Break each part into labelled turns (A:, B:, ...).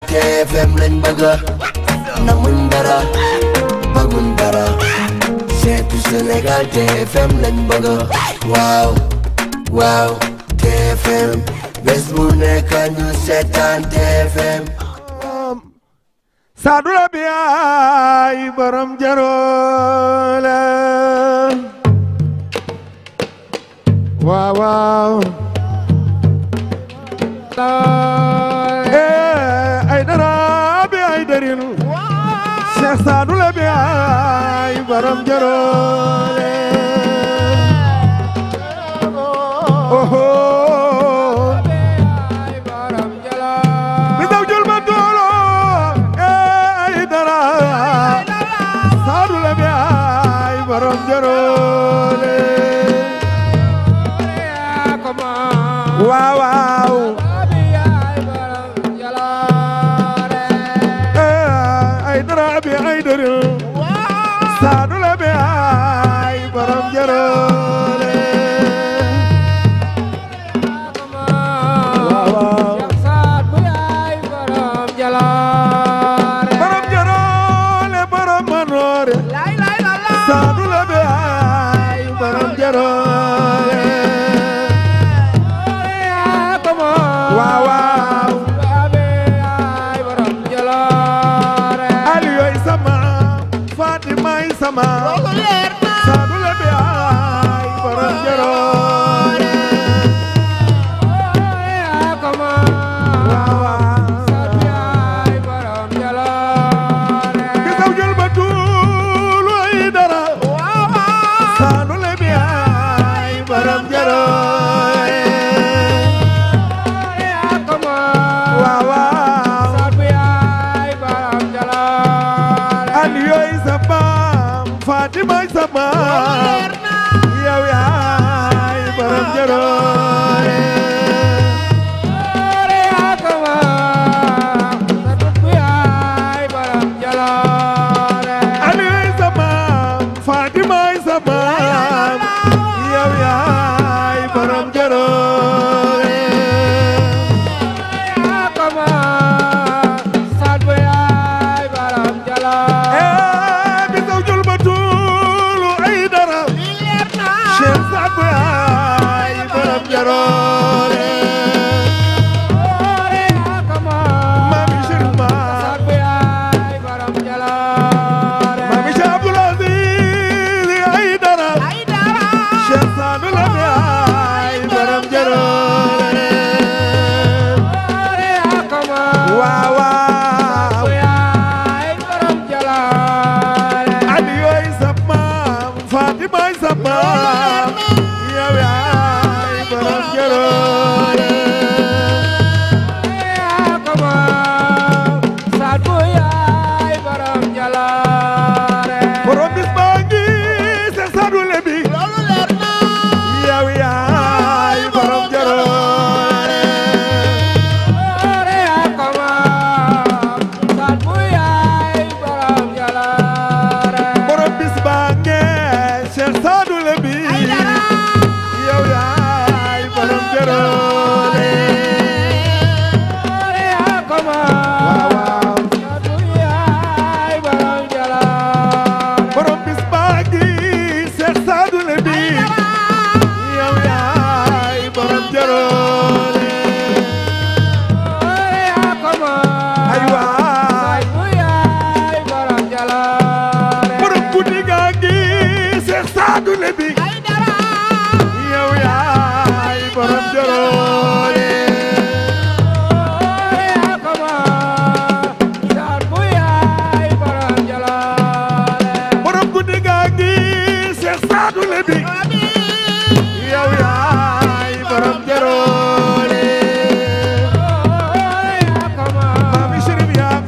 A: TFM lañ bëgg namuñ dara bëgguñ dara seetu Sénégal TFM lañ bëgg waaw waaw TFM bés bu nekk ñu seetaan TFM
B: Saadu la bi ay borom jaroole waaw waaw eh ay dara bi ay darin Cheikh Saadu la bi ay borom jaroole oho mi daw jël ma doolo eh ay dara Saadu la bi ay borom jaroole waaw waaw eh ay dara bi ay darin Saadu la bi ay borom jaroole waaw waaw borom jaroole borom manoore Saadu la bi ay borom jaroole waaw waaw Aliyu ay sama Fatima ay sama Saadu la bi ay borom jaroole waaw waaw gisaw jël ba tuulu ay dara Saadu la bi ay borom jaroole waaw waaw Aliyu ay sama Fatima ay sama yow yaay borom jaroole Aliyu ay sama Fatima ay sama yow yaay borom jaroole eh gisaw jël ba tuulu ay dara Cheikh Saad bu yaay borom jaroole Mami Chérif Ma Mami Cheikh Abdoul Aziz ay dara Cheikh Saad bu la yaay borom jaroole waaw waaw Aliyu ay sa maam Fatima ay sa maam yow yaay borom jaroole borom bis baa ngi Cheikh Saadu Lebi yow yaay borom jaroole borom bis baa ngi Cheikh Saadu Lebi yow yaay borom jaroole waaw waaw borom bis baa ngi Cheikh Saadu Lebi yow yaay borom jaroole ay waay borom guddi gaa ngi Cheikh Saadu Lebi yow yaay borom jaroole borom guddi gaa ngi Cheikh Saadu Lebi yow yaay borom jaroole Mami Chérif yaa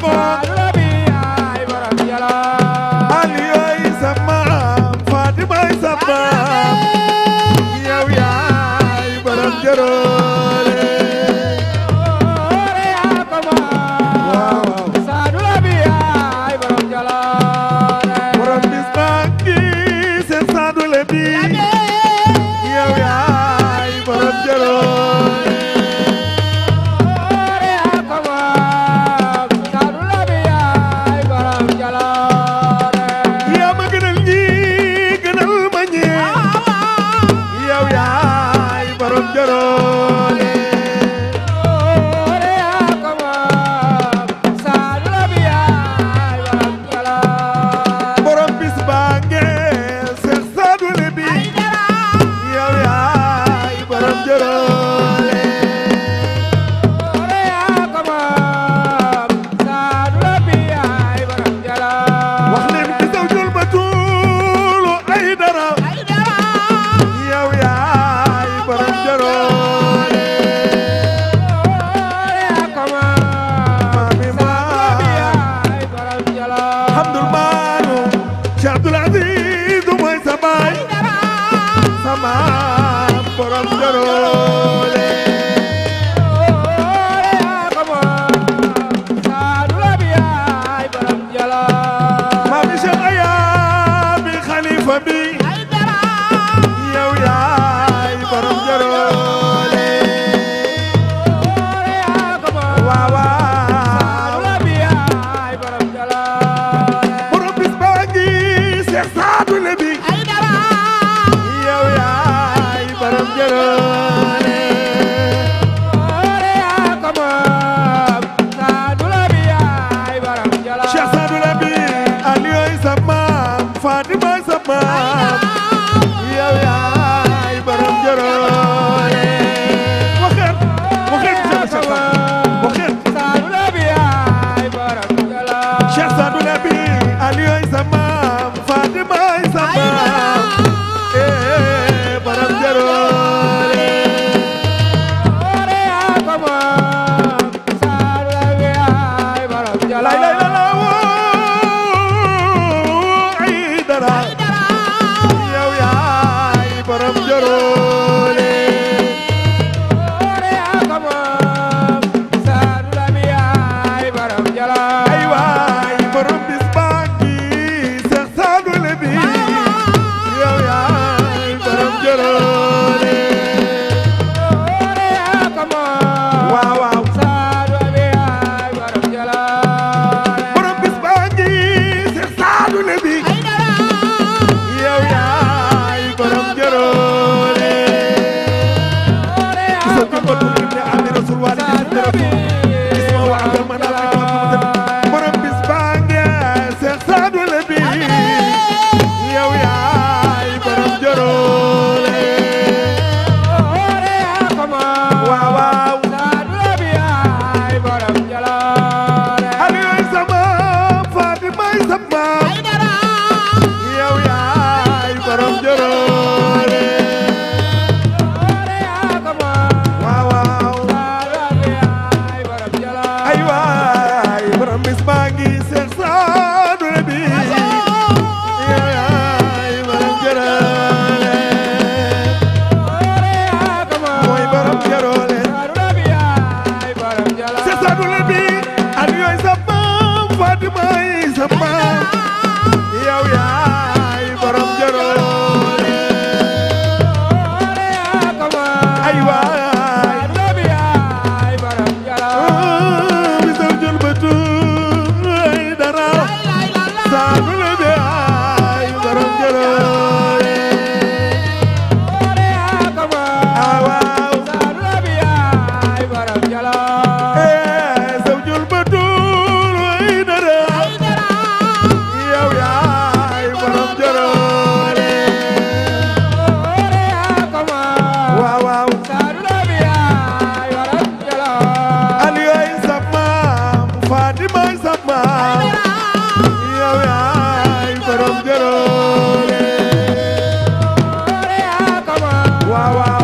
B: sa maam yow yaay borom jaloore ay waay bisal jël bëtu ay dara saanu la bi ay borom jaloore ah waaw eh saw jël bëtu ay dara yow yaay borom jaloore waaw waaw Aliyoy sa maam Fatimay sa maam yow yaay borom jaloore waaw waaw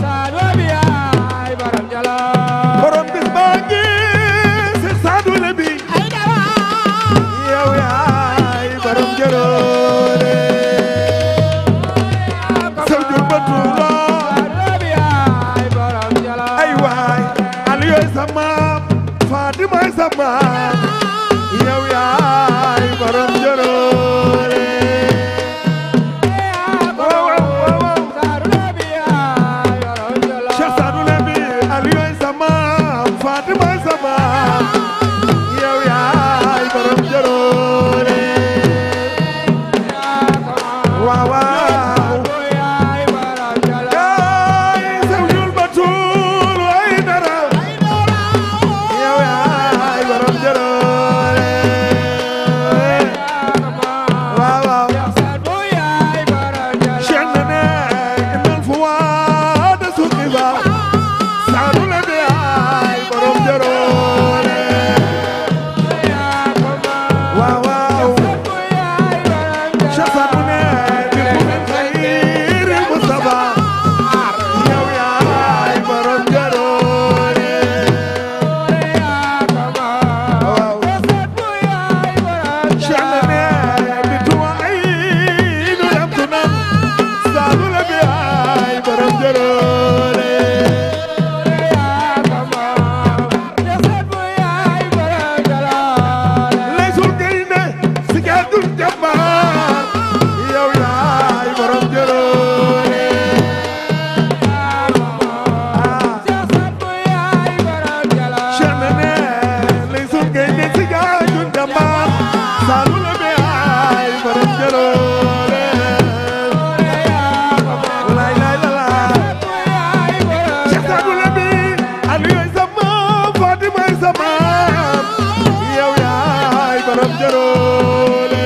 B: borom bis baa ngi si saadu le bi yow yaay borom jaloore saw jur ba tuulo ay waay Aliyoy sa maam Fatimay sa maam yow yaay borom jaloore waaw waaw waaw Cheikh Sadou Lembi Aliyoy sa maam Fatimay sa maam yow yaay borom jaloore waaw waaw yaay saw jur ba tuulo ay dara yow yaay borom jaloore waaw waaw Cheikh Nene indal fu waa de suuki ba Sadou Lembi yaay borom jaloore waaw waaw Cheikh Sadou ne di fu min xayri Mustafa yow yaay borom jaloore waaw Cheikh Nene di tuwa ay nu dem tu nan Sadou Lembi yaay borom jaloore Laysul Gaynde si gaadul jàmbaar yow yaay borom jaloore Cheikh Nene Laysul Gaynde si gaadul jàmbaar Sadou Lembi yaay borom jaloore lay lay la la Cheikh Sadou Lembi Aliyoy sa maam Fatimay sa maam yow yaay borom jaloore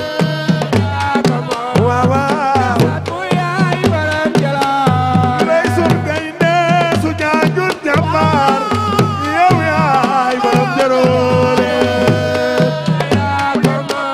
B: waaw waaw Laysul Gaynde su gaadul jàmbaar yow yaay borom jaloore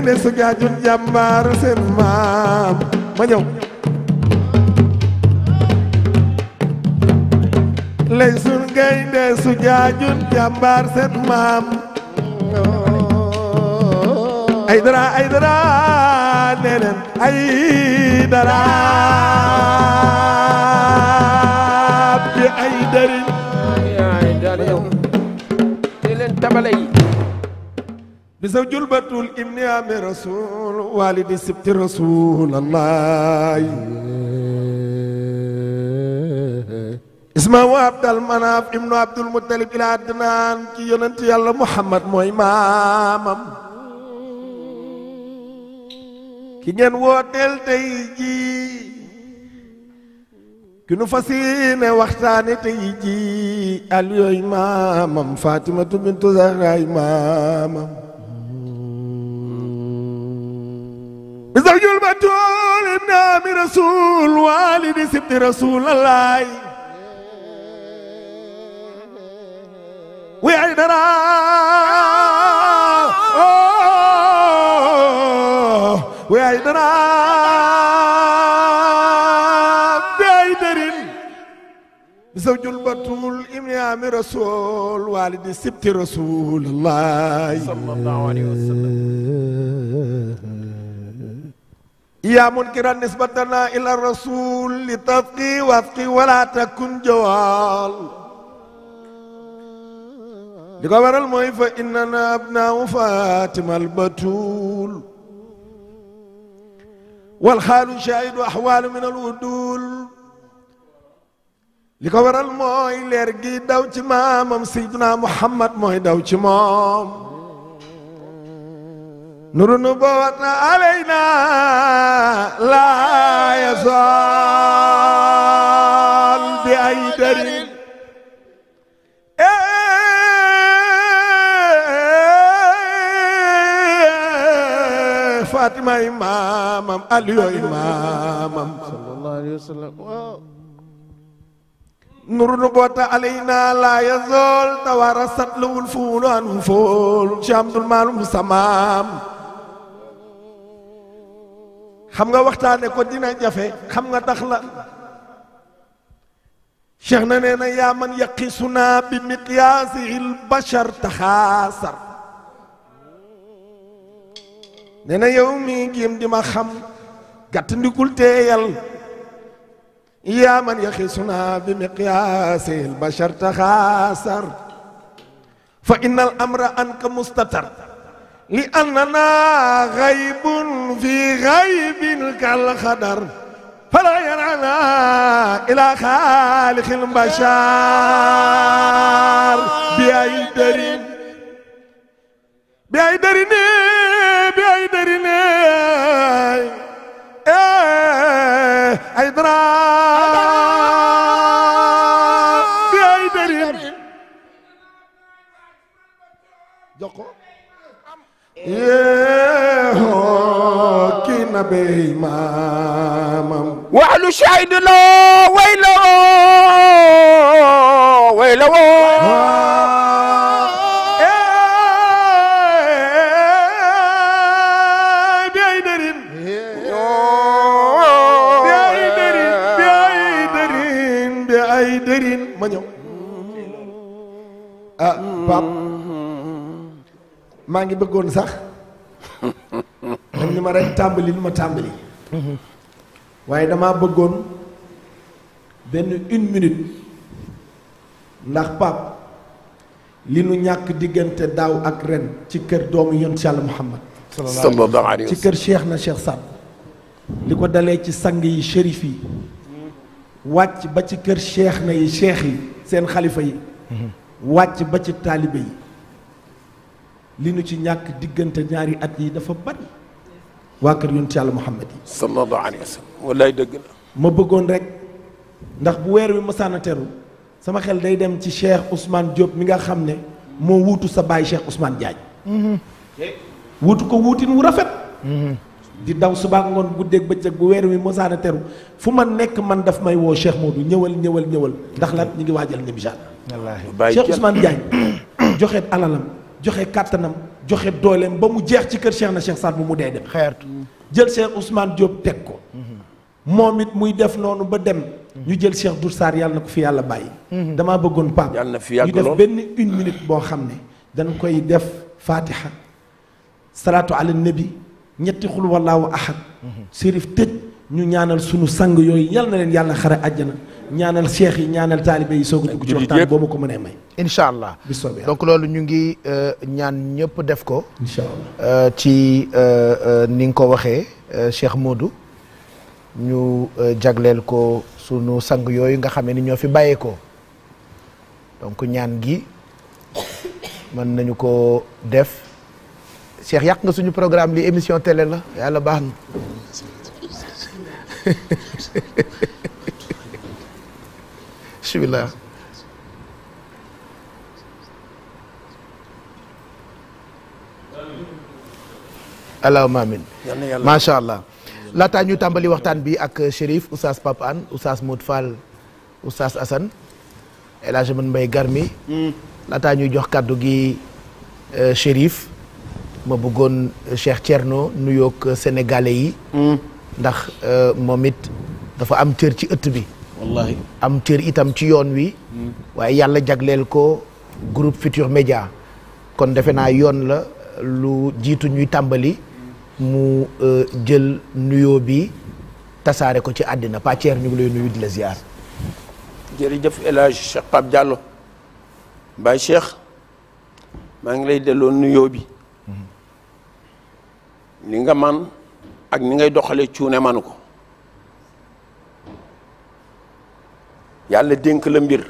B: gaynde su jaajun jàmbaar seen maam ma ñëw lay sun gaynde su jaajun jàmbaar seen maam ay dara ay dara neneen ay dara bi ay darin
C: yaay daal yow di leen tabale yi
B: bisaw julbatul ibni ami rasul walidi sibti rasulallah ismahu abdal manaf ibnu abdul muttalib ila adnaan ci yonent yàlla muhammad mooy maamam ki ngeen wooteel tey ji ki nu fas yéene waxtaane tey ji al yooyu maamam fatimatu bintu zahraay maamam bisawjul batul ibn ami rasul walidi sibti rasulallah wi ay dara wi ay dara bi ay darin bisawjul batul ibn ami rasul walidi sibti rasulallah
C: sallallahu alayhi wa sallam
B: يا منكرا نسبتنا إلى الرسول لتبقي وفقي ولا تكن جوال لقبر الموي فإننا أبناء فاطمة البتول والخال شاهد أحوال من الودول لقبر الموي لرقي دوت مامم سيدنا محمد موي دوت مام نور نبوتنا علينا لا يزال بأي دليل فاطمة إمامم علي إمامم
C: sallallahu alayhi wa sallam waaw
B: نور نبوة علينا لا يزال توارثت له الفول عن فول شامد المال سمام xam nga waxtaane ko dina jafe xam nga tax la cheikh na nee na yaa man yaqisuna bi miqyaasi il bachar taxaasar nee na yow mi jéem di ma xam gàtt ndikul teeyal yaa man yaqisuna bi miqyaasi il bachar taxaasar fa inna al amra anka mustatar li annana gaybun fi gaybin kal xadar fala yarana ila xaalixil bashar bi ay darin bi ay darine bi ay darine ay dara bi ay darin jox ko yeehoo kii na bey maamam
C: waxlu shahid la way la way la
B: bi ay dërin bi ay dërin bi ay dërin bi ay dërin ma ñëw ah pap maa ngi bëggoon sax dañ ni ma rek tàmbali li ma tàmbali waaye damaa bëggoon benn une minute ndax pap li nu ñàkk diggante daaw ak ren ci kër doomu yonent Yàlla Muhammad
C: sallallahu alayhi
B: ci
C: wa
B: kër Cheikh na Cheikh Saad li ko dalee ci sang yi shérif yi wàcc ba ci kër Cheikh na yi cheikh yi seen xalifa yi wàcc ba ci taalibe yi li nu ci ñàkk diggante ñaari at yi dafa bari waa kër yonent Yàlla Muhammad yi
C: sallallahu alayhi wa sallam wallaay dëgg la
B: ma bëggoon rek ndax bu weer wi masaana teru sama xel day dem ci Cheikh Ousmane Diop mi nga xam ne moo wuutu sa baay Cheikh Ousmane Diagne wuutu ko wuutin wu rafet di daw suba ngoon guddeeg bëccëg bu weer wi masaana teru fu ma nekk man daf may woo Cheikh Modou ñëwal ñëwal ñëwal ndax lan ñu ngi waajal Nibijaan
C: bàyyi
B: Cheikh
C: kenn
B: Ousmane Diagne joxe alalam joxe kàttanam joxe dooleem ba mu jeex ci kër Cheikh na Cheikh Saad bu mu dee dem
D: xeertu
B: jël Cheikh Ousmane Diop teg ko moom it muy def noonu ba dem ñu jël Cheikh Dour Sarr yàlla na ko fi yàlla bàyyi damaa bëggoon Pape
C: Yàlla na fi yàgg
B: ñu def
C: lool.
B: benn une minute boo xam ne dañ koy def fatiha salaatu ala nabi ñetti xul wallaahu ahad sérif tëj ñu ñaanal sunu sang yooyu yal na leen yàlla xare àjjana ñaanal cheikh yi ñaanal taalibe yi soog a dugg ci
C: jullit
B: waxtaan
C: yëpp.
B: boo ma ko mënee may
D: incha allah
B: bi soobee yàlla
D: donc loolu ñu ngi euh, ñaan ñëpp def ko
B: incha allah
D: euh, ci euh, euh, ni nga ko waxee euh, Cheikh Modou ñu euh, jagleel ko sunu sang yooyu nga xamee ni ñoo fi bàyyeekoo donc ñaan gi mën nañu ko def Cheikh yàq nga suñu programme li émission télé la yàlla baax na bismillah allahumma amin
C: yal na yàlla
D: macha allah laataa ñu tàmbali waxtaan bi ak Chérif Oustaz Pape Hann Oustaz Modou Fall Oustaz Assane El Hadj Man Mbaye Garmi laataa ñuy jox kàddu gi euh, Chérif ma bëggoon euh, Cheikh Thierno nuyoog sénégalais yi ndax euh, moom it dafa am cër ci ëtt bi
C: wallahi
D: am cër itam ci yoon wi waaye yàlla jagleel ko groupe Futur Média kon defe naa yoon la lu jiitu ñuy tàmbali mu euh, jël nuyoo bi tasaare ko ci àddina pàcceer ñu ngi lay nuyu di la ziar
C: jërëjëf El Hadj Cheikh Pape Diallo Baye Cheikh maa ngi lay delloo nuyoo bi li nga man ak ni ngay doxalee cuune manu ko yàlla dénk la mbir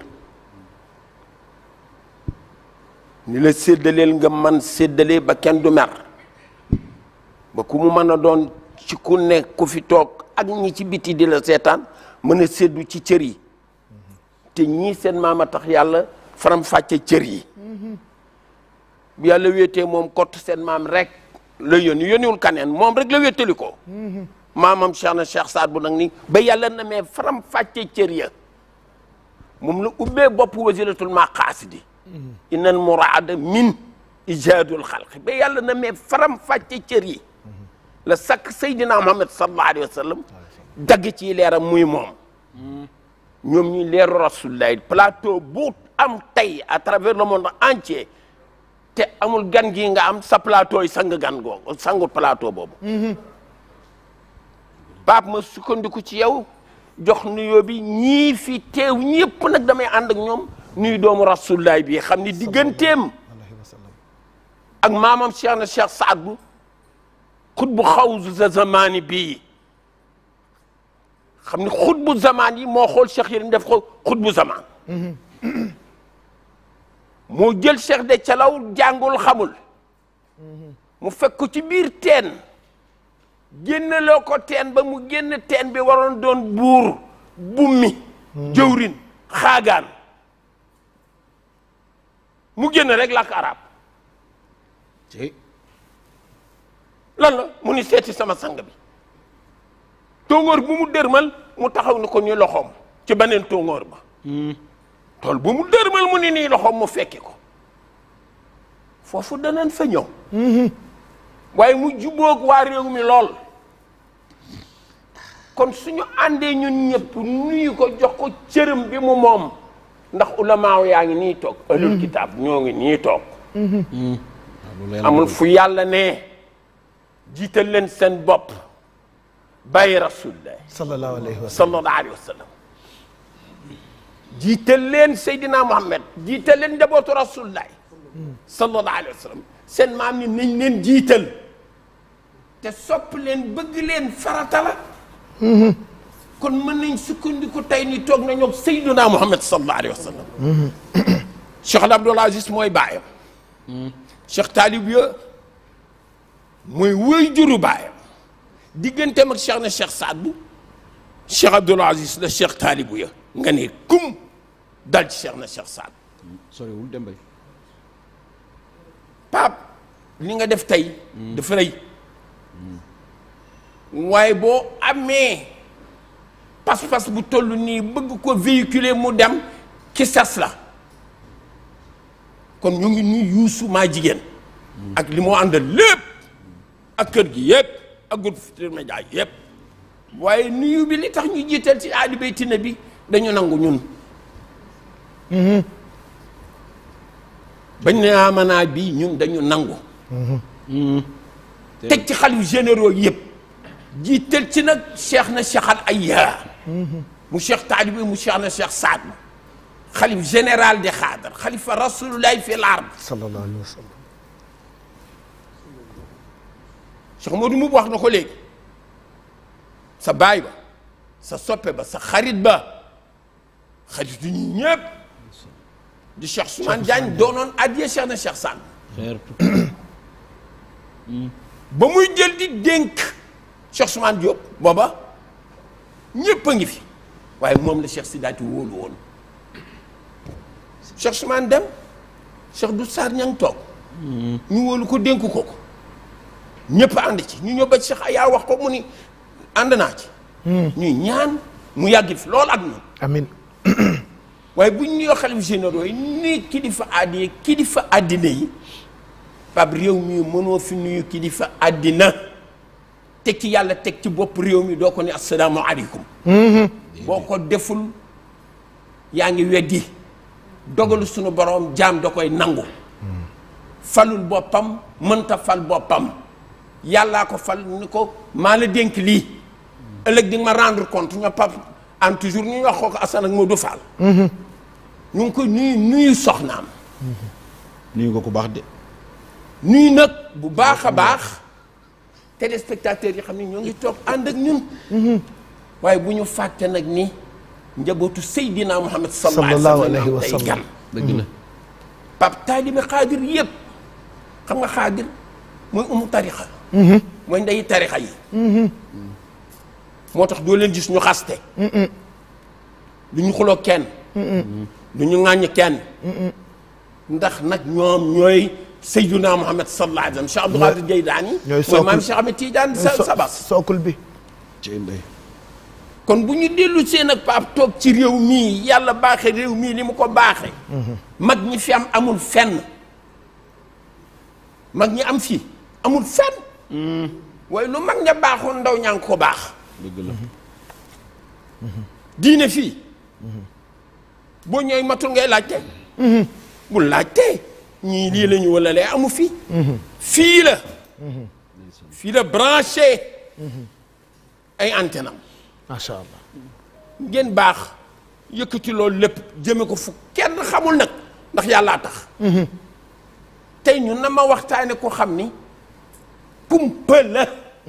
C: ni la séddaleel nga man séddalee ba kenn du mer ba ku mu mën a doon ci ku ne ku fi toog ak ñi ci biti di la seetaan mën a séddu ci cër yi te ñii seen maama tax yàlla faram fàcce cër yi bu yàlla wéetee moom kott seen maam rek la yónni yónniwul kaneen moom rek la wéetali ko maamam Cheikh na Cheikh Saad bu nag ni ba yàlla na mee faram fàcce cër ya moom la ubbee bopp wasilatul maqaasidi innal muraada min ijaadul xalqi ba yàlla na mee faram fàcce cër yi la sakk Seydina Muhammad sallallahu alayhi wa sallam dagg ci leeram muy moom ñoom ñuy leeru rasulullah plateau bu am tey à travers le monde entier te amul gan gi nga am sa plateau yi sang gan googu sangu plateau boobu Pape ma sukkandiku ci yow jox nuyoo bi ñii fi teew ñëpp nag damay ànd ak ñoom nuyu doomu rasulullah bi xam ni digganteem ak maamam Cheikh na Cheikh Saad bu xutbu xawsu sa zamaani bii xam ni xutbu zamaan yi moo xool Cheikh Yérim def ko xutbu zamaan moo jël Cheikh de calaw jàngul xamul mu fekk ko ci biir teen génneloo ko teen ba mu génn teen bi waroon doon buur bummi jëwrin xaagaan mu génn rek làkk arab lan la mu ni seeti sama sang bi tóngoor bu mu dërmal mu taxaw ni ko ni loxoom ci beneen tóngoor ba tool bu mu dërmal mu ni nii loxoom mu fekki ko foofu danañ fa ñëw waaye mu jubóog waa réew mi lool kon suñu àndee ñun ñëpp nuyu ko jox ko cërëm bi mu moom ndax ulamaaw yaa ngi nii toog alul kitaab ñoo ngi nii toog amul fu yàlla ne jiital leen seen bopp bàyyi rasulullah
D: sallallahu alayhi wa sallam
C: sallallahu alayhi wa sallam jiital leen Seydina Muhammad jiital leen njabootu rasulullah sallallahu alayhi wa sallam seen maam ni nañ leen jiital te sopp leen bëgg leen farata la kon mën nañ sukkandiku tey ni toog na ñoom Seydina Muhammad sallallahu alayhi wa sallam Cheikh Abdoul Aziz mooy baayam Cheikh Talib ya mooy wëy juru baayam digganteem ak Cheikh na Cheikh Saad bu Cheikh Abdoul Aziz la Cheikh Talibou ya nga ne kum dal ci Cheikh na Cheikh Saad
E: soriwul dem bay
C: Pape li nga def tey dafa rëy waaye boo amee pas-pas bu toll nii bëgg ko véhiculer mu dem ci sas la kon ñu ngi nuy yuusu maa jigéen ak li moo àndal lépp ak kër gi yëpp ak groupe Futurs Médias yëpp waaye nuyu bi li tax ñu jiital ci aali bayti nabi dañu nangu ñun bañ ne amanaa bi ñun dañu nangu teg ci xalif généraux yëpp jiital ci nag cheikh na cheikh al ayya mu cheikh taalibi mu cheikh na cheikh saad xalif général de xaadar xalifa rasulullahi fi l ard
D: sallallahu alayhi wa sallam
C: cheikh Modou mu wax na ko léegi sa baay ba sa soppe ba sa xarit ba xaritu ñi ñëpp di cheikh Soumane Diagne doonoon addiye cheikh na cheikh saad ba muy jël di dénk Cheikh Soumane Diop booba ñépp a ngi fi waaye moom la Cheikh Sidaati wóolu woon Cheikh Soumane dem Cheikh du Sarr ña ngi toog ñu wóolu ko dénk ko ko ñépp ànd ci ñu ñëw ba Cheikh Aya wax ko mu ni ànd naa ci ñuy ñaan mu yàgg fi loolu ak ñun
D: amin
C: waaye bu ñu nuyoo xalif généraux yi ni kilifa aadi kilifa àddina yi pab réew mi mënoo fi nuyu kilifa àddina teg ci yàlla teg ci bopp réew mi doo ko ne asalaamaaleykum boo ko deful yaa ngi weddi dogalu sunu borom jaam da koy nangu falul boppam mënta fal boppam yàllaa ko fal ni ko maa la dénk lii ëllëg di nga ma rendre compte ñoo pap en toujours ñu wax ko ko Assane ak Modou Fall ñu ngi ko nuyu nuyu soxnaam
E: nuyu ko ku baax de.
C: nuyu nag bu baax a baax téléspectateurs yi xam ne ñoo ngi toog ànd ak ñun waaye bu ñu fàtte nag ni njabootu Seydina Muhammad sallallahu alayhi wa sallam tey gan
E: dëgg la.
C: pap taalibi xaadir yëpp xam nga xaadir mooy umu tarixa mooy ndeyi tarixa yi moo tax doo leen gis ñu xaste du ñu xuloo kenn du ñu ŋàññ kenn ndax nag ñoom ñooy Seydina Muhammad sallallahu alayhi wa sallam Cheikh Abdou Qadir Jeylaani
D: ñooy
C: mooy maam
D: sookul-
C: Cheikh Ahmed Tidiane sa
D: So-
C: sabas
D: sookul bi
E: ci ndey.
C: kon bu ñu dellu seen ak paap toog ci réew mii yàlla baaxe réew mii li mu ko baaxe mag ñi fi am amul fenn mag ñi am fii amul fenn waaye lu mag ña baaxoon ndaw ñaa ngi ko baax
E: dëgg la.
C: diine fii boo ñëwee matul ngay laajte bul laajte ñii lii la ñu wala lee amu fii fii la fii la branché ay antenne am
D: macha allah
C: ngeen baax yëkkati loolu lépp jëme ko fu kenn xamul nag ndax yàllaa tax tey ñu na ma waxtaane ko xam ni kumpa la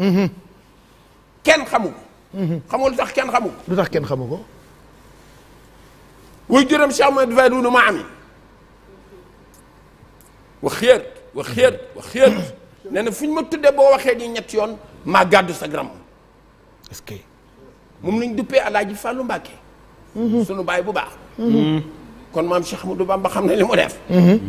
C: kenn xamu ko xamul lu tax kenn xamu ko
D: lu tax kenn xamu ko
C: way juróom Cheikh Ahmed Fadou ma ami wax xéer wax xéer wax xéer nee na fu ñu ma tuddee boo waxee ni ñetti yoon maa gàddu sa gram
D: est-ce que
C: moom lañ duppee alaaji Fàllu Mbàkke sunu baay bu baax kon maam Cheikh Ahmadou Bamba xam ne li mu def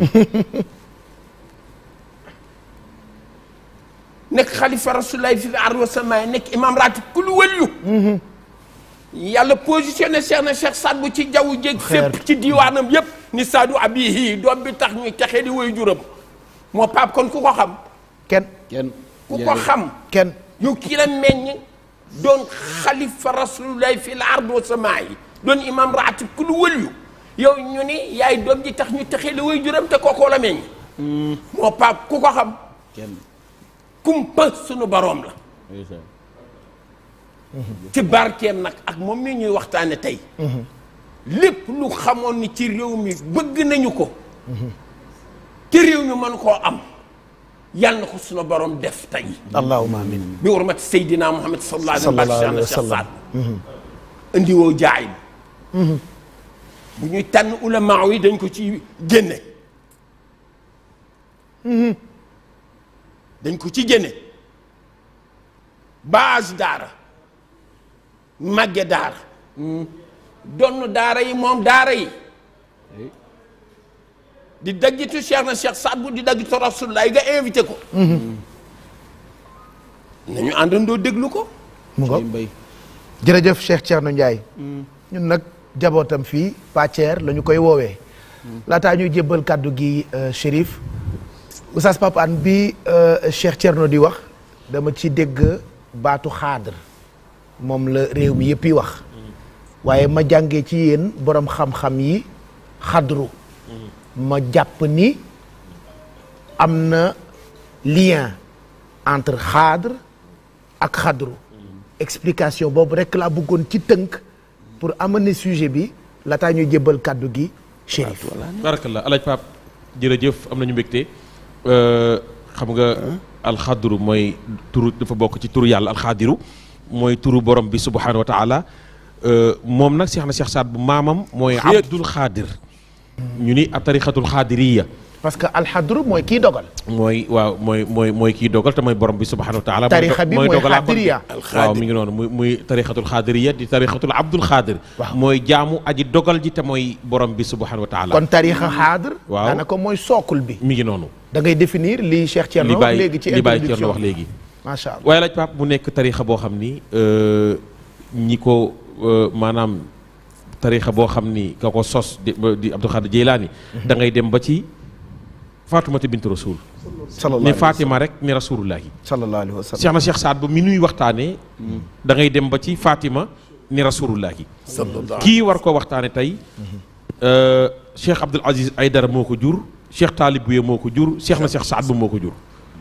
C: nekk xalifa rasulullahi fi ard wa samaay nekk imam ratib kul wëllu yàlla positionné Cheikh na Cheikh Saad bu ci jaww jéeg fépp ci diiwaanam yépp ni saadu abihi doom bi tax ñuy texee di woy juram moo paap kon ku ko xam
D: kenn
E: kenn.
C: ku ko xam
D: kenn
C: yow kii la meññ doon xalifa rasulullahi fi l ard wa samaay doon imam ratib ku lu wëlyu yow ñu ni yaay doom ji tax ñu texee li way juram te kookoo la meññ moo paap ku ko xam
E: kenn.
C: kumpa sunu boroom la
E: ndeysaan.
C: ci barkeem nag ak moom mi ñuy waxtaane tey lépp lu xamoon ni ci réew mi bëgg nañu ko te réew mi mën koo am yàlla na ko sunu boroom def tey
D: allahumma amin
C: bi urmati Seydina Muhammad sallallahu alayhi wa
D: Sallallahu alayhi wa
C: sallam
D: sallam.
C: indi woo jaay bu ñuy tànn ulama yi dañ ko ci génne dañ ko ci génne base daara màgge daara donn daara yi moom daara yi di daggitu Cheikh na Cheikh Saad bu di daggitu Rasulullah nga invité ko nañu àndandoo déglu ko
D: mu
E: ci
D: ngo
E: mbay.
D: jërëjëf Cheikh Thierno Ndiaye ñun nag jabootam fii Pàcceer la ñu koy woowee laataa ñuy jébbal kàddu gi euh, Chérif Oustaz Pape Hann bi euh, Cheikh Thierno di wax dama ci dégg baatu xaadar moom la réew mi yëpp yi wax waaye ma jàngee ci yéen borom xam-xam yi xadru ma jàpp ni am na lien entre xaadar ak xadru explication boobu rek laa bëggoon ci tënk pour amener sujet bi laataa ñuy jébbal kàddu gi Chérif
F: barakallah alaaj Paap jërëjëf am nañu mbégte Euh, xam nga alxadru mooy turu dafa bokk ci turu yàlla alxaadiru mooy turu borom bi subhanahu wa taala Euh, moom nag Cheikh na Cheikh Saad bu maamam mooy abdul xaadir ñu ni a tarixatul xaadiriya
D: parce que alxadru mooy kii dogal
F: mooy waaw mooy mooy mooy kii dogal te mooy borom bi subhanahu wa taala
D: Tarixa bi mooy
F: dogalaa kon
D: xaadiriya.
F: waaw mi ngi noonu muy muy tarixatul xaadiriya di tarixatul abdul xaadir
D: Waaw.
F: mooy jaamu aji dogal ji te mooy borom bi subhanahu wa taala
D: kon tarixa xaadar
F: Waaw.
D: daanaka mooy sookul bi
F: mi ngi noonu
D: da ngay définir li Cheikh Thierno
F: li
D: wax
F: bàyyi
D: léegi ci
F: li bàyyi
D: introduction
F: Thierno wax léegi
D: macha allah
F: waaye laaj pap mu nekk tarixa boo xam ni euh, ñi ko euh, maanaam tarixa boo xam ni ka ko sos di di Abdul Xaadir Jeylaani da ngay dem ba ci Faatumata bint Rasul
D: sallallahu
F: ni
D: alayhi wa
F: Fatima rek ni rasulullahi
D: sallallahu alayhi wa sallam
F: Cheikh na Cheikh Saad ba mi nuy waxtaanee da ngay dem ba ci Fatima ni rasulullahi kii war ko waxtaane tey euh, Cheikh Abdul Aziz Aydara moo ko jur Cheikh Taalib Buye moo ko jur Cheikh na Cheikh Saad ba moo ko jur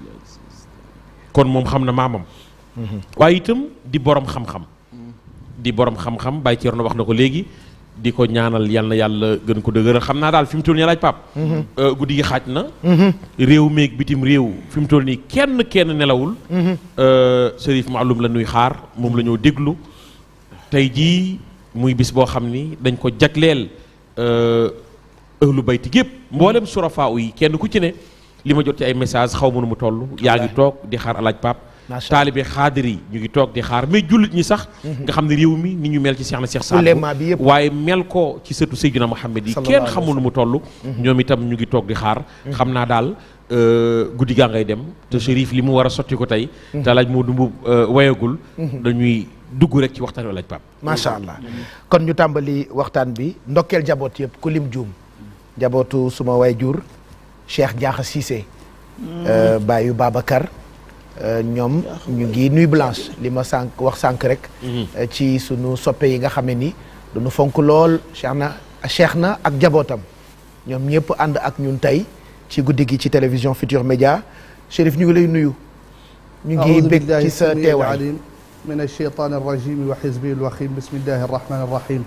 F: kon moom xam na maamam waaye itam di borom xam-xam di borom xam-xam Baye Thierno wax na ko léegi di ko ñaanal yal na yàlla gën ko dëgëral xam naa daal fi mu toll nii laaj pap euh, guddi gi xaaj na réew meeg bitim réew fi mu toll nii kenn kenn nelawul euh, Chérif Maalum la nuy xaar moom la ñoo déglu tey jii muy bis boo xam ni dañ ko jagleel euh, ëhlu bayti gépp mboolem surafaa yi kenn ku ci ne li ma jot ci ay message xaw ma nu mu toll yaa ngi toog di xaar alaaj pap
D: Macha
F: taalibe xaadir yi ñu ngi toog di xaar mais jullit ñi sax nga xam ne réew mi ni ñu mel ci Cheikh na Cheikh Saad
D: Ulema bi yëpp.
F: waaye mel ko ci sëtu Seydina Muhammad yi
D: Sallallahu
F: kenn
D: alayhi wa
F: xamul nu mu toll ñoom itam ñu ngi toog di xaar xam naa daal euh, guddi gaa ngay dem te Chérif li mu war a sotti ko tey te alaaj moo dumbu wayagul dañuy dugg rek ci waxtaan wi alaaj pap
D: macha allah kon ñu tàmbali waxtaan bi ndokkeel jaboot yëpp ku lim juum jabootu suma way jur Cheikh Diakha Cissé euh, baayu Babacar euh, ñoom ñu ngi nuy blanche li ma sànq wax sànq rek euh, ci sunu soppe yi nga xame ni dañu fonk lool Cheikh na Cheikh na ak jabootam ñoom ñëpp ànd ak ñun tey ci guddi gi ci télévision Futur Média Chérif ñu ngi lay nuyu ñu ngi
G: أعوذ
D: bég
G: بالله
D: ci sa
G: السميع
D: teewaay
G: العليم من الشيطان الرجيم وحزبه الوخيم بسم الله الرحمن الرحيم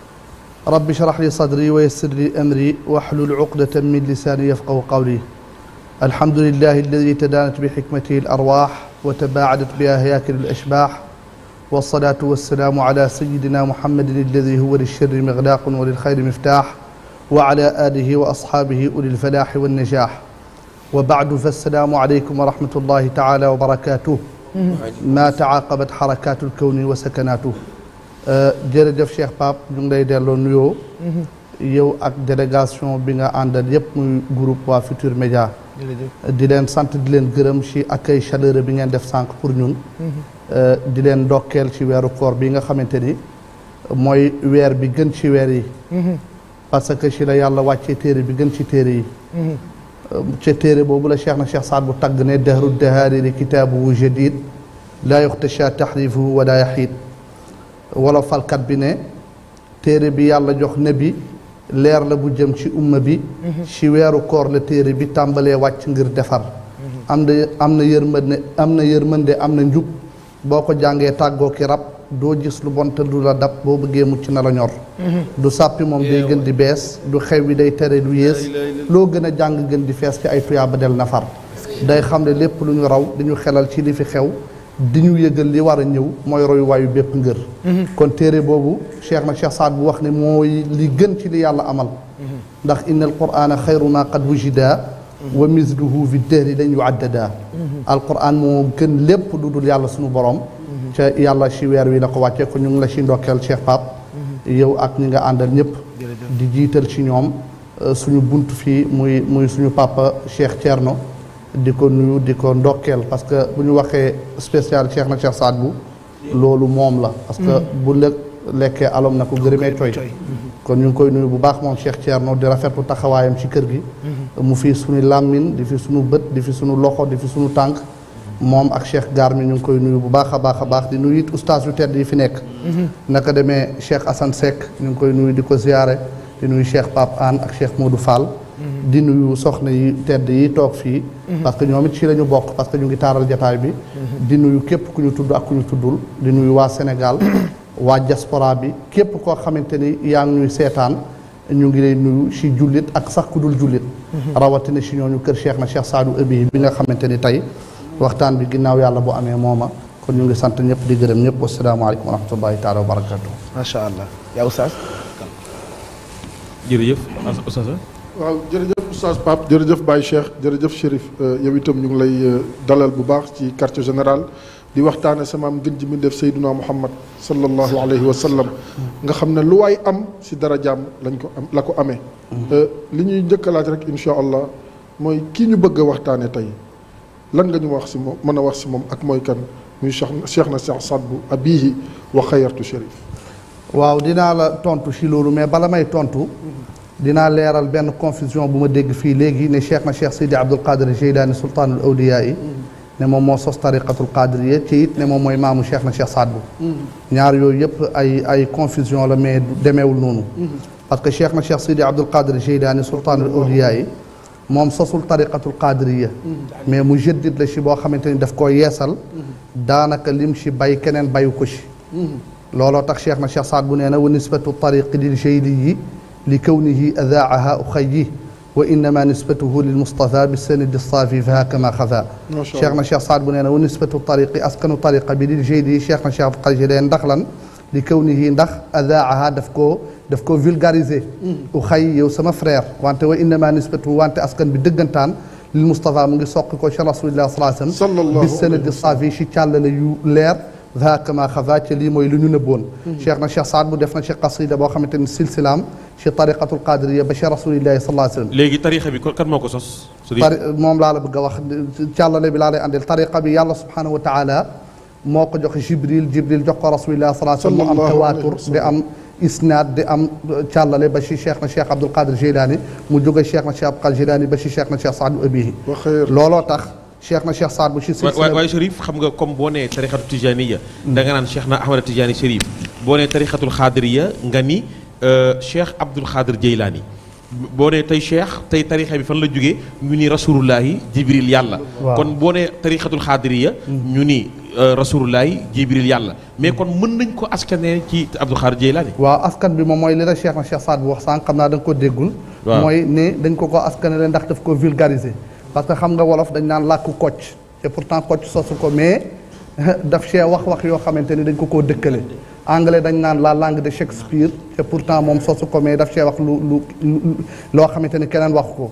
G: رب اشرح لي صدري ويسر لي أمري واحلل عقدة من لساني يفقه قولي الحمد لله الذي تدانت بحكمته الأرواح وتباعدت بها هياكل الأشباح والصلاة والسلام على سيدنا محمد الذي هو للشر مغلاق وللخير مفتاح وعلى آله وأصحابه أولي الفلاح والنجاح وبعد فالسلام عليكم ورحمة الله تعالى وبركاته ما تعاقبت حركات الكون وسكناته Euh, jërëjëf Cheikh Pape ñu ngi lay delloo nuyoo yow ak délégation bi nga àndal yépp muy groupe waa Futur Média di leen sant di leen gërëm ci accueil chaleureux bi ngeen def sànq pour ñun Euh, di leen ndokkeel ci weeru koor bi nga xamante ni mooy weer bi gën ci weer yi parce que ci la yàlla wàccee téere bi gën ci téere yi ca téere boobu la cheikh na cheikh saad bu tagg ne dahru dahaariri kitaabuhu jadid laa yuxtasha taxrifuhu wala yaxiid wala falkat bi ne téere bi yàlla jox nabi leer la bu jëm ci umma bi ci weeru koor la téere bi tàmbalee wàcc ngir defar am na am na yërmande am na yërmande am na njub boo ko jàngee tàggoo ki rab doo gis lu bon te du la dab boo bëggee mucc na la ñor du sàppi moom day gën di bees du xew wi day tere lu yées loo gën a jàng gën di fees ci ay tuyaaba del nafar day xam ne lépp lu ñu raw di ñu xelal ci li fi xew di ñu yëgal li war a ñëw mooy royuwaayu bépp ngër kon téere boobu cheikh na cheikh saad bu wax ne mooy li gën ci li yàlla amal ndax inna al qurana xayru ma qad wujida wa misluhu fi dëhri dañ yuaddada al quran moo gën lépp lu dul yàlla suñu borom ca yàlla ci weer wi la ko wàccee ko ñu ngi la ci ndokkeel cheikh pap yow ak ñi nga àndal ñëpp di jiital ci ñoom euh, suñu bunt fii muy muy suñu papa cheikh Thierno di ko nuyu di ko ndokkeel parce que bu ñu waxee spécial cheikh na cheikh Saad bu loolu moom la parce que bu lëg lekkee alom na ko gërëmee coy kon ñu ngi koy nuyu bu baax moom Cheikh Thierno di rafetlu taxawaayam ci kër gi mu fi suñu làmmin di fi suñu bët di fi suñu loxo di fi suñu tànk moom ak Cheikh Gaar mi ñu ngi koy nuyu bu baax a baax a baax di nuyu it ustaas yu tedd yi fi nekk naka demee Cheikh Assane Seck ñu ngi koy nuyu di ko ziyaare di nuyu Cheikh Pape Anne ak Cheikh Modou Fall di nuyu soxna yi tedd yi toog fii parce que ñoom it ci la ñu bokk parce que ñu ngi taaral jataay bi di nuyu képp ku ñu tudd ak ku ñu tuddul di nuyu waa Sénégal waa diaspora bi képp koo xamante ni yaa ngi ñuy seetaan ñu ngi lay nuyu si jullit ak sax ku dul jullit rawatina si ñooñu kër Cheikh na Cheikh Saadu Abi bi nga xamante ni tey waxtaan bi ginnaaw yàlla bu amee mooma kon ñu ngi sant ñëpp di gërëm ñëpp wasalaamaaleykum wa rahmatullahi taala wa barakatuh
D: macha allah yaa oustaz
F: jërëjëf Oustaz
B: waaw jërëjëf oustaz Pape jërëjëf Baye Cheikh jërëjëf Chérif yow itam ñu ngi lay dalal bu baax ci quartier général di waxtaane sama am gën ji mi def Seyduna Muhammad sallallahu alayhi wa sallam nga xam ne lu waay am si dara jaam lañ ko am la ko amee li ñuy njëkk a laaj rek incha allah mooy kii ñu bëgg a waxtaane tey lan nga ñu wax si moom mën a wax si moom ak mooy kan muy Cheikh Cheikh na Cheikh Saad bu abihi wa xayartu Chérif
G: waaw dinaa la tontu si loolu mais bala may tontu dinaa leeral benn confusion bu ma dégg fii léegi ne cheikh na cheikh Sidi Abdul Qadir Jeylaani sultaanul awliyaa yi ne moom moo sos tariqatul qadiriya ci it ne moom mooy maamu cheikh na cheikh Saad bu ñaar yooyu yëpp ay ay confusion la mais du demeewul noonu parce que cheikh na cheikh Sidi Abdul Qadir Jeylaani sultaanul awliyaa yi moom sosul tariqatul qadiriya mais mu jëddit la si boo xamante ni daf koo yeesal daanaka lim si bay keneen bayu ko si looloo tax cheikh na cheikh Saad bu nee na wa nisbatu tariqi lil jeyliyi li kawnihi adaaha uxayi wa innama nisbatuhu lil Mustafa bi sanadi saafi fa kama xafa cheikh na cheikh Saad bu nee na wa nisbatu tariqi askanu tariqa bi lil jeyliyi cheikh na cheikh Qadir ndax lan li kawnihi ndax adaaha daf koo daf koo vulgariser uxayi yow sama frère wante wa innama nisbatuhu wante askan bi dëggantaan lil Mustafa mu ngi soqi ko ci rasulillah sallallahu alayhi wa sallam bi sanadi saafi si càllale yu leer hakama xafa ci lii mooy lu ñu nëbboon cheikh na cheikh Saad bu def na ci qasida boo xamante ni silsilaam ci tariqatul qadiriya ba ci rasulillahi sallallahu alayhi wa sallam
F: léegi tarixa bi kan moo ko sos
G: tari moom laa la bëgg a wax càllale bi laa lay andil tariqa bi yàlla subhanahu wa taala moo ko jox jibril jibril jox ko rasulillahi sallallahu alayhi wa sallam mu am tawaatur di am isnaad di am càllale ba ci cheikh na cheikh Abdul Qadir Jilani mu jóge cheikh na cheikh Abdul Qadir Jilani ba ci cheikh na cheikh Saadu Abihi looloo tax cheikh na cheikh Saad bu ci
F: waay waaye Chérif xam nga comme boo nee tarixatu tijaniya da nga naan cheikh na Ahmada Tijani Chérif boo nee tarixatul xaadiriya nga ni cheikh Abdul Xaadir Jeylaani boo nee tey cheikh tey tarixa bi fan la jógee ñu ni rasulullahi jibril yàlla kon boo nee tarixatul xaadiriya ñu ni rasulullahi jibril yàlla mais kon mën nañ ko askanee ci Abdul Xaadir Jeylaani
G: waaw askan bi moom mooy li la cheikh na cheikh Saad bu wax sànq xam naa da nga ko déggul mooy ne dañ ko ko askanele ndax daf ko vulgariser parce que xam nga wolof dañ naan làkku kocc te pourtant kocc sosu ko mais daf cee wax wax yoo xamante ni dañ ko koo dëkkale anglais dañ naan la langue de Shakespeare te pourtant moom sosu ko mais daf cee wax lu lu loo xamante ni keneen wax ko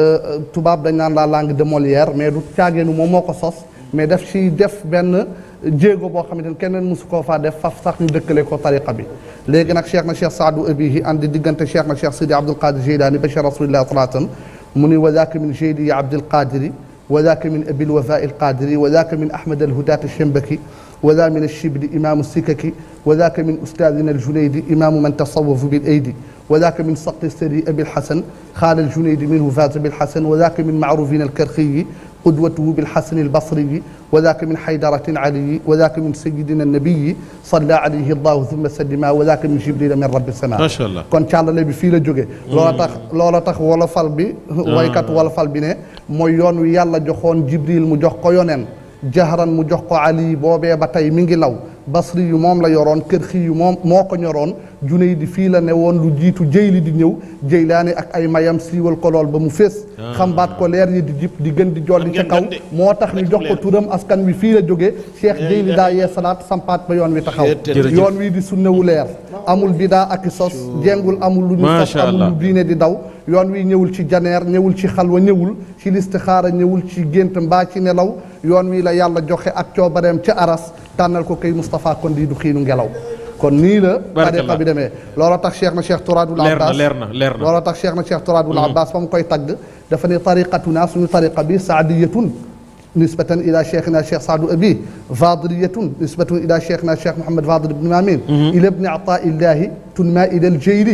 G: tubaab dañ naan la langue de Molière mais du caageenu moom moo ko sos mais daf ci def benn jéego boo xamante ni keneen mosu koo faa def faf sax ñu dëkkale ko tariqa bi léegi nag cheikh na cheikh Saadu Abihi andi diggante cheikh na cheikh Sidi Abdul Qadir Jilani ba cheikh rasulillah sallallahu alayhi wa sallam mu ni wa daaka min jeyli Abdul Qadiri wa daaka min abil wafa il qadiri wa daaka min ahmad alhudat alshembaki wa daa min alshibli imamu sikaki wa daaka min ustaadina aljunaydi imamu man tasawafu bil aydi wa daaka min saqi sari abil hasan xaala aljunaydi minhu faata bil hasan wa daaka min maarufin alkarxiyi قدوته بالحسن البصري وذاك من حيدرة علي وذاك من سيدنا النبي صلى عليه الله ثم سلم وذاك من جبريل من رب السماء
F: ما شاء الله
G: kon càllale bi fii la jóge loola tax loola tax wolofal bi waykat wolofal bi ne mooy yoon wi yàlla joxoon jibril mu jox ko yoneen jahran mu jox ko ali boobee ba tey mi ngi law basri yu moom la yoroon kër xi yu moom moo ko ñoroon juney di fii la ne woon lu jiitu jëyli di ñëw jëylaani ak ay mayam siiwal ko lool ba mu fees xambaat ko leer yi di jip di gën di jolli ca kaw moo tax ñu jox ko turam askan wi fii la jóge cheikh jëyli daa yee salaat sampaat ba yoon wi taxaw yoon wi di sunnewu leer amul bidaa ak i sos jengul amul lu ñu sos amul lu diine di daw yoon wi ñëwul ci janeer ñëwul ci xalwa ñëwul ci listixaara ñëwul ci gént mbaa ci nelaw yoon wi la yàlla joxe ak coobareem ca aras tànnal ko kay Moustapha kon di du xiinu ngelaw kon nii la tariqa bi demee looloo tax cheikh na cheikh Turadul Abbas
F: leer na leer na
G: looloo tax cheikh na cheikh Turadul Abbas fa mu koy tagg dafa ne tariqatuna suñu tariqa bi saadiyatun nisbatan ila cheikhina cheikh Saadu Abi fadiliyatun nisbatan ila cheikhina cheikh Mouhamed Fadil ibn Mamin ila ibni ataillahi tunma ila aljeyli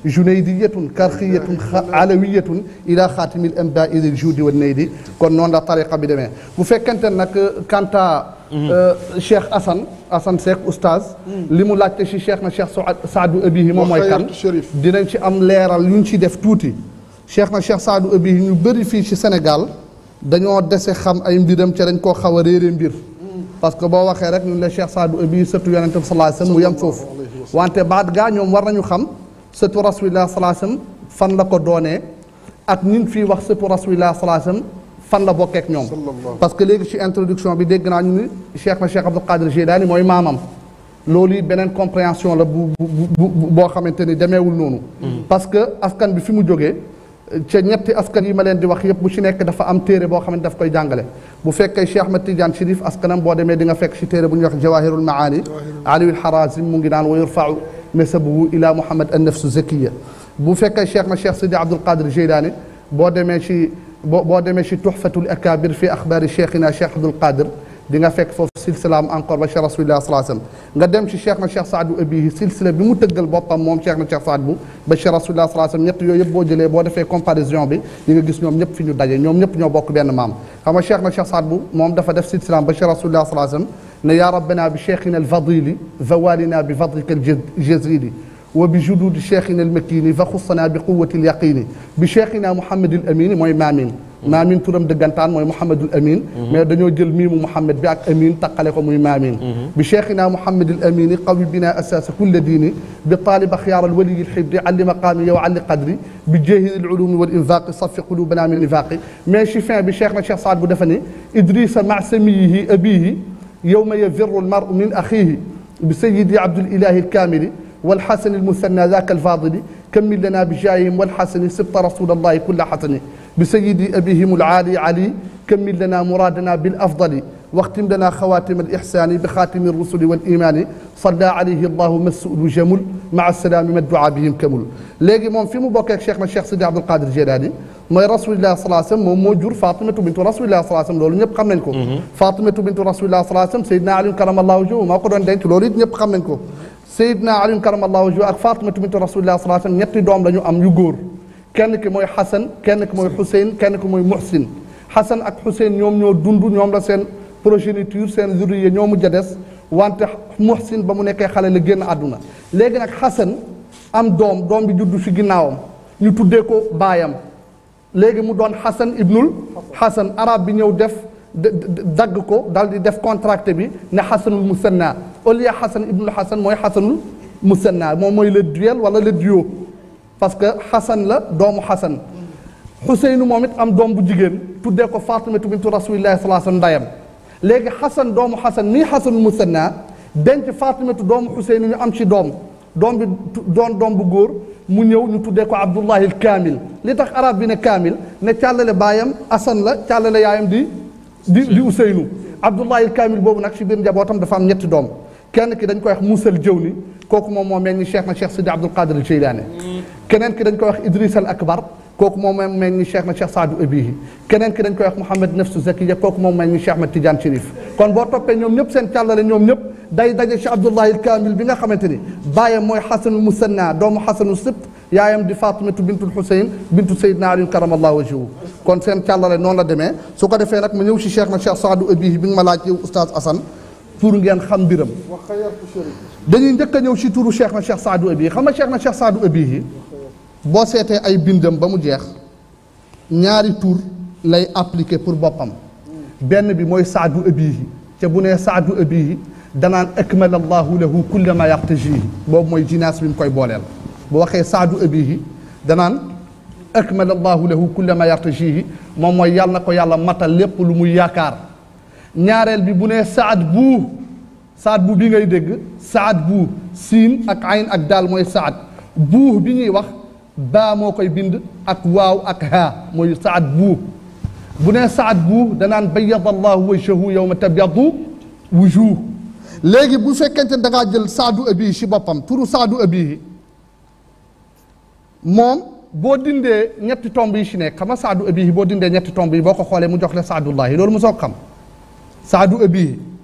G: junaydiyatun karxiyatun alawiyatun ila xaatimil amdaai lil juudi wa naydi kon noonu la tariqa bi demee bu fekkente nag kanta Cheikh Assane Assane Seck oustaz li mu laajte si Cheikh na Cheikh Saadu Abihi moom mooy kan dinañ ci am leeral yu ñu ci def tuuti Cheikh na Cheikh Saadu Abihi ñu bëri fii ci Sénégal dañoo dese xam ay mbiram ca dañ koo xaw a réere mbir parce que boo waxee rek ñun la Cheikh Saadu Abihi sëtu yonente bi sallallahu alayhi wasallam mu yem foofu wante baat gaa ñoom war nañu xam sëtu rasulillah sallallahu alayhi wasallam fan la ko doonee ak ñun fii wax sëtu rasulillah sallallahu alayhi wasallam fan la bokkeek ñoom parce que léegi ci introduction bi dégg naa ñu ni Cheikh na Cheikh Abdul Qadir Jilani mooy maamam loolu it beneen compréhension la bu bu boo xamante ni demeewul noonu parce que askan bi fi mu jógee ca ñetti askan yi ma leen di wax yëpp bu ci nekk dafa am téere boo xam ne daf koy jàngale bu fekkee Cheikh Ahmed Tidiane Chérif askanam boo demee di nga fekk ci téere bu ñuy wax Jawahirul Maani Aliul Harazim mu ngi naan wa yurfau nasabuhu ila Muhammad an nafsu zakiya bu fekkee Cheikh na Cheikh Sidi Abdul Qadir Jilani boo demee ci boo boo demee ci tuxfatul akabir fi axbaari cheikhina Cheikh Abdul Qadir di nga fekk foofu silsilaam encore ba Cheikh rasulillah sallallahu alayhi wasallam nga dem ci Cheikh na Cheikh Saadu Abihi silsila bi mu tëggal boppam moom Cheikh na Cheikh Saad bu ba Cheikh rasulillah sallallahu alayhi wasallam ñett yooyu yëpp boo jëlee boo defee comparaison bi di nga gis ñoom ñëpp fi ñu daje ñoom ñëpp ñoo bokk benn maam xam nga Cheikh na Cheikh Saad bu moom dafa def silsilaam ba Cheikh rasulillah sallallahu alayhi wasallam ne yaa rabbana bi cheikhina alfadili zawalina bi fadlika aljazili وبجدود شيخنا المكين فخصنا بقوة اليقين بشيخنا محمد الأمين موي مامين مامين تورم دغانتان موي محمد الأمين مي دانيو جيل ميمو محمد بي اك أمين تقالي كو موي مامين بشيخنا محمد الأمين قوي بنا أساس كل دين بطالب خيار الولي الحبر علي مقامي وعلي قدري بجاهد العلوم والإنفاق صف قلوبنا من النفاق مي شفين بشيخنا شيخ سعد بودفني إدريس مع سميه أبيه يوم يفر المرء من أخيه بسيدي عبد الإله الكامل والحسن المثنى ذاك الفاضل كمل لنا بجاههم والحسن سبط رسول الله كل حسن بسيد أبيهم العالي علي كمل لنا مرادنا بالأفضل واختم لنا خواتم الإحسان بخاتم الرسل والإيمان صلى عليه الله مسؤول جمل مع السلام ما الدعاء بهم كمل léegi moom fi mu bokkeek cheikh na cheikh Sidi Abdul Qadir Jilani mooy rasulillah sallallahu alayhi wasallam moom moo jur Fatimatu bintu rasulillah sallallahu alayhi wasallam loolu ñëpp xam nañ ko Fatimatu bintu rasulillah sallallahu alayhi wasallam Seydina Ali karamallahu wajhahu moo ko doon denc loolu it ñëpp xam nañ ko Seydina Ali karamallahu wajhahu ak Fatimatu bintu rasulillah sallallahu alayhi wasallam ñetti doom la ñu am yu góor kenn ki mooy Xasan kenn ki mooy Xuseyn kenn ki mooy Muhsin Xasan ak Xuseyn ñoom ñoo dund ñoom la seen progéniture seen zurriya ñoo mujj a des wante Muhsin ba mu nekkee xale la génn àdduna léegi nag Xasan am doom doom bi juddu fi ginnaawam ñu tuddee ko baayam léegi mu doon Xasan ibnul Xasan arab bi ñëw def dagg ko dal di def contracté bi ne Xasanul Musanna au lieu Xasan ibnul Xasan mooy Xasanul Musanna moom mooy le duel wala le duo parce que Xasan la doomu Xasan Xuseynu moom it am doom bu jigéen tuddee ko Fatimatu bintu rasulillahi sallallahu alayhi wasallam ndayam léegi Xasan doomu Xasan mii Xasanul Musanna denc Fatimatu doomu Xuseynu ñu am ci doom doom bi doon doom bu góor mu ñëw ñu tuddee ko Abdullahi Kaamil li tax arab bi ne Kaamil ne càllale baayam Asan la càllale yaayam di di di Useynu Abdullahi Kaamil boobu nag ci biir njabootam dafa am ñetti doom kenn ki dañ koy wax Musal Jawni kooku moom moo mel ni Cheikh na Cheikh Sidi Abdul Qadir Jeylaani keneen ki dañ koy wax Idris al Akbar kooku moom moo mel ni Cheikh na Cheikh Saadu Abihi keneen ki dañ koy wax Mouhamed Nafsu Zakiya kooku moom mel ni Cheikh Ahmed Tidiane Chérif kon boo toppee ñoom ñëpp seen càllale ñoom ñëpp day daje ci Abdullahi Kaamil bi nga xamante ni baayam mooy Xasanul Musanna doomu Xasanu Sibt yaayam di Fatimatu bintul Xuseyn bintu Seydina Ali karamallahu wajhahu kon seen càllale noonu la demee su ko defee nag ma ñëw ci Cheikh na Cheikh Saadu Abihi bi nga ma laaj yow Oustaz Assane pour ngeen xam mbiram dañuy njëkk a ñëw ci turu Cheikh na Cheikh Saadu Abihi xam nga Cheikh na Cheikh Saadu Abihi boo seetee ay bindam ba mu jeex ñaari tur lay appliqué pour boppam benn bi mooy Saadu Abihi te bu nee Saadu Abihi danaan akmala allahu lahu kulla ma yaxtajihi boobu mooy jinaas bi mu koy booleel bu waxee Saadu Abihi danaan akmala allahu lahu kulla ma yartajihi moom mooy yàlla na ko yàlla matal lépp lu muy yaakaar ñaareel bi bu nee saad buu saad bu bi ngay dégg saad buu siin ak ayn ak daal mooy saad buu bi ñuy wax baa moo koy bind ak waaw ak haa mooy saad buu bu nee saad buu danaan bayyada allahu wajhahu yawma tabyadu wujuh léegi bu fekkente ne da ngaa jël saadu abihi si boppam turu saadu abihi moom boo dindee ñetti tomb yi si nekk xam nga saadu abihi boo dindee ñetti tomb yi boo ko xoolee mu jox la saadullahi loolu mu soog xam saadu abihi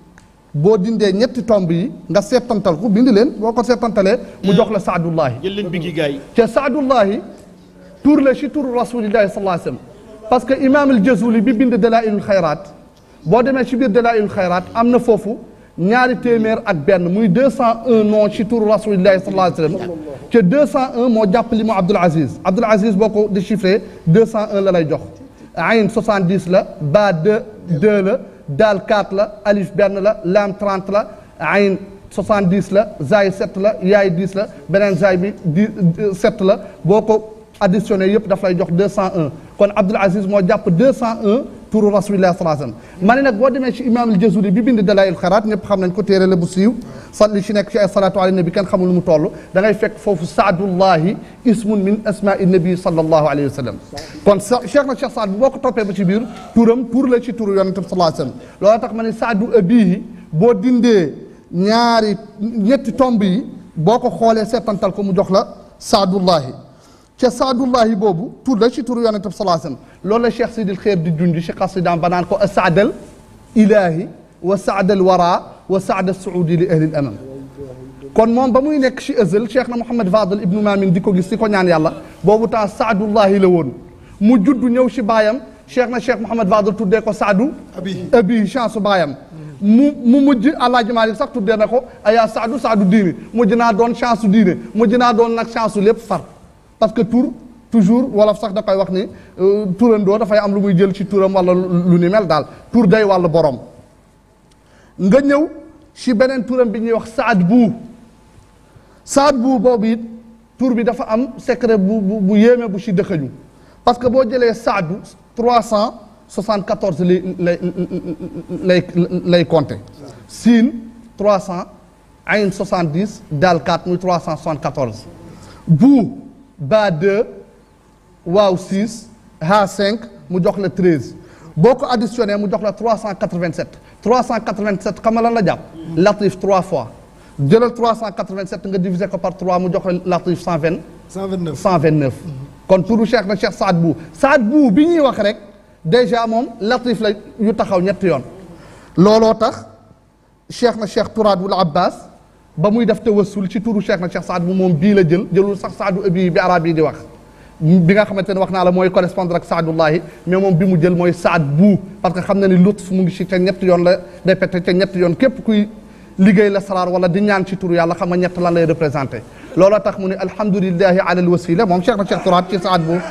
G: boo dindee ñetti tomb yi nga seetantal ko bind leen boo ko seetantalee mu jox la saadullahi
E: jël leen biggi gars yi
G: te saadullahi tur la ci turu rasulillahi sallallahu alayhi wasallam parce que imam al jazuli bi bind dalailul xayraat boo demee ci biir dalailul xayraat am na foofu ñaari téeméer ak benn muy 201 non ci turu rasulillahi sallallahu alayhi wasallam te 201 moo jàpp li mu Abdul Aziz Abdul Aziz boo ko déchiffré 201 la lay jox ayn 70 la ba 2 2 la daal 4 la alif benn la laam 30 la ayn 70 la zaay 7 la yaay 10 la beneen zaay bi 10 7 la boo ko additionné yëpp daf lay jox 201 kon Abdul Aziz moo jàpp 201 turu rasulillah sallallahu alayhi wasallam ma ne nag boo demee ci imam al-Jazuli bi bind dalail xaraat ñëpp xam nañ ko téere la bu siiw sat li ci nekk ci ay salatu ala nabi kenn xamul lu mu toll da ngay fekk foofu saadullahi ismun min asma'i nabi sallallahu alayhi wa sallam kon sa cheikh na cheikh saad bu boo ko toppee ba ci biir turam tur la ci turu yonente bi sallallahu alayhi wa sallam loolu tax ma ne saadu abihi boo dindee ñaari ñetti tomb yi boo ko xoolee seetantal ko mu jox la saadullahi ca saadullahi boobu tur la ci turu yonente bi sallallahu alayhi wa sallam loolu la cheikh sidil xeer di junj ci xasidaam ba naan ko asaadal ilahi wa saadal wara wa saada suudi li ahli l amam kon moom ba muy nekk ci ëzël cheikh na Mouhamed Fadel ibnu Maamin di ko gis di ko ñaan yàlla boobu temps saadullahi la woon mu judd ñëw ci baayam cheikh na cheikh Mouhamed Fadel tuddee ko saadu abi chance su baayam mu mu mujj Alaaji Maalik sax tuddee na ko ayaa saadu saadu diine mujj naa doon chance su diine mujj naa doon nag chance su lépp far parce que tur toujours wolof sax da koy wax ni turandoo dafay am lu muy jël ci turam wala lu ni mel daal tur day wàllu borom nga ñëw ci beneen turam bi ñuy wax saad bu saad bu boobu it tur bi dafa am secret bu bu bu yéeme bu ci dëxëñu parce que boo jëlee saadu 374 lay lay lay lay compter siin 300 ayn 70 daal 4 muy 374 bu ba 2 waaw 6 ha 5 mu jox la 13 boo ko additionné mu jox la 387 387 xam nga lan la jàpp. latif 3 fois jëlal 387 nga diviser ko par 3 mu jox la latif 120.
B: 129
G: 129. kon turu cheikh na cheikh Saad bu Saad bu bi ñuy wax rek déjà moom latif la yu taxaw ñetti yoon. looloo tax cheikh na cheikh Turaadul Abbas ba muy def tawassul ci turu cheikh na cheikh Saad bu moom bii la jël jëlul sax Saadu abi bi arab yi di wax. bi nga xamante ne wax naa la mooy correspondre ak saadullahi mais moom bi mu jël mooy saad bu parce que xam na ni lutf mu ngi ci ca ñetti yoon la day pete ca ñetti yoon képp kuy liggéey la salaar wala di ñaan ci turu yàlla xam nga ñett lan lay représenté looloo tax mu ne alhamdulillahi ala alwasila moom cheikh na cheikh turaat ci saad bu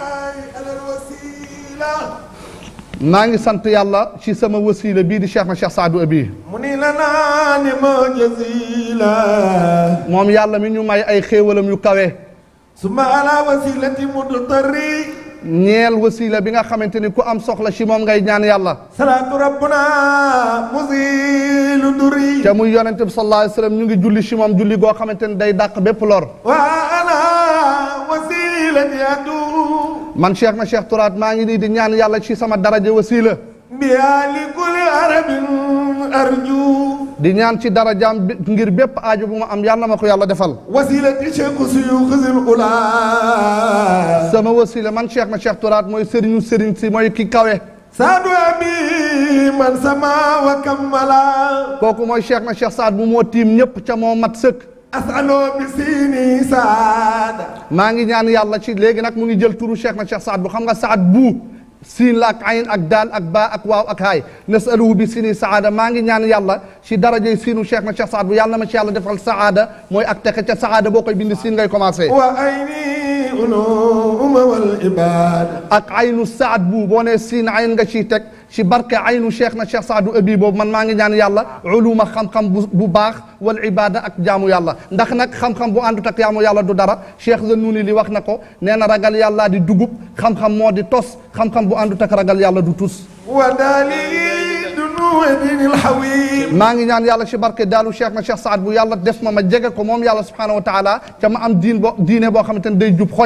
G: maa ngi sant yàlla ci sama wasila bii di cheikh na cheikh saadu abi
B: mu ni la naa ni ma jazila
G: moom yàlla mi ñu may ay xéewalam yu kawe
B: suma ala wasilati mudtari
G: ñeel wasila bi nga xamante ni ku am soxla ci moom ngay ñaan yàlla
B: salaatu rabbuna muzilu duri
G: te muy yonente bi sallallahu alayhi wa sallam ñu ngi julli ci moom julli goo xamante ni day dàq bépp lor
B: wa ana wasilati adu
G: man cheikh na cheikh turaat maa ngi nii di ñaan yàlla ci sama daraja wasila
B: biya li kulli arabin arju
G: di ñaan ci darajaam bi ngir bépp aajo bu ma am yàlla ma ko yàlla defal
B: wasilati cheikh suyuux zil ula
G: sama wasila man cheikh na cheikh turaat mooy sëriñu sëriñ si mooy ki kawe
B: saadu abi man sama wa kammala
G: kooku mooy cheikh na cheikh saad bu moo tiim ñëpp ca moo mat sëkk
B: asalo bi siini saada
G: maa ngi ñaan yàlla ci léegi nag mu ngi jël turu cheikh na cheikh saad bu xam nga saad bu siin la ak ayn ak daal ak baa ak waaw ak haay nasaluhu bi sini saada maa ngi ñaan yàlla ci darajey siinu cheikh na cheikh saad bu yàlla na ma ci yàlla defal saada mooy ak texe ca saada boo koy bind siin ngay commencé
B: wa ayni uluma wal ibada
G: ak aynu saad bu boo nee siin ayn nga ciy teg ci barke aynu cheikh na cheikh saadu abi boobu man maa ngi ñaan yàlla uluma xam-xam bu bu baax wal ibada ak jaamu yàlla ndax nag xam-xam bu àndut ak jaamu yàlla du dara cheikh Zannuni li wax na ko nee na ragal yàlla di dugub xam-xam moo di tos xam-xam bu àndut ak ragal yàlla du tus
B: wa dali dunu dinil hawim
G: maa ngi ñaan yàlla ci barke daalu cheikh na cheikh saad bu yàlla def ma ma jege ko moom yàlla subhanahu wa taala ca ma am diin bo diine boo xamante ne day jub xocc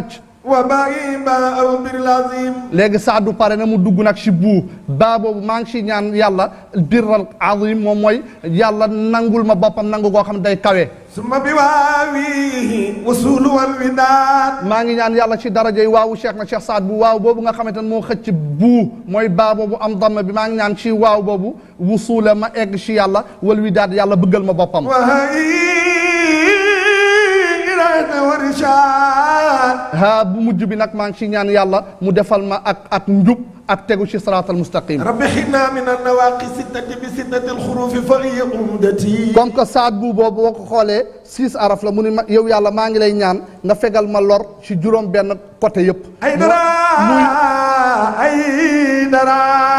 B: وباقي ما أو بالعظيم
G: léegi saadu pare na mu dugg nag si buu baa boobu maa ngi si ñaan yàlla birral azim moom mooy yàlla nangul ma boppam nangu goo xam day kawe
B: ثم بواويه وصول والوداد
G: maa ngi ñaan yàlla ci darajey waawu cheikh na cheikh saad bu waaw boobu nga xamante ne moo xëcc buu mooy baa boobu am damm bi maa ngi ñaan ci waaw boobu wusuula ma egg ci yàlla wal widaad yàlla bëggal ma boppam
B: وهي إرادة ورشاد
G: haa bu mujj bi nag maa ngi ci ñaan yàlla mu defal ma ak ak njub ak tegu ci siraatal mustaqim
B: رب حنا من النواقي ستة بستة الخروف فهي عمدتي
G: comme que saad bu boobu boo ko xoolee six araf la mu ni ma yow yàlla maa ngi lay ñaan nga fegal ma lor ci juróom benn côté yëpp
B: أي درا أي درا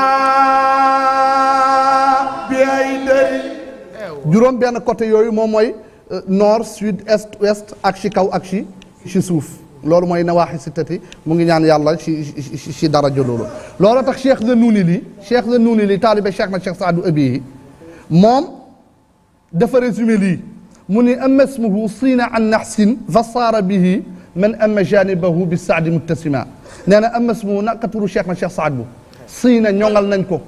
B: بأي دري
G: juróom benn côté yooyu moom mooy euh, nord sud est ouest ak ci kaw ak ci ci suuf loolu mooy nawaaxi sittati mu ngi ñaan yàlla ci ci ci daraja loolu loolu tax cheikh de nuuni li cheikh de nuuni li taalibe cheikh na cheikh saadu abi yi moom dafa résumé lii mu ni ama smuhu siina an naxsin fa saara bihi man ama janibahu bi saadi muttasima nee na ama smuhu naka turu cheikh na cheikh saad bu siina ñoŋal nañ ko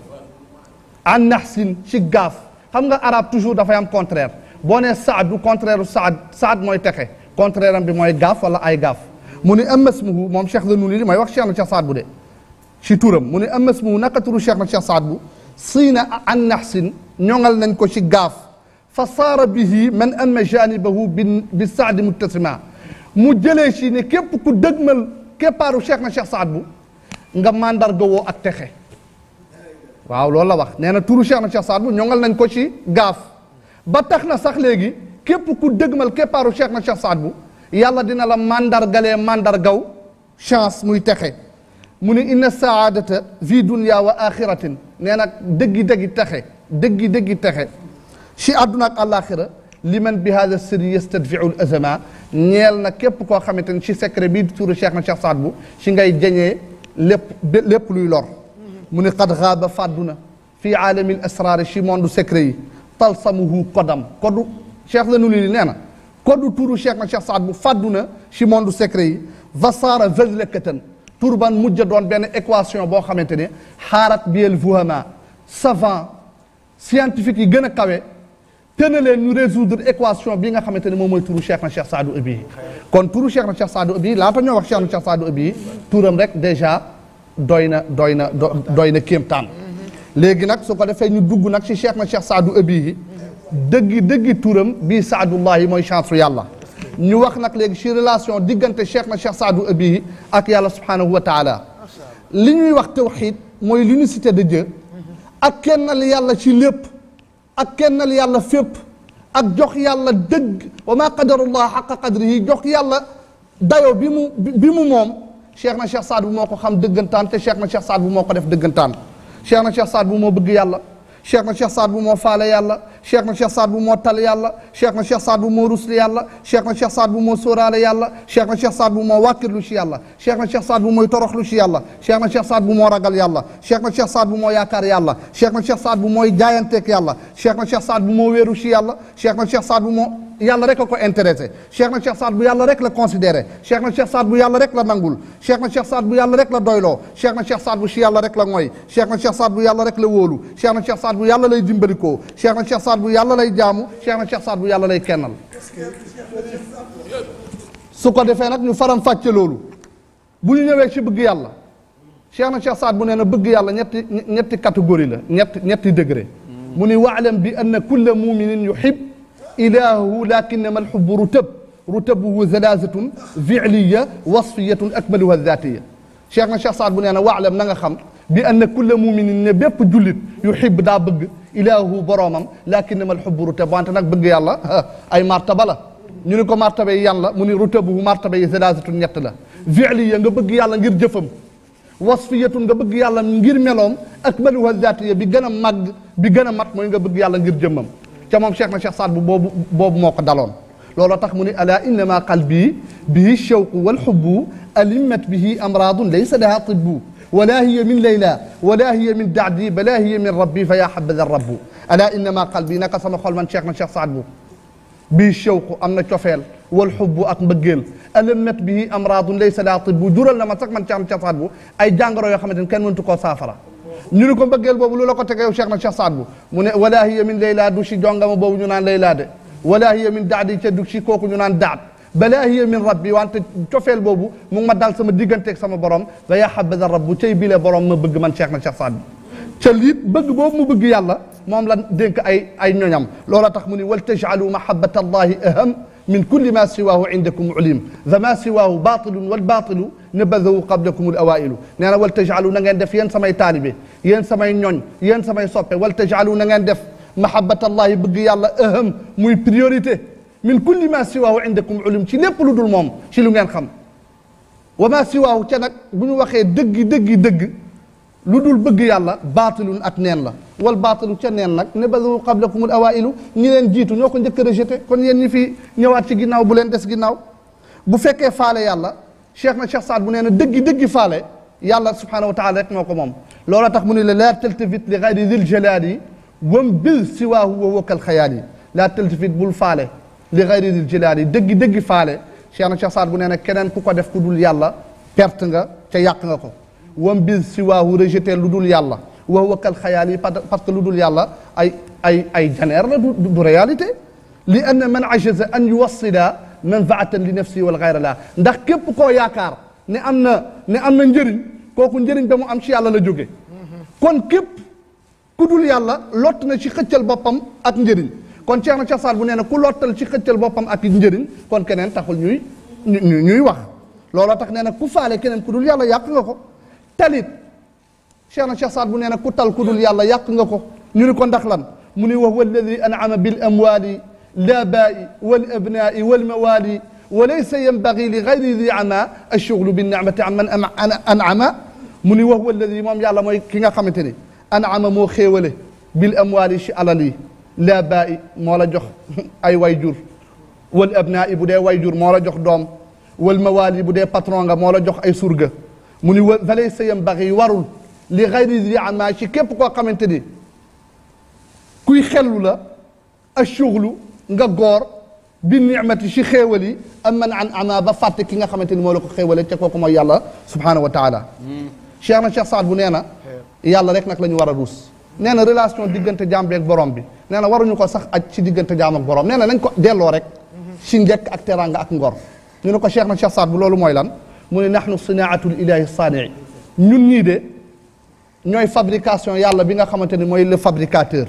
G: an naxsin ci gaaf xam nga arab toujours dafay am contraire boo nee saad du contraire u saad saad mooy texe contraire am bi mooy gaaf wala ay gaaf mu ni amasmuhu moom cheikh la nuni li mooy wax cheikh na cheikh saad bu de ci turam mu ni amasmuhu naka turu cheikh na cheikh saad bu siina an naxsin ñoŋal nañ ko ci gaaf fa saara bihi man amma janibahu bi bi saadi muttasima mu jëlee ci ne képp ku dëgmal képpaaru cheikh na cheikh saad bu nga mandarga woo ak texe waaw loolu la wax nee na turu Cheikh na Cheikh Saad bu ñongal nañ ko ci gaaf ba tax na sax léegi képp ku dëgmal képpaaru Cheikh na Cheikh Saad bu yàlla dina la mandargalee mandargaw chance muy texe mu ne inna saadata fi dunya wa axiratin nee na dëggi dëggi texe dëggi dëggi texe ci àdduna ak àllaaxira liman bi hada sirri yastadfiu l azama ñeel na képp koo xamante ni ci secret bii di turu Cheikh na Cheikh Saad bu ci ngay jañee lépp lépp luy lor mu ne qad xaaba fàddu na fii aalami l asraari ci monde secret yi talsamuhu kodam kodu cheikh la nuli li nee na kodu turu cheikh na cheikh saad bu fàddu na ci monde secret yi vasaara vazlakatan tur ban mujj doon benn équation boo xamante ne xaarat biel vuhama savant scientifique yi gën a kawe te na leen ñu résoudre équation bi nga xamante ne moom mooy turu cheikh na cheikh saadu abi kon turu cheikh na cheikh saadu abi laata ñoo wax cheikh na cheikh saadu abi turam rek déjà doy na doy na doy na kéemtaan léegi nag su ko defee ñu dugg nag ci cheikh na cheikh saadu abihi dëggi dëggi turam bii saadullahi mooy chance su yàlla ñu wax nag léegi ci relation diggante cheikh na cheikh saadu abihi ak yàlla subhanahu wa taala li ñuy wax tawxid mooy l'unicité de Dieu ak kennal yàlla ci lépp ak kennal yàlla fépp ak jox yàlla dëgg wa ma qadarullah xaqa qadrihi jox yàlla dayo bi mu bi mu moom cheikh na cheikh saad bu moo ko xam dëggantaan te cheikh na cheikh saad bu moo ko def dëggantaan cheikh na cheikh saad bu moo bëgg yàlla cheikh na cheikh saad bu moo faale yàlla cheikh na cheikh saad bu moo tal yàlla cheikh na cheikh saad bu moo rusli yàlla cheikh na cheikh saad bu moo sóoraale yàlla cheikh na cheikh saad bu moo wàkkirlu ci yàlla cheikh na cheikh saad bu mooy toroxlu ci yàlla cheikh na cheikh saad bu moo ragal yàlla cheikh na cheikh saad bu moo yaakaar yàlla cheikh na cheikh saad bu mooy jaayanteeg yàlla cheikh na cheikh saad bu moo wéeru ci yàlla cheikh na cheikh saad bu moo yàlla rek a ko intéressé cheikh na cheikh saad bu yàlla rek la considéré cheikh na cheikh saad bu yàlla rek la nangul cheikh na cheikh saad bu yàlla rek la doyloo cheikh na cheikh saad bu ci yàlla rek la ngoy cheikh na cheikh saad bu yàlla rek la wóolu cheikh na cheikh saad bu yàlla lay dimbalikoo cheikh na cheikh saad bu yàlla lay jaamu cheikh na cheikh saad bu yàlla lay kennal su ko defee nag ñu faram fàcce loolu bu ñu ñëwee ci bëgg yàlla cheikh na cheikh saad bu nee na bëgg yàlla ñetti ñetti catégorie la ñetti ñetti degré mu ni waalam bi anna kulla muminin yuhib إلهه لكنما الحب رتب رتبه ثلاثة فعلية وصفية أكملها الذاتية شيخنا الشيخ سعد بن أنا واعلم نغا خم بأن كل مؤمن بيب جلد يحب دا بغ إلهه برامم لكنما الحب رتب وانت نك بغ يالا أي مرتبة لا ñu ni ko martaba yi yan la mu ni rutabuhu martaba yi salaasatun ñett la fi'liya nga bëgg yàlla ngir jëfam wasfiyatun nga bëgg yàlla ngir meloom akmaluha zaatiya bi gën a màgg bi gën a mat mooy nga bëgg yàlla ngir jëmmam ca moom cheikh na cheikh saad bu boobu boobu moo ko daloon looloo tax mu ni ala innama qalbi bihi shawqu walxubbu alimmat bihi amradun laysa laha tibbu ولا هي من ليلى ولا هي من دعدي بلا هي من ربي فيا حبذا الرب الا انما قلبي نقص ما خول من شيخنا شيخ سعد بو bii shawqu am na cofeel wal xubbu ak mbëggeel alamet bii amraadun laysa laa tibbu jural na ma sax man ci am casaat bu ay jàngoro yoo xamante ni kenn mëntu koo saafara ñu ni ko mbëggeel boobu lu la ko tege yow Cheikh na Cheikh Saad bu mu ne wala hiya min layla du si jongama boobu ñu naan layla de wala hiya min daadi ca du si kooku ñu naan daat balaa hiya min rabbi wante cofeel boobu mu ngi ma dal sama digganteeg sama borom ba yaa xabada rabbu cay bile borom ma bëgg man Cheikh na Cheikh Saad bu ca liit bëgg boobu mu bëgg yàlla moom la dénk ay ay ñoñam loola tax mu ni wal tajcalu mahabata allahi aham min kulli ma siwaahu indakum ulim fa ma siwaahu batilun wal batilu nabadahu qablakum al awailu nee na wal tajcalu na ngeen def yéen samay taalibe yéen samay ñoñ yéen samay soppe wal tajcalu na ngeen def mahabata allahi bëgg yàlla aham muy priorité min kulli ma siwaahu indakum ulim ci lépp lu dul moom ci lu ngeen xam wa ma siwaahu ca nag bu ñu waxee dëggi dëggi dëgg lu dul bëgg yàlla baatilun ak neen la wal baatilu ca neen nag ne badu qablakumul awailu ñi leen jiitu ñoo ko njëkk a rejeté kon yéen ñi fi ñëwaat ci ginnaaw bu leen des ginnaaw bu fekkee faale yàlla cheikh na cheikh saad bu nee na dëggi dëggi faale yàlla subhanahu wa taala rek moo ko moom loola tax mu ne la laa taltafit li gayri dil jalaali wam bil siwaahu wa wakal xayaali laa taltafit bul faale li gayri dil jalaali dëggi dëggi faale cheikh na cheikh saad bu nee na keneen ku ko def ku dul yàlla perte nga ca yàq nga ko wam bis si waahu rejeté lu dul yàlla wax wakkal xayaal yi parce que lu dul yàlla ay ay ay janeer la du du réalité li anna man ajaza an yuwassila manfaatan li nafsi wal gayra la ndax képp koo yaakaar ne am na ne am na njëriñ kooku njëriñ ba mu am ci yàlla la jóge kon képp ku dul yàlla lott na ci xëccal boppam ak njëriñ kon Cheikh na Cheikh Saad bu nee na ku lottal ci xëccal boppam ak njëriñ kon keneen taxul ñuy ñuy ñuy wax looloo tax nee na ku faale keneen ku dul yàlla yàq nga ko talit cheikh na cheikh saad bu nee na ku tal ku dul yàlla yàq nga ko ñu ni ko ndax lan mu ni wa huwa alladi an'ama bil amwali l'aabaai wal abnaai wal mawali wa laysa yanbagi li gayri di ama alchuglu bin nicmati an man an'ama mu ni wa huwa alladi moom yàlla mooy ki nga xamante ni an'ama moo xéewale bil amwali ci alal yi l'aabaai moo la jox ay way jur wal abnaai bu dee way jur moo la jox doom wal mawali bu dee patron nga moo la jox ay surga mu ni wa valay sayam baxi warul li xayri di ama ci képp koo xamante ni kuy xellu la ashughlu nga góor bi nicmati ci xéewal yi am man an ama ba fàtte ki nga xamante ni moo la ko xéewale ca kooku mooy yàlla subhanahu wa taala cheikh na cheikh saad bu nee na yàlla rek nag la ñu war a ruus nee na relation diggante jaam bi ak borom bi nee na waruñu ko sax aj ci diggante jaam ak borom nee na nañ ko delloo rek ci njëkk ak teranga ak ngor ñu ne ko cheikh na cheikh saad bu loolu mooy lan mu ne nahnu sinaatul ilahi saanii ñun ñii de ñooy fabrication yàlla bi nga xamante ni mooy le fabricateur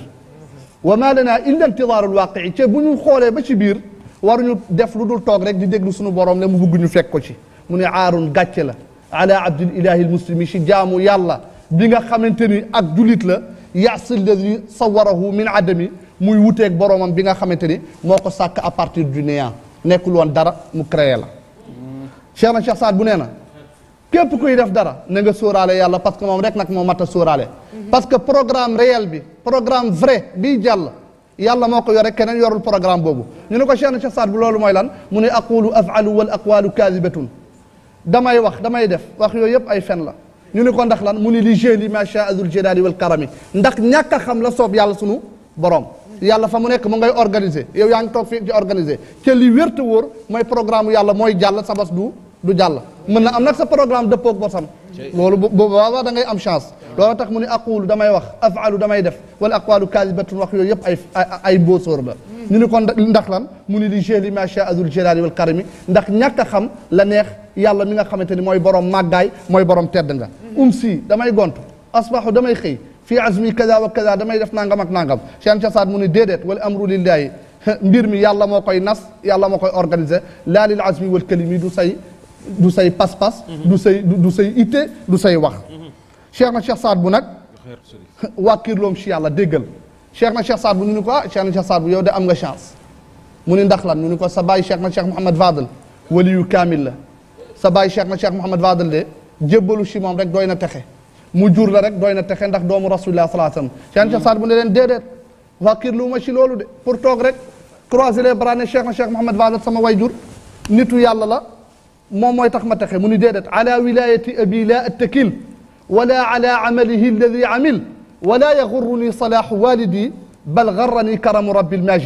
G: wa ma lana illa intidaarul waaqii te bu ñu xoolee ba ci biir waruñu def lu dul toog rek di déglu suñu borom ne mu bugg ñu fekk ko ci mu ne aarun gàcce la ala abdil ilahi al muslimi ci jaamu yàlla bi nga xamante ni ak julit la yaasi alladi sawarahu min adami muy wuteeg boromam bi nga xamante ni moo ko sàkk à partir du néant nekkul woon dara mu créé la cheikh na cheikh saad bu nee na képp kuy def dara na nga sóoraale yàlla parce que moom rek nag moo mat a sóoraale parce que programme réel bi programme vrai biy jàll yàlla moo ko yore keneen yorul programme boobu ñu ne ko cheikh na cheikh saad bu loolu mooy lan mu ne aqulu afalu wal aqwalu kaadibatun damay wax damay def wax yooyu yëpp ay fen la ñu ne ko ndax lan mu ne li jeli ma shaa dul jalali wal karami ndax ñàkk a xam la soob yàlla sunu borom yàlla fa mu nekk mu ngay organiser yow yaa ngi toog fii ci organiser te li wér te wóor mooy programme yàlla mooy jàll sa bos du du jàll mën na am nag sa programme dëppoog bosam loolu bu boobaa da ngay am chance loolu tax mu ne aqulu damay wax afalu damay def wala aqwalu kaadibatun wax yooyu yëpp ay ay mbóosóor la ñu ni kon ndax lan mu ni li jeli ma shaa dul jalali wal karami ndax ñàkk a xam la neex yàlla mi nga xamante ni mooy borom màggaay mooy borom tedd nga um si damay gontu asbaxu damay xëy fii azmi kaza wa kaza damay def nangam ak nangam Cheikh Saad mu ni déedéet wala amru lillahi mbir mi yàlla moo koy nas yàlla moo koy organiser laa lil azmi wal kalimi du say du say pas-pas du say du say itte du say wax Cheikh na Cheikh Saad bu nag wàkkirloom ci yàlla déggal Cheikh na Cheikh Saad bu ñu ni ko ah Cheikh na Cheikh Saad bu yow de am nga chance mu ni ndax lan ñu ni ko sa baay Cheikh na Cheikh Mouhamad Fadel waliyu kaamil la sa baay Cheikh na Cheikh Mouhamad Fadel de jébbalu ci moom rek doy na texe mu jur la rek doy na texe ndax doomu rasulillah salaa sallam Cheikh na Cheikh Saad bu ne leen déedéet wàkkirlu ma ci loolu de pour toog rek croiser les bras ne Cheikh na Cheikh Mouhamad Fadel sama way jur nitu yàlla la moom mooy tax ma texe mu ni déedéet ala wilayati abi la attakil wala ala amalihi alladi amil wala yagurruni salahu walidi bal garrani karamu rabbi lmajidi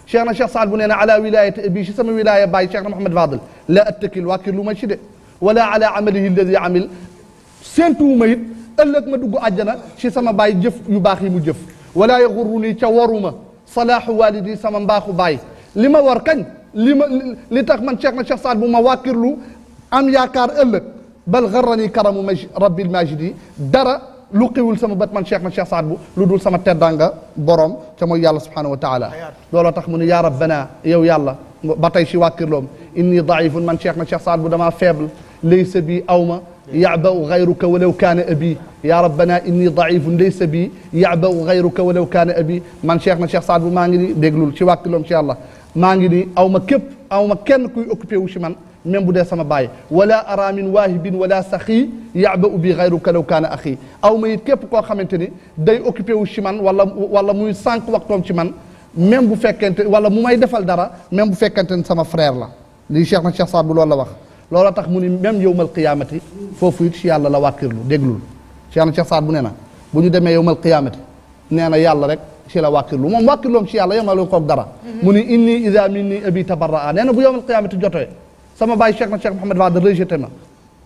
G: cheikh na cheikh saad bu nee na ala wilayati abi si sama wilaya bàyyi cheikh na Mouhamed Fadel la attakil wàkkir lu ma ci de wala ala amalihi alladi amil séentuwuma it ëllëg ma dugg àjjana ci sama baay jëf yu baax yi mu jëf wala yaxurru nii ca waruma salaahu walidi sama mbaaxu baay li ma war kañ li ma li tax man cheikh na cheikh saad bu ma wàkkirlu am yaakaar ëllëg bal garrani karamu maj rabbil majidi dara lu xiwul sama bët man cheikh na cheikh saad bu lu dul sama teddanga borom ca mooy yàlla subhanahu wa taala looloo tax mu ne yaa rabbana yow yàlla ba tey si wàkkirloom inni daifun man cheikh na cheikh saad bu damaa faible laysa bi awma yacbau gayruka walaw kaana abi ya rabbana inni daifun laysa bi yacbau gayruka walaw kaana abi man cheikh na cheikh saad bu maa ngi ni déglul ci wàkkirloom ci yàlla maa ngi ni aw ma képp aw ma kenn kuy occupé wu si man même bu dee sama baay wala ara min waahibin wala saxi yaba u bi xayruka law kaana axi aw ma it képp koo xamante ni day occupé wu ci man wala wala muy sànq waxtoom ci man même bu fekkente wala mu may defal dara même bu fekkente ni sama frère la lii cheikh na cheikh saad bu loolu la wax loolu tax mu ni même yowmal qiyaamati foofu it ci yàlla la wàkkirlu déglul cheikh na cheikh saad bu nee na bu ñu demee yowmal qiyaamati nee na yàlla rek ci la wàkkirlu moom wàkkirloom ci yàlla yemale koog dara mu ni inni ida minni abi tabarraa nee na bu yowmal qiyaamati jotee sama baay cheikh na cheikh Mouhamed Wade rejeté ma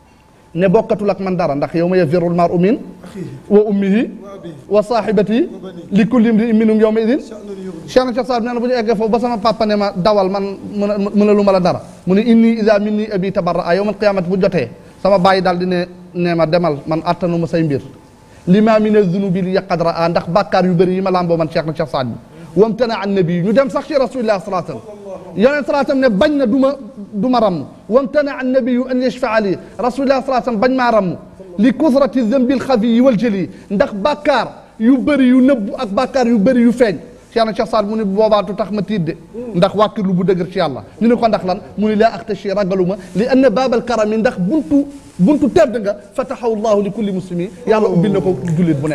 G: ne bokkatul ak man dara ndax yow ma yafirul mar min wa ummihi wa sahibati li kulli imri'in minhum yawma idin cheikh na cheikh Saad nee na bu ñu eggee foofu ba sama papa ne ma dawal man mën a mën a lu ma la dara mu ne inni ida minni abi tabarraa yawmal qiyamati bu jotee sama baay daal di ne ne ma demal man attanu ma say mbir lima min azunubi li yaqad raa ndax bàkkaar yu bëri yi ma lamboo man cheikh na cheikh Saad bi wamtana an nabi ñu dem sax ci rasulillah sallallahu alayhi wasallam yonent salaa sallam ne bañ na du ma du ma ramm wamtana an nabiyu an yashfaa li rasulillah salaa sallam bañ maa ramm li kusrati zambi lxafiyi wal jëli ndax bàkkaar yu bëri yu nëbbu ak bàkkaar yu bëri yu feeñ Cheikh na Cheikh Saad mu ne boobaatu tax ma tiit de ndax wàkkirlu bu dëgër ci yàlla ñu ne ko ndax lan mu ne laa axtashi ragaluma li anna baabal karami ndax buntu buntu tedd nga fatahahu llahu li kulli muslimi yàlla ubbil na ko jullit bu ne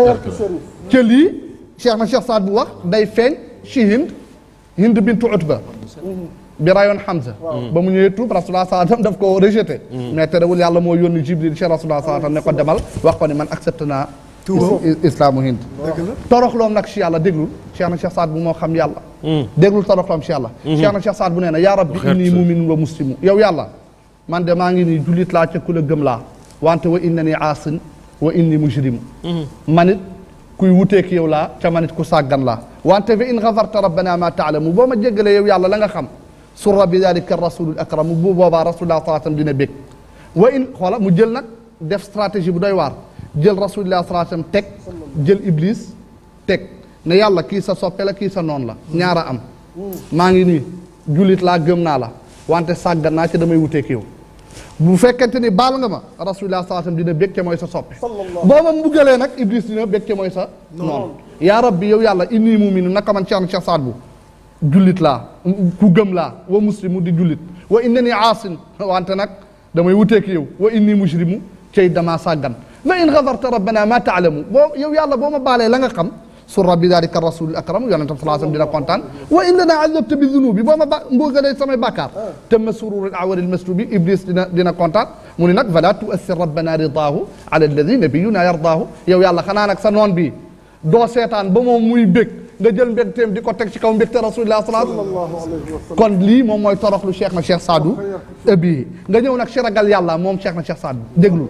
G: ca lii Cheikh na Cheikh Saad bu wax day feeñ ci Hind Hind bintu Utba bi rayoon Hamza ba mu ñëwee tuub rasulullah sallallahu alayhi wasallam daf ko rejeté mais terewul yàlla moo yónni Jibril ci rasulullah sallallahu alayhi wasallam ne ko demal wax ko ni man accepté naa islaamu Hind toroxloom nag ci yàlla déglul Cheikh na Cheikh Saad bu moo xam yàlla déglul toroxloom ci yàlla Cheikh na Cheikh Saad bu nee na yaa rabbi inni muminun wa muslimu yow yàlla man de maa ngi nii jullit laa ca ku la gëm laa wante wa innani aasin wa inni mujrimu manit kuy wuteek yow laa ca manit ku sàggan laa wante fa in gafarta rabbana ma taalamu boo ma jéggalee yow yàlla la nga xam surra bi dalika rasulul akramu bu boobaa rasulullah sallallahu alayhi wasallam dina bég wa in xoola mu jël nag def stratégie bu doy waar jël rasulullah sallallahu alayhi wasallam teg jël iblis teg ne yàlla kii sa soppe la kii sa noon la ñaara am maa ngi nii jullit laa gëm naa la wante sàggan naa ci damay wuteek yow bu fekkente ni baal nga ma rasulullah sallallahu alayhi wasallam dina bég ca mooy sa soppe boo ma mbugalee nag iblis dina bég ca mooy sa noonu yaa rabbi yow yàlla inni muminu naka man Cheikh Cheikh Saad bu jullit laa ku gëm laa wa muslimu di jullit wa innani aasin wante nag damay wuteek yow wa inni mujrimu cay damaa sàggan fa in gafarta rabbana ma taalamu boo yow yàlla boo ma baalee la nga xam surra bi dalika rasulul akram yonente bi sallallahu alayhi wasallam dina kontaan wa in lana azabta bi dunubi boo ma ba mbugalee samay bàkkaar tamma sururul awari almaslubi iblis dina dina kontaan mu ni nag fala tuassir rabbana ridaahu ala alladi nabiyuna yardaahu yow yàlla xanaa nag sa noon bi doo seetaan ba moom muy bég nga jël mbégteem di ko teg ci kaw mbégte rasulillah sallallahu alayhi wasallam kon lii moom mooy toroxlu cheikh na cheikh Saadu ëbbi nga ñëw nag ci ragal yàlla moom cheikh na cheikh Saad déglu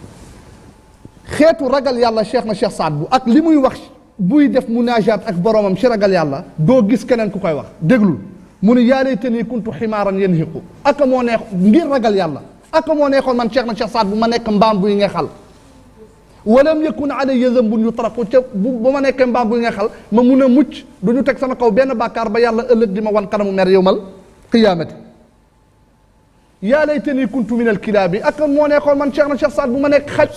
G: xeetu ragal yàlla cheikh na cheikh Saad bu ak li muy wax buy def munaajaat ak boromam ci ragal yàlla doo gis keneen ku koy wax déglul mu ni yaa laytanii kuntu ximaaran yanhiqu aka moo neex ngir ragal yàlla aka moo neexoon man cheikh na cheikh Saad bu ma nekk mbaam buy ngexal walam yakun alayya zambun yutraqu ca bu ba ma nekkee mbaam buy ngexal ma mun a mucc du ñu teg sama kaw benn bàkkaar ba yàlla ëllëg di ma wan kanamu mer yowmal qiyaamati yaa laytanii kuntu min alkilaabi aka moo neexoon man cheikh na cheikh Saad bu ma nekk xaj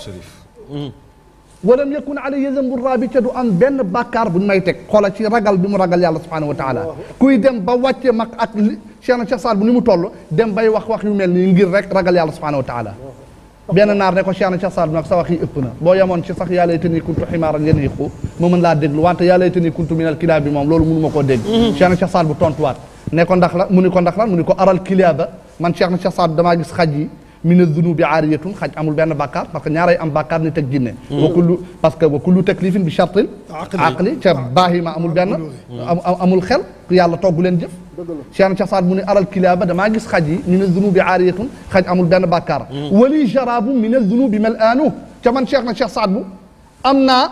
G: walam yakun alayya zambu raabi ca du am benn bàkkaar bu ñu may teg xoola ci ragal bi mu ragal yàlla subhanahu wa taala kuy dem ba wàcce mag ak li Cheikh na Cheikh Saad bu ni mu toll dem bay wax wax yu mel nii ngir rek ragal yàlla subhanahu wa taala benn naar ne ko Cheikh na Cheikh Saad bu nag sa wax yi ëpp na boo yemoon ci sax yaa laytanii kuntu ximaaran yanhiqu ma mën laa déglu wante yaa laytanii kuntu minal kilaab bi moom loolu mënu ma koo dégg Cheikh na Cheikh Saad bu tontuwaat ne ko ndax la mu ni ko ndax la mu ni ko aral kilaaba man Cheikh na Cheikh Saad damaa gis xaj yi mina zunubi aariyatun xaj amul benn bàkkaar parce que ñaaray am bàkkaar ni teg jinne wa kullu parce que wa kullu taklifin bi shartil aqli ca baahima amul benn amul xel ku yàlla togg leen jëf Cheikh Cheikh Saad mu ne aral kilaaba damaa gis xaj yi min azunubi aariyatun xaj amul benn bàkkaar wali jarabu min azunubi mel aanu ca man Cheikh na Cheikh Saad bu am naa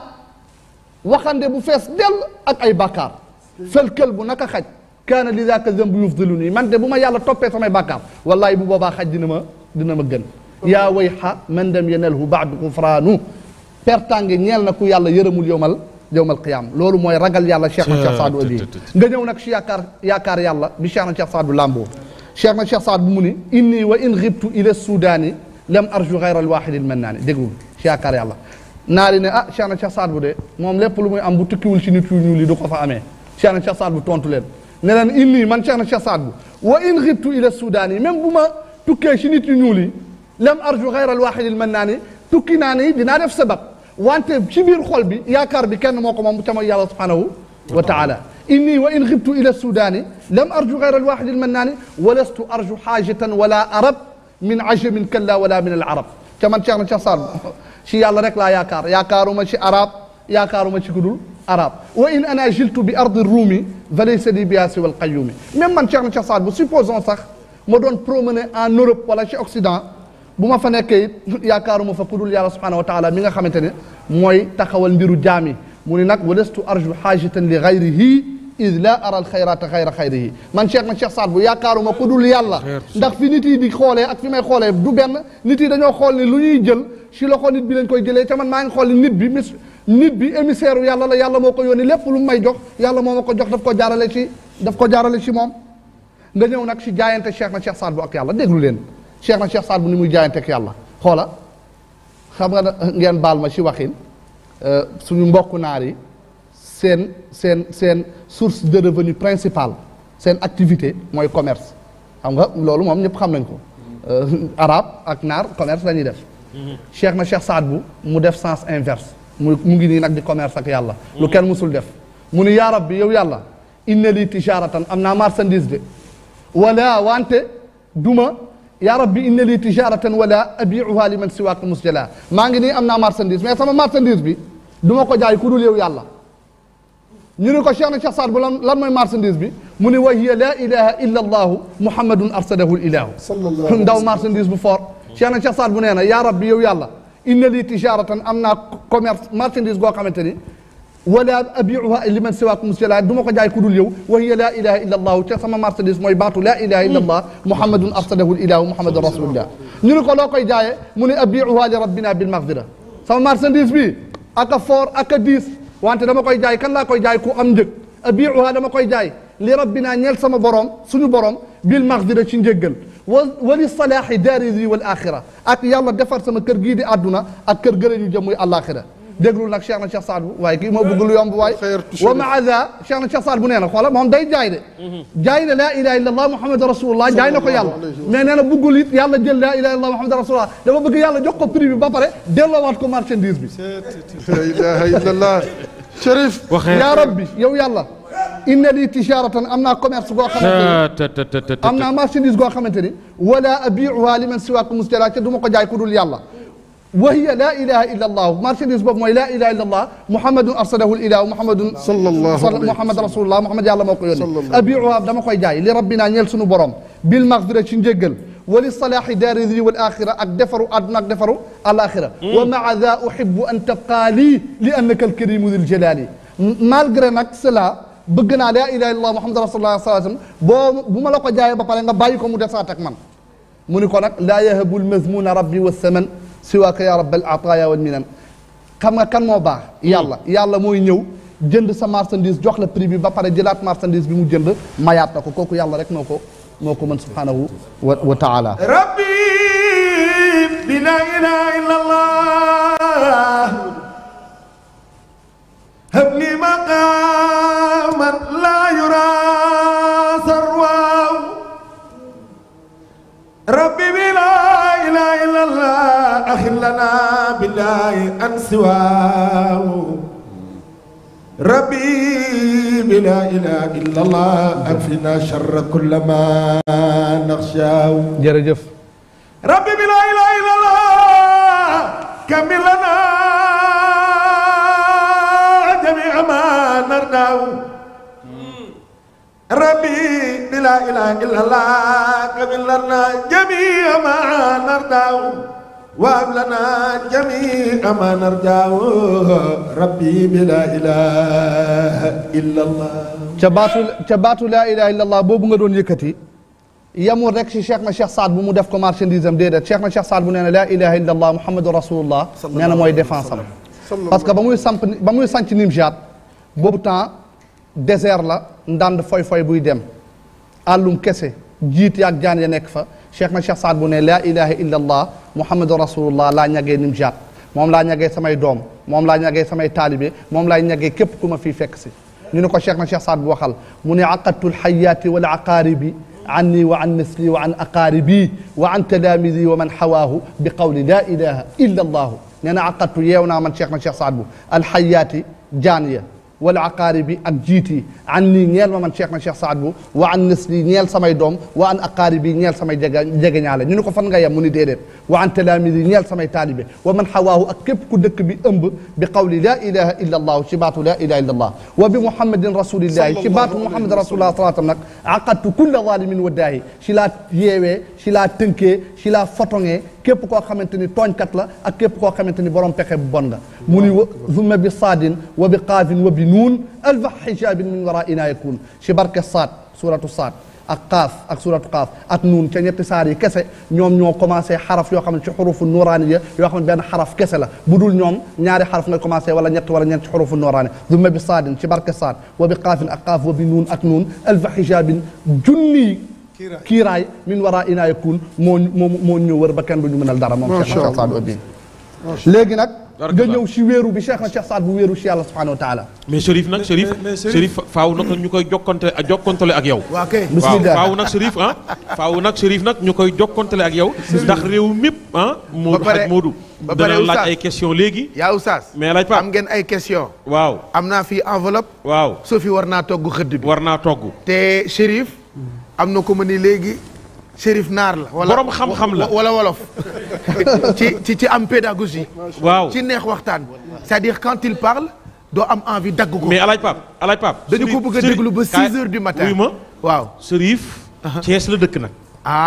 G: waxande bu fees dell ak ay bàkkaar fel kël bu naka xaj kaana li daaka zambu yufdilu nii man de bu ma yàlla toppee samay bàkkaar wallahi bu boobaa xaj dina ma dina ma gën yaa wayxa man dem yenelhu baadu gufraanu pertange ñeel na ku yàlla yërëmul yowmal yowmal qiyaam loolu mooy ragal yàlla Cheikh na Cheikh Saadu abi nga ñëw nag si yaakaar yaakaar yàlla bi Cheikh na Cheikh Saadu lamboo Cheikh na Cheikh Saad bu mu ni inni wa in xibtu ila sudaani lam arju gayra alwaxidi almannaani déggul si yaakaar yàlla naari ne ah Cheikh na Cheikh Saad bu de moom lépp lu muy am bu tukkiwul si nit yu ñuul yi du ko fa amee Cheikh na Cheikh Saad bu tontu leen ne leen inni man Cheikh na Cheikh Saad bu wa in xibtu ila sudaani même bu ma tukkee si nit yu ñuul yi lam arju gayra alwaxidi almannaani tukki naa ni dinaa def sabab wante ci biir xol bi yaakaar bi kenn moo ko moom ca mooy yàlla subhanahu wa taala inni wa in xibtu ila sudaani lam arju gayra alwaxidi almannaani wa lastu arju xaajatan wala arab min ajamin kalla wala min al arab ca man Cheikh na Cheikh Saad bu ci yàlla rek laa yaakaar yaakaaruma ci arab yaakaaruma ci kudul arab wa in ana jiltu bi ardi ruumi fa laysa li biha siwa alqayumi même man Cheikh na Cheikh Saad bu supposons sax ma doon promener en Europe wala ci Occident bu ma fa nekkee it yaakaaruma fa kudul yàlla subhanahu wa taala mi nga xamante ne mooy taxawal mbiru jaami mu ni nag walastu arju xaajatan li gayrihi id la ara alxayrata xayra xayrihi man Cheikh na Cheikh Saad bu yaakaaruma kudul yàlla ndax fi nit yi di xoolee ak fi may xoolee du benn nit yi dañoo xool ni lu ñuy jël si loxo nit bi lañ koy jëlee te man maa ngi xool ni nit bi mis nit bi émissaire u yàlla la yàlla moo ko yónni lépp lu mu may jox yàlla moo ma ko jox daf ko jaarale ci daf ko jaarale ci moom nga ñëw nag si jaayante Cheikh na Cheikh Saad bu ak yàlla déglu leen Cheikh na Cheikh Saad bu ni muy jaayante ak yàlla xoola xam nga ngeen baal ma ci waxin suñu mbokku naar yi seen seen seen source de revenu principale seen activité mooy commerce xam nga loolu moom ñëpp xam nañ ko arabe ak naar commerce la ñuy def Cheikh na Cheikh Saad bu mu def sens inverse mu mu ngi nii nag di commerce ak yàlla lu kenn musul def mu ni yaa rabbi yow yàlla inna li tijaratan am naa marchandise de wala wante duma yaa rabbi inna li tijaratan wala abiuha li man siwaaka musjala maa ngi nii am naa marchandise mais sama marchandise bi du ma ko jaay ku dul yow yàlla ñu ne ko Cheikh na Cheikh Saad bu lan lan mooy marchandise bi mu ne wa hiya laa ilaha illa allahu muhammadun arsadahu ilahu ndaw marchandise bu fort Cheikh na Cheikh Saad bu nee na yaa rabbi yow yàlla inna li tijaratan am naa commerce marchandise goo xamante ni wala abiuha li man siwaaka musjala du ma ko jaay ku dul yow wa hiya laa ilaha illa allahu te sama marchandise mooy baatu laa ilaha illa allah muhammadun arsadahu ilahu muhammadun rasulullah ñu ne ko loo koy jaayee mu ne abiuha li rabbina bil magfira sama marchandise bi ak a fort ak a diis wante dama koy jaay kan laa koy jaay ku am njëg abiuha dama koy jaay li rabbina ñeel sama borom suñu borom bil magfira ci njëggal wa wali salaahi daari wal axira ak yàlla defar sama kër gii di àdduna ak kër gëre ñu jëm muy àllaaxira déglul nag Cheikh na Cheikh Saad bu waaye kii moo bëgg lu yomb waaye wa maa za Cheikh na Cheikh Saad bu nee na xoola moom day jaay de jaay na laa ilaha illa allah muhammadu rasulullah jaay na ko yàlla mais nee na bëggul it yàlla jël laa ilaha illa allah muhammadu rasulullah dafa bëgg yàlla jox ko prix bi ba pare delloowaat ko marchandise bi
E: la ilaha illallah Cherif
G: yaa rabbi yow yàlla inna li tijaratan am naa commerce goo xamante ni am naa marchandise goo xamante ni wala abiuha li man siwaaka musjala te du ma ko jaay ku dul yàlla wa hiya laa ilaha illa allah marchandise boobu mooy laa ilaha illa allah muhammadun arsalahu ilahu muhammadun
E: sallallahu
G: muhammad rasulullah muhammad yàlla moo ko yónni abiuha dama koy jaay li rabbina ñeel suñu borom bil magfira ci njéggal wa li salaahi daari di wal axira ak defaru àdduna ak defaru alaxira wa maa da uhibbu an tabqaa lii li annaka alkarimu dil jalali malgré nag cela bëgg naa laa ilaha illa allah muhammad rasulullah sallallahu alayhi wasallam boo bu ma la ko jaayee ba pare nga bàyyi ko mu desaat ak man mu ni ko nag laa yahabu almazmuna rabbi wa saman siwaaka ya rabbal ataaya wal minan xam nga kan moo baax yàlla yàlla mooy ñëw jënd sa marchandise jox la prix bi ba pare jëlaat marchandise bi mu jënd mayaat na ko kooku yàlla rek moo ko moo ko mën subhanahu wa wa taala
B: rabbi bi la ilaha illa allah hab li maqaman la yura sarwaaw rabbi bi la ilaha illa allah akhir lana billahi an siwaaw ربي بلا إله إلا الله أكفنا شر كل ما نخشاه
G: jërëjëf
B: ربي بلا إله إلا الله كمل لنا جميع ما نرناه ربي بلا إله إلا الله كمل لنا جميع ما نرضاه وهب لنا جميع ما نرجاه ربي بلا إله إلا الله
G: ca baatu ca baatu laa ilaha illallah boobu nga doon yëkkati yamul rek si cheikh na cheikh Saad bu mu def ko marchandise am déedéet cheikh na cheikh Saad bu nee na laa ilaha illallah muhammadu rasulullah nee na mooy défense am parce que ba muy samp ba muy sanc Nimjaat boobu temps désert la ndànd foy foy buy dem àllum kese jiit yaag jaan ya nekk fa cheikh na cheikh Saad bu ne laa ilaha illallah muhammadu rasulullah laa ñagee Nimjaat moom laa ñagee samay doom moom laa ñagee samay taalibe moom laa ñagee képp ku ma fii fekk si ñu ne ko cheikh na cheikh Saad bu waxal mu ne aqadtu lxayaati wal aqaaribi anni wa an misli wa an aqaaribi wa an talaamidi wa man xawaahu bi qawli laa ilaha illa allahu nee na aqadtu yeew naa man cheikh na cheikh Saad bu alxayaati jaan ya wal aqaaribi ak jiit yi an nii ñeel ma man cheikh na cheikh Saad bu wa an nisli ñeel samay doom wa an aqaaribi ñeel samay jege jegeñaale ñu ne ko fan nga yem mu ni déedéet wa an talaamidi ñeel samay taalibe wa man xawaahu ak képp ku dëkk bi ëmb bi qawli laa ilaha illa allahu ci baatu laa ilaha illa allah wa bi muhammadin rasulillahi ci baatu muhammadin rasulillah salaatam nag aqadtu kulla zalimin wa daahi ci laa yeewee ci laa tënkee ci laa fotoŋee képp koo xamante ni tooñkat la ak képp koo xamante ni borom pexe bu bon nga mu ni wa zumma bi saadin wa bi qaafin wa bi nuun alfa xijaabin min waraina yakun ci barke saad suratu saad ak qaaf ak suratu qaaf ak nuun ca ñetti saar yi kese ñoom ñoo commencé xaraf yoo xam ne ci xurufu nuraaniya yoo xam ne benn xaraf kese la bu dul ñoom ñaari xaraf nga commencé wala ñett wala ñeent ci xurufu nuraani zumma bi saadin ci barke saad wa bi qaafin ak qaaf wa bi nuun ak nuun alfa xijaabin junni kiiraay min wara ina yakun moo moo moo ñu wër ba kenn du ñu mënal dara moom Cheikh na Cheikh Saad Abi léegi nag nga ñëw si wéeru bi Cheikh na Cheikh Saad bu wéeru si yàlla subhanahu wa taala
F: mais Chérif nag Chérif Chérif faaw nag ñu koy jokkante jokkantale ak yow
D: waa kay
F: waaw
G: bismillah
F: faaw nag Chérif ah faaw nag Chérif nag ñu koy jokkantale ak yow ndax réew mépp ah Moodu
D: pare-
F: xaj Moodu
D: ba pare
F: dana laaj
D: oustaz.
F: ay question léegi
D: yaa oustaz
F: mais laaj Pape
D: am ngeen ay question
F: waaw
D: am naa fii enveloppe
F: waaw
D: Sophie war naa togg xëdd bi
F: war naa togg
D: te Chérif am na ko ma ni léegi Chérif naar la wala
F: Borom xam-xam la.
D: wala wolof ci ci ci am pédagogie
F: waaw
D: ci neex waxtaan c'est-à-dire quand il parle doo am envie dagg ko
F: mais alaaj Pape alaaj Pape
D: dañu ko bëgg a
F: Chérif-
D: déglu ba
F: kaay-
D: 6 heures du matin
F: wuyu ma
D: waaw
F: Chérif Thiès la dëkk nag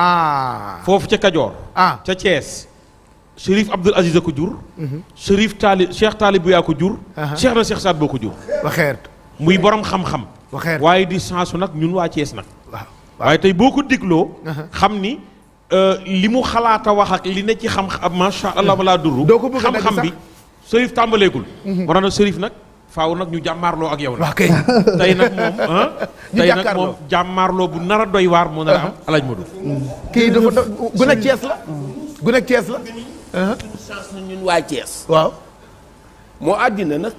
D: ah
F: foofu ca Kajoor
D: ah
F: ca Thiès Chérif Abdoul Aziz a ko jur Chérif Taali Cheikh Taalib yaa ko jur Cheikh na Cheikh Saad boo ko jur
D: waxeert
F: muy borom xam-xam
D: waxeert
F: waaye di sensu nag ñun waa Thiès nag
D: waaw
F: waaye tey boo ko dégloo xam ni euh, li mu xalaat a wax ak li ne ci xam-xam macha allah ma laa duru
D: Doo ko bëgg a dagg
F: xam-xam
D: sax.
F: bi Chérif tàmbaleegul moo tax nag Chérif nag faaw nag ñu jàmmaarloo ak yow nag
D: waa kay
F: tey nag moom ah
D: Ñu
F: tey nag
D: jàkkaarloo.
F: moom jàmmaarloo bu nar a doy waar moo nar a am alaaj Modou
D: kii dafa da gu nekk Thiès la gu nekk Thiès la
C: chance na ñun waa Thiès
D: waaw
C: moo àddina nag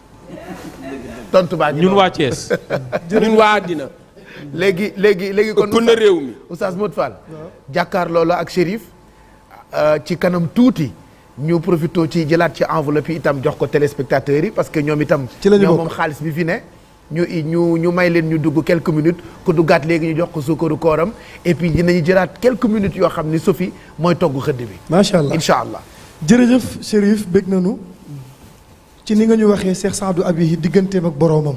D: tontu baa ngi
F: ñun
D: noonu.
F: waa Thiès
C: ñun waa àddina
D: léegi léegi léegi kon
C: ëpp na réew mi
D: Oustaz Modou Fall jàkkaarloo la ak Chérif euh, ci kanam tuuti ñu profité ci jëlaat ci enveloppe yi itam jox ko téléspectateurs yi parce que ñoom itam
E: Ci la ñu
D: ñoom
E: bokk.
D: moom xaalis bi fi ne ñu ñu ñu may leen ñu dugg quelques minutes ku duggaat léegi ñu jox ko sukkaru kooram et puis dinañu jëlaat quelques minutes yoo xam ni Sophie mooy togg xëdd bi
E: macha allah
D: incha allah
E: jërëjëf Chérif bég nañu ci ni nga ñu waxee Cheikh Saadu Abi digganteem ak boroomam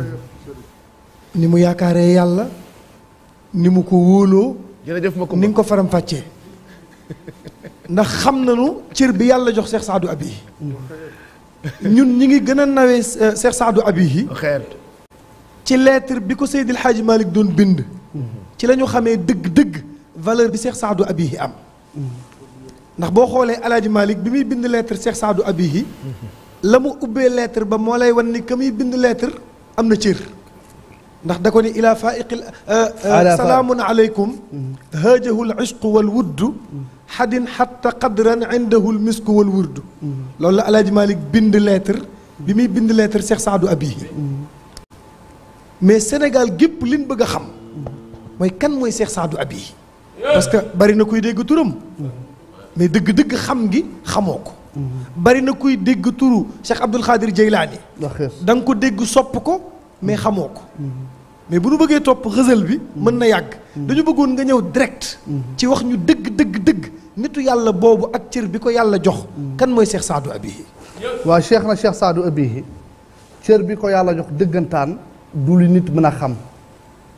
E: ni mu yaakaaree yàlla ni mu ko wóoloo
D: jërëjëf ma ko
E: ni nga ko faram fàccee ndax xam nañu cër bi yàlla jox Cheikh Saadu Abi ñun ñi ngi gën a nawee euh, Cheikh Saadu Abi
D: xeer
E: ci lettre bi ko Seydil Hadji Malick doon bind ci la ñu xamee dëgg-dëgg valeur bi Cheikh Saadu Abihi am ndax boo xoolee Alaaji Malick bi muy bind lettre Cheikh Saadu Abihi la mu ubbee lettre ba moo lay wan ni ka muy bind lettre am na cër ndax da ko ni ilaa faiqil
G: Ala fa-
E: salaamun aleykum haajahu l ishqu wal wuddu xadin xatta qadran indahu l misku wal wurdu loolu la Alaaji Malick bind lettre bi muy bind lettre Cheikh Saadu Abihi mais Sénégal gépp liñ bëgg a xam mooy kan mooy Cheikh Saadu Abi parce que bari na kuy dégg turam mais dëgg-dëgg xam ngi xamoo ko bari na kuy dégg turu Cheikh Abdul Xaadir Jeylaani da nga ko dégg sopp ko mais xamoo ko mais bu nu bëggee topp xësal bi mën na yàgg dañu bëggoon nga ñëw direct ci wax ñu dëgg dëgg dëgg nitu yàlla boobu ak cër bi ko yàlla jox kan mooy Cheikh Saadu Abi
G: waa cheikh na cheikh Saadu Abihi cër bi ko yàlla jox dëggantaan du lu nit mën a xam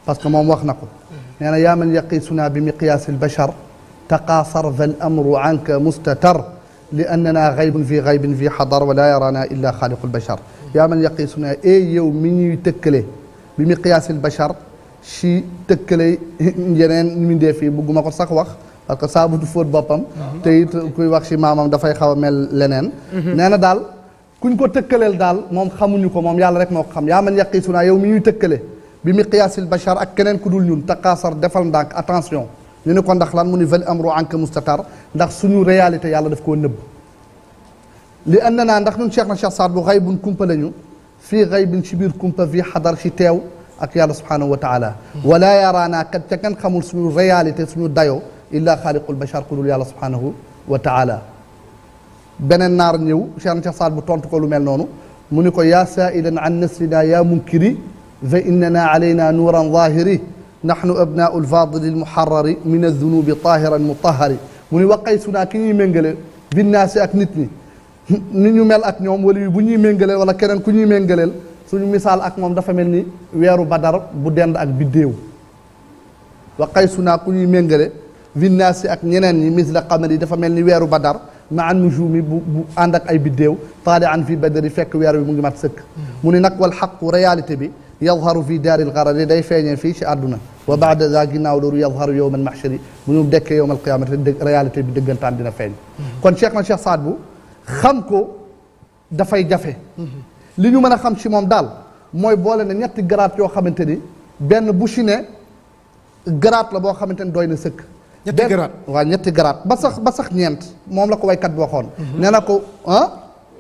G: parce que moom wax na ko nee na yaa man yaqiisuna bi miqyaasi albashar taqaasar dha alamru anka mustatar li annana gaybun fi gaybin fi xadar wala yarana illa xaaliqu albashar yaa man yaqiisuna e yow mi ñuy tëkkale bi miqyaasi albashar si tëkkale yeneen mbindeef yi bugguma ko sax wax parce que saabu du fóot boppam te it kuy wax si maamam dafay xaw a mel leneen nee na daal kuñ ko tëkkaleel daal moom xamuñu ko moom yàlla rek moo ko xam yaa man yaqiisuna yow mi ñuy tëkkale bi miqyaasil bachar ak keneen ku dul ñun taqaasar defal ndànk attention ñu ne ko ndax lan mu ni val amru anka mustatar ndax suñu réalité yàlla daf koo nëbb li and naa ndax ñun cheikh na cheikh saad bu xaybun kumpa lañu fii xaybin si biir kumpa fii xadar si teew ak yàlla subhanahu wa taala wala yaraanaa kat ca kenn xamul suñu réalité suñu dayo illa xaaliqul bachar ku dul yàlla subhanahu wa taala beneen naar ñëw cheikh na cheikh saad bu tontu ko lu mel noonu mu ni ko yaa saailan an nasrina yaa munkiri fa innana alayna nuuran zahiri nahnu abnaau lfadili lmuharrari min aldunubi tahiran mutahari mu ni waqay sunaa ki ñuy méngale binnaasi ak nit ñi ni ñu mel ak ñoom wala bu ñuy méngaleel wala keneen ku ñuy méngaleel suñu misaal ak moom dafa mel ni weeru badar bu dend ak biddéew waqay sunaa ku ñuy méngale binnaasi ak ñeneen ñi misla qamari dafa mel ni weeru badar ma an nujumi bu bu ànd ak ay biddéew taali an fi badari fekk weer bi mu ngi mat sëkk mu ni nag wal xaqu réalité bi yadharu fi daaril garari day feeñee fii ci àdduna wa baada za ginnaaw loolu yadharu yowmal mahshari bu ñu dekkee yowmal qiyamati dëgg réalité bi dëggantaan dina feeñ kon cheikh na cheikh Saad bu xam ko dafay jafe li ñu mën a xam ci moom daal mooy boole ne ñetti garaat yoo xamante ni benn bu ci ne garaat la boo xamante ni doy na sëkk
E: ñetti
G: benn-
E: garaat.
G: waaw ñetti garaat ba sax ba sax ñeent moom la ko waykat bi waxoon nee na ko ah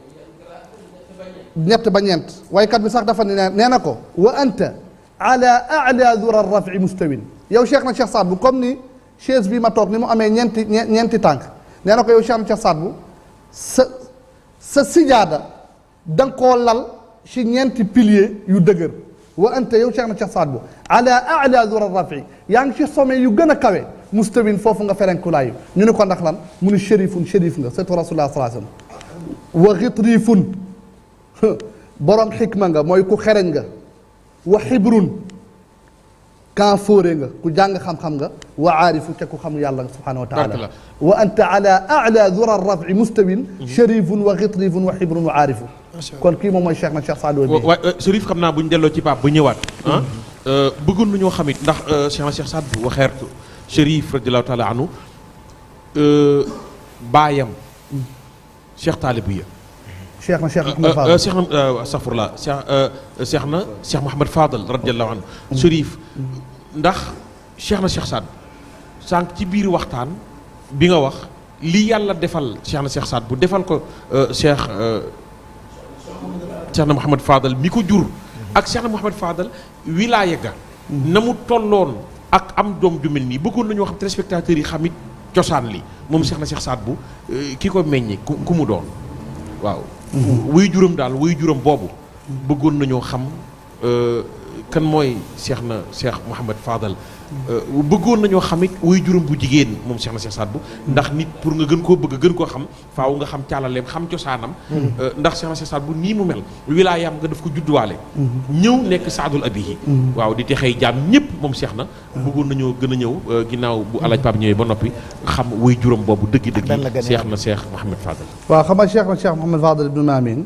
G: ñett ba ñeent waykat bi sax dafa ne nee na ko wa anta ala ala dura rafi mustawin yow cheikh na cheikh Saad bu comme ni chaise bi ma toog ni mu amee ñeenti ñe- ñeenti tànk nee na ko yow cheikh na cheikh Saad bu sa sa sijaada da nga koo lal ci ñeenti pilier yu dëgër wa anta yow cheikh na cheikh Saad bu ala ala dura rafi yaa ngi ci sommet yu gën a kawe mustawin foofu nga ferenkulaayu ñu ni ko ndax lan mu ni shérifun shérif nga surtout rasulullah sallallahu alayhi wasallam wa xitrifun borom xikma nga mooy ku xereñ nga wa xibrun kan fóore nga ku jàng xam-xam nga wa aarifu te ku xam yàlla subhanahu wa taala
F: Barkala.
G: wa anta ala ala dura rafi mustawin sharifun wa xitrifun wa xibrun wa aarifu kon kii moom mooy cheikh na cheikh Saad Bou bi
F: waaye Chérif xam naa bu ñu delloo ci Pape bu ñëwaat. ah bëggoon nañoo xam it ndax Cheikh na Cheikh Saad bu waxeertu Chérif radiallahu taala anhu baayam Cheikh Taalibiya.
G: cheikh na cheikh Mouhamed Fadel
F: Cheikh na astafurlah Cheikh Cheikh na Cheikh Mouhamed Fadel radiallahu anhu Chérif ndax Cheikh na Cheikh Saad sànq ci biir waxtaan bi nga wax li yàlla defal Cheikh na Cheikh Saad bu defal ko Cheikh. Cheikh na Mouhamed Fadal mi ko jur ak Cheikh na Mouhamed Fadal wilaaya ga na mu tolloon ak am doom ju mel nii bëggoon nañoo xam téléspectateurs yi xamit cosaan li moom Cheikh na Cheikh Saad bu ki ko meññi ku ku mu doon waaw wuy juram daal wuy juram boobu bëggoon nañoo xam kan mooy Cheikh na Cheikh Mouhamed Fadal bëggoon nañoo xamit wuy juram bu jigéen moom Cheikh na Cheikh Saad bu ndax nit pour nga gën koo bëgg gën koo xam faaw nga xam càllaleem xam cosaanam ndax Cheikh na Cheikh Saad bu nii mu mel wilaayam nga daf ko judduwaale ñëw nekk saadul abihi waaw di texey jaam ñëpp moom Cheikh na bëggoon nañoo gën a ñëw ginnaaw bu alaaj Pape ñëwee ba noppi xam wuy juram boobu
D: Dan la
F: dëgg-dëgg
D: gën a
F: Cheikh na Cheikh Mouhamed Fadal
G: waaw xam nga cheikh na cheikh Mouhamed Fadel ibnu Maamin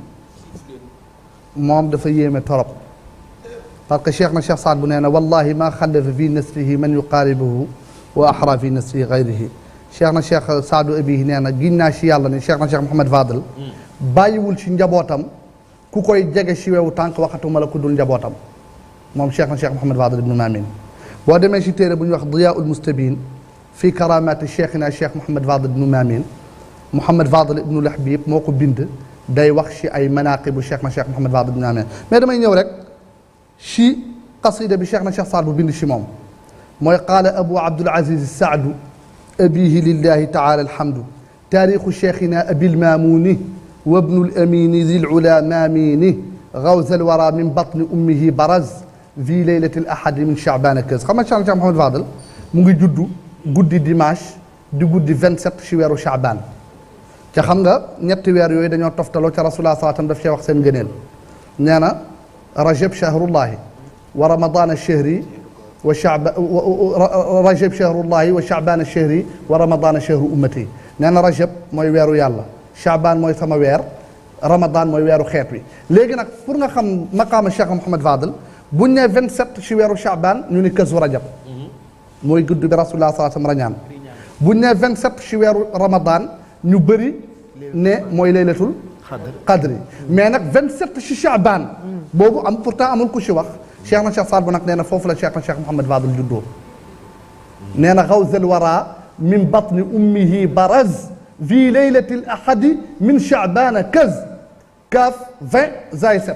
G: moom dafa yéeme torop parce que cheikh na cheikh Saad bu nee na wallahi ma xallafa fi nasrihi man yuqaaribuhu wa axra fi nasri gayrihi cheikh na cheikh Saadu Abihi nee na giñ naa si yàlla ne cheikh na cheikh Mouhamed Fadel bàyyiwul si njabootam ku koy jege si wewu tànk waxatuma la ku dul njabootam moom cheikh na cheikh Mouhamed Fadel ibnu Maamin boo demee si téere bu ñuy wax Diyaa'ul Mustabin fi karaamaati cheikhina cheikh Mouhamed Fadel ibnu Maamin Mouhamed Fadel ibnu Lahbib moo ko bind day wax si ay manaaqibu cheikh na cheikh Mouhamed Fadel ibnu Maamin mais damay ñëw rek si qasida bi cheikh na cheikh Saad bu bind si moom mooy qaala abu abdul aziz saadu abihi lillahi taala alhamdu taarixu cheikhina abil maamuni wa bnu lamini zi lula maamini gawza alwara min batni ummihi baraz fi leylati alahadi min chaabana keus xam nga cheikh na cheikh Mouhamed Fadel mu ngi juddu guddi dimanche di guddi 27 si weeru chaabaan ca xam nga ñetti weer yooyu dañoo toftaloo ca rasulullah salaatam daf cee wax seen ngëneel nee na rajab shahrullahi wa ramadana shahri wa shaba rajab chahrullahi wa chaban chahri wa ramadana chahru ummati nee na rajab mooy weeru yàlla chaban mooy sama weer ramadan mooy weeru xeet wi léegi nag pour nga xam maqaama Cheikh Mouhamed Fadel buñ ne 27 ci weeru chaban ñu ni kësu rajab mooy gudd bi rasulullah sallallahu alayhi wasallam rañaan buñ ne 27 ci weeru ramadan ñu bëri ne mooy laylatul qadri mais nag 27 ci chaban boobu am pourtant amul ku ci wax cheikh na cheikh Saad bu nag nee na foofu la cheikh na cheikh Mouhamed Fadel juddoo nee na xawsal wara min batni ummihi baraz fi leylati l ahadi min chaabana kaz kaaf 20 zay 7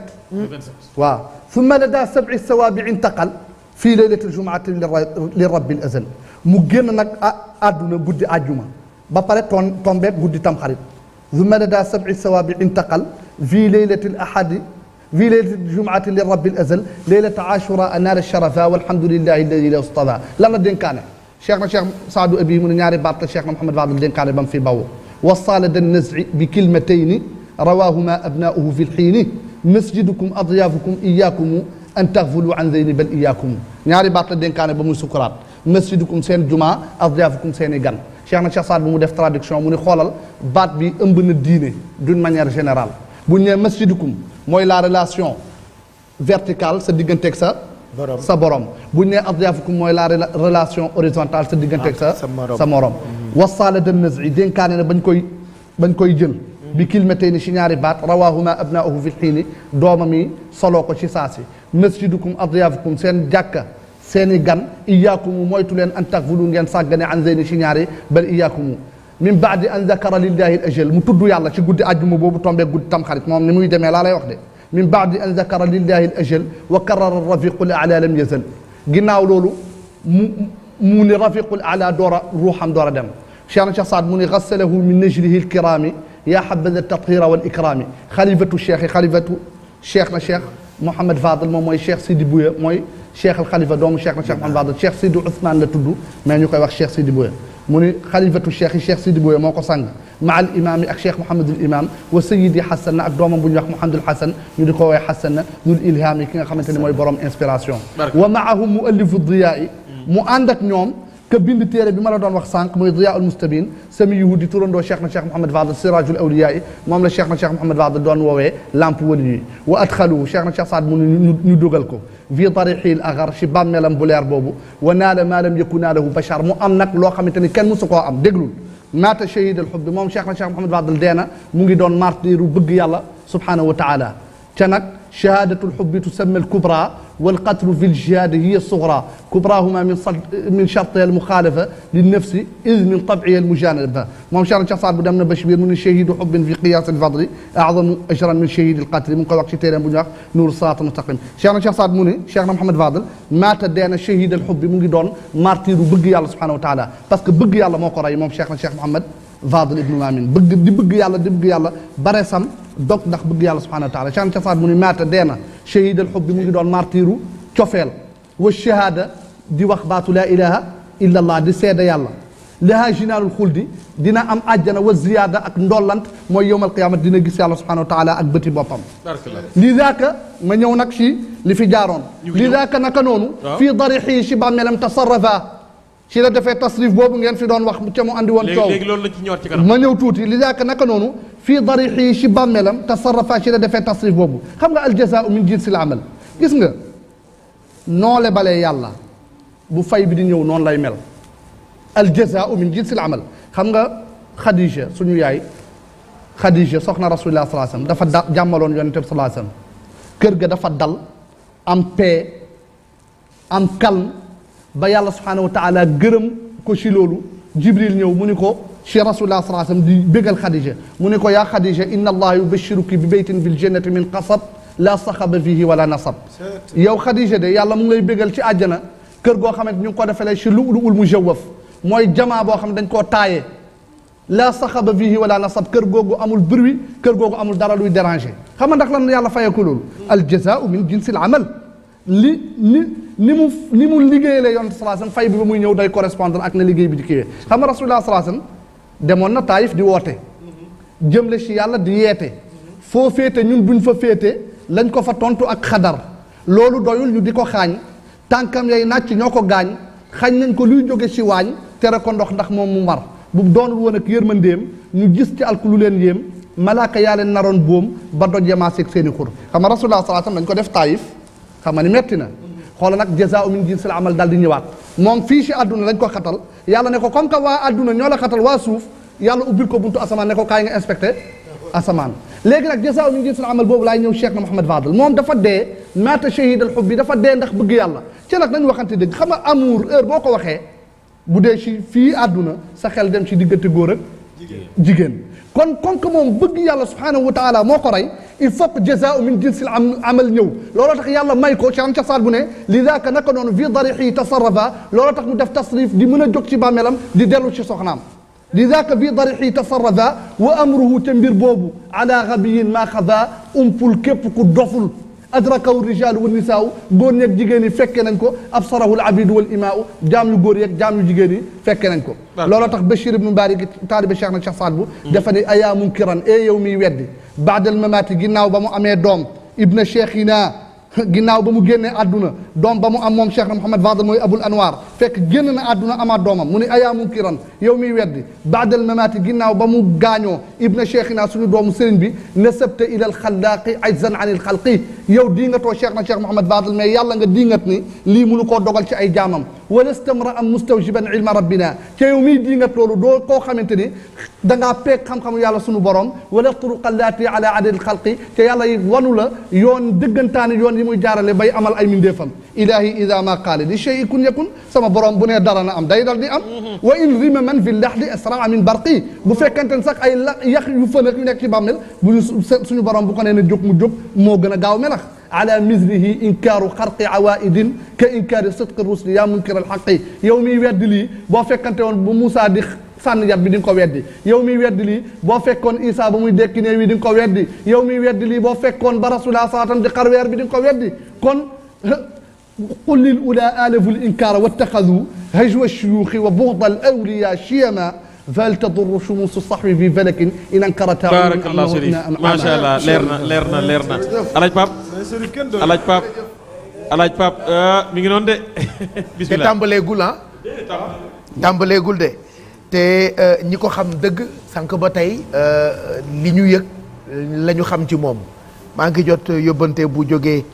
G: waaw summa lada sab'i sawaabi intaqal fii leylati ljumaati li rabbi l azal mu génn nag àdduna guddi àjjuma ba pare toon tombeeg guddi tamxarit summa lada sab'i sawaabi intaqal fii leylati l ahadi في ليلة الجمعة للرب الأزل ليلة عاشوراء نال الشرفاء والحمد لله الذي لا اصطفى لما دين كان شيخنا شيخ سعد أبي من نياري بارت شيخنا محمد بعض الدين كان بم في باو وصال النزع بكلمتين رواهما أبناؤه في الحين مسجدكم أضيافكم إياكم أن تغفلوا عن ذين بل إياكم نياري بارت الدين كان بم سكرات مسجدكم سين جمعة أضيافكم سين غن شيخنا شيخ سعد بم ديف تراديكسيون mu ni xoolal baat bi ëmb na diine d'une manière générale bu ñu nee masjidukum mooy la relation verticale sa digganteeg sa sa borom bu ñu nee adyaafukum mooy la relation horizontale sa digganteeg sa sa morom wasaala de nazri dénkaane na bañ koy bañ koy jël bi kilmatey ni si ñaari baat rawahuma abnaahu fi xiini doomam yi soloo ko ci saa si masjidukum adyaafukum seen jàkka seeni gan iyaakumu moytu leen an takfulu ngeen sàggane an zeyni si ñaari bal iyaakumu min baadi an zakara lillahi al ajal mu tudd yàlla ci guddi àjjuma boobu tombee guddi tamxarit moom ni muy demee laa lay wax de min baadi an zakara lillahi al ajal wa karara rafiqul ala lam yazal ginnaaw loolu mu mu ni rafiqul ala door a ruuxam door a dem cheikh na cheikh saad mu ni gassalahu min najlihi alkirami yaa habada tathira wal ikrami xalifatu cheikh yi xalifatu cheikh na cheikh Mouhamed Fadel moom mooy cheikh Sidi Bouya mooy cheikh al xalifa doomu cheikh na cheikh Mouhamed Fadel cheikh Sidi Ousmane la tudd mais ñu koy wax cheikh Sidi Bouya mu ni xalifatu cheikh yi cheikh Sidi Bouya moo ko sang ma al imam yi ak cheikh Mouhamadul imam wa sayidi Hassan na ak doomam bu ñuy wax Mouhamadul Hassan ñu di ko woowee Hassan na ñul ilham yi ki nga xamante ne mooy borom inspiration wa maahum mu allifu diyaa yi mu ànd ak ñoom que bind téere bi ma la doon wax sànq muy diyaa ul mustabin sami yuhudi turandoo cheikh na cheikh Mouhamed Fadel sirajul awliya yi moom la cheikh na cheikh Mouhamed Fadel doon woowee lamp wali yi wa adxaluhu cheikh na cheikh Saad mu ñu ñu dugal ko fi tarixil agar ci bàmmeelam bu leer boobu wa naala maa lam yakun naalahu bachar mu am nag loo xamante ni kenn musu koo am déglul maata shahid al xubbi moom cheikh na cheikh Mouhamed Fadel dee na mu ngi doon martiru bëgg yàlla subhanahu wa taala ca nag shahadatu lxubbi tusamma alkubra والقتل في الجهاد هي الصغرى كبراهما من صد من شرطها المخالفه للنفس اذ من طبعها المجانبه moom Cheikh Cheikh Saad bu dem na Bachir mu ne shahidu xubbin fi qiyaas alfadli a'zamu ajran min shahidi alqatli mu ngi koy wax ci téeréem bu ñuy wax nuur siraat mustaqim Cheikh na Cheikh Saad mu ne Cheikh na Mouhamed Fadel maata dee na shahid alxubbi mu ngi doon martiru bëgg yàlla subhanahu wa taala parce que bëgg yàlla moo ko rey moom Cheikh na Cheikh Mouhamed Fadel ibnu Mamin bëgg di bëgg yàlla di bëgg yàlla bare sam dog ndax bëgg yàlla subhanahu wa taala Cheikh na Cheikh Saad mu ne maata dee na shahid alxubbi mu ngi doon martiru cofeel wa shahada di wax baatu laa ilaha illa allah di seede yàlla laha jinaalul xuldi dina am àjjana wa ziyaada ak ndollant mooy yowmal qiyaama dina gis yàlla subhanahu wa taala ak bëti boppam li daaka ma ñëw nag ci li fi jaaroon li daaka naka noonu fii darixii ci bàmmeelam tasarrafa ci la defee tasrif boobu ngeen fi doon wax ca mu andi woon coow
F: léegi loolu lañ ci ñëwaat ci kanam
G: ma ñëw tuuti li daaka naka noonu fii darixii ci bàmmeelam tasarrafa ci la defee tasrif boobu xam nga aljazaau min jinsil amal gis nga noole balee yàlla bu fay bi di ñëw noonu lay mel aljazaau min jinsil amal xam nga Khadija suñu yaay Khadija soxna rasulillah salaa sallam dafa da jàmmaloon yonente bi salaa sallam kër ga dafa dal am paix am calme ba yàlla subhanahu wa taala gërëm ko ci loolu jibril ñëw mu ni ko ci rasulillah salaa sallam di bégal Khadija mu ni ko yaa Khadija inna allaha yubashiruki bi baytin fil jannati min qasab la saxaba fihi wala nasab yow Khadija de yàlla mu ngi lay bégal ci àjjana kër goo xamante ñu ngi ko defalee ci lu ul mujawwaf mooy jamaa boo xam ne dañ koo taayee la saxaba fihi wala nasab kër googu amul bruit kër googu amul dara luy déranger xam nga ndax lan yàlla fayee ko loolu al jazaau min jinsil amal li ni ni mu ni mu liggéeyale yonent salaa sallam fay bi ba muy ñëw day correspondre ak na liggéey bi di kiiwee xam nga rasulullah salaa sallam demoon na taayif di woote jëmle ci yàlla di yeete foo féete ñun buñ fa féete lañ ko fa tontu ak xadar loolu doyul ñu di ko xaañ tànkam yay nàcc ñoo ko gaañ xañ nañ ko luy jóge ci waañ tere ko ndox ndax moom mu mar bu doonul woon ak yërmandeem ñu gis ci alku lu leen yéem malaaka yaa leen naroon boom ba doj yamaaseeg seeni xur xam nga rasulullah sallallahu alayhi wasallam dañ ko def taayif xam nga ni metti na xoola nag jazaa'u min jinsil amal daal di ñëwaat moom fii ci àdduna lañ ko xatal yàlla ne ko comme que waa àdduna ñoo la xatal waa suuf yàlla ubbil ko buntu asamaan ne ko kaay nga inspecté asamaan léegi nag jazaa'u min jinsil amal boobu laay ñëw Cheikh na Mouhamed Fadel moom dafa dee maata shahid al hubbi dafa dee ndax bëgg yàlla ci nag nañ waxante dëgg xam nga amour heure boo ko waxee bu dee ci fii àdduna sa xel dem ci diggante góor ak jigéen kon kon que moom bëgg yàlla subhanahu wa taala moo ko rey il faut que jazaau min jinsil am amal ñëw looloo tax yàlla may ko can ca saat bu ne li daaka naka noonu vi darixi tasarrafa looloo tax mu def tasrif di mën a jóg ci bàmmeelam di dellu ci soxnaam li daaka vi darixi tasarrafa wa amruhu te mbir boobu ala gabiyin maa xada umpul képp ku doful adrakahu rijaalu wa nisaaw góor ñeeg jigéen yi fekke nañ ko absarahu alabidu wal imaau jaam yu góor yeeg jaam yu jigéen yi fekke nañ ko looloo tax Bachir ibnu Mbaari taalibe Cheikh na Cheikh Saad bu dafa ne ayaa munkiran e yow miy weddi baadal mamaati ginnaaw ba mu amee doom ibna cheikhina ginnaaw ba mu génnee àdduna doom ba mu am moom Cheikh na Mouhamed Fadel mooy abul anwar fekk génn na àdduna amaat doomam mu ne ayaa munkiran yow miy weddi baadal mamaati ginnaaw ba mu gaañoo ibna cheikhina suñu doomu sëriñ bi nasabta ila alxalaaqi ajzan an ilxalqi yow diingatoo Cheikh na Cheikh Mouhamed Fadel mais yàlla nga diingat ni lii munu koo dogal ci ay jaamam wala stamra am mustawjiban ilma rabbina ca yow miy diingat loolu doo koo xamante ni dangaa peeg xam-xamu yàlla sunu borom wala turuqa allaati ala adadil xalqi te yàlla yi wanu la yoon dëggantaani yoon yi muy jaarale bay amal ay mindeefam ilahi ida ma qaale li shay kun yakun sama borom bu nee dara na am day dal di am wa in rima man fi laxdi asraa min barqi bu fekkente ne sax ay la yax yu fënak yu nekk ci bàmmel bu suñu borom bu ko nee ne jóg mu jóg moo gën a gaaw melax ala mislihi inkaaru xarqi awaidin ka inkaari sidqi rusli yaa munkir alxaqi yow miy weddi lii boo fekkante woon bu Moussa di sànni yat bi di nga ko weddi yow miy weddi lii boo fekkoon Isa ba muy dekki néew yi di nga ko weddi yow miy weddi lii boo fekkoon ba rasulullah saatam di xarweer bi di nga ko weddi kon qul lil ula alafu l inkaara wattaxadu hajwa shuyuuxi wa buxda al awliya chiyama fal tadur shumusu saxwi fi falakin in ankarata
F: baarakallah Chérif macha allah leer na leer na leer na alaaj Pape alaaj Pape alaaj Pape mi ngi noonu de
D: te
F: bismillah
D: tàmbaleegul ah tàmbaleegul de te ñi ko xam dëgg sànq ba tey li ñu yëg la ñu xam ci moom maa ngi jot yóbbante bu jógee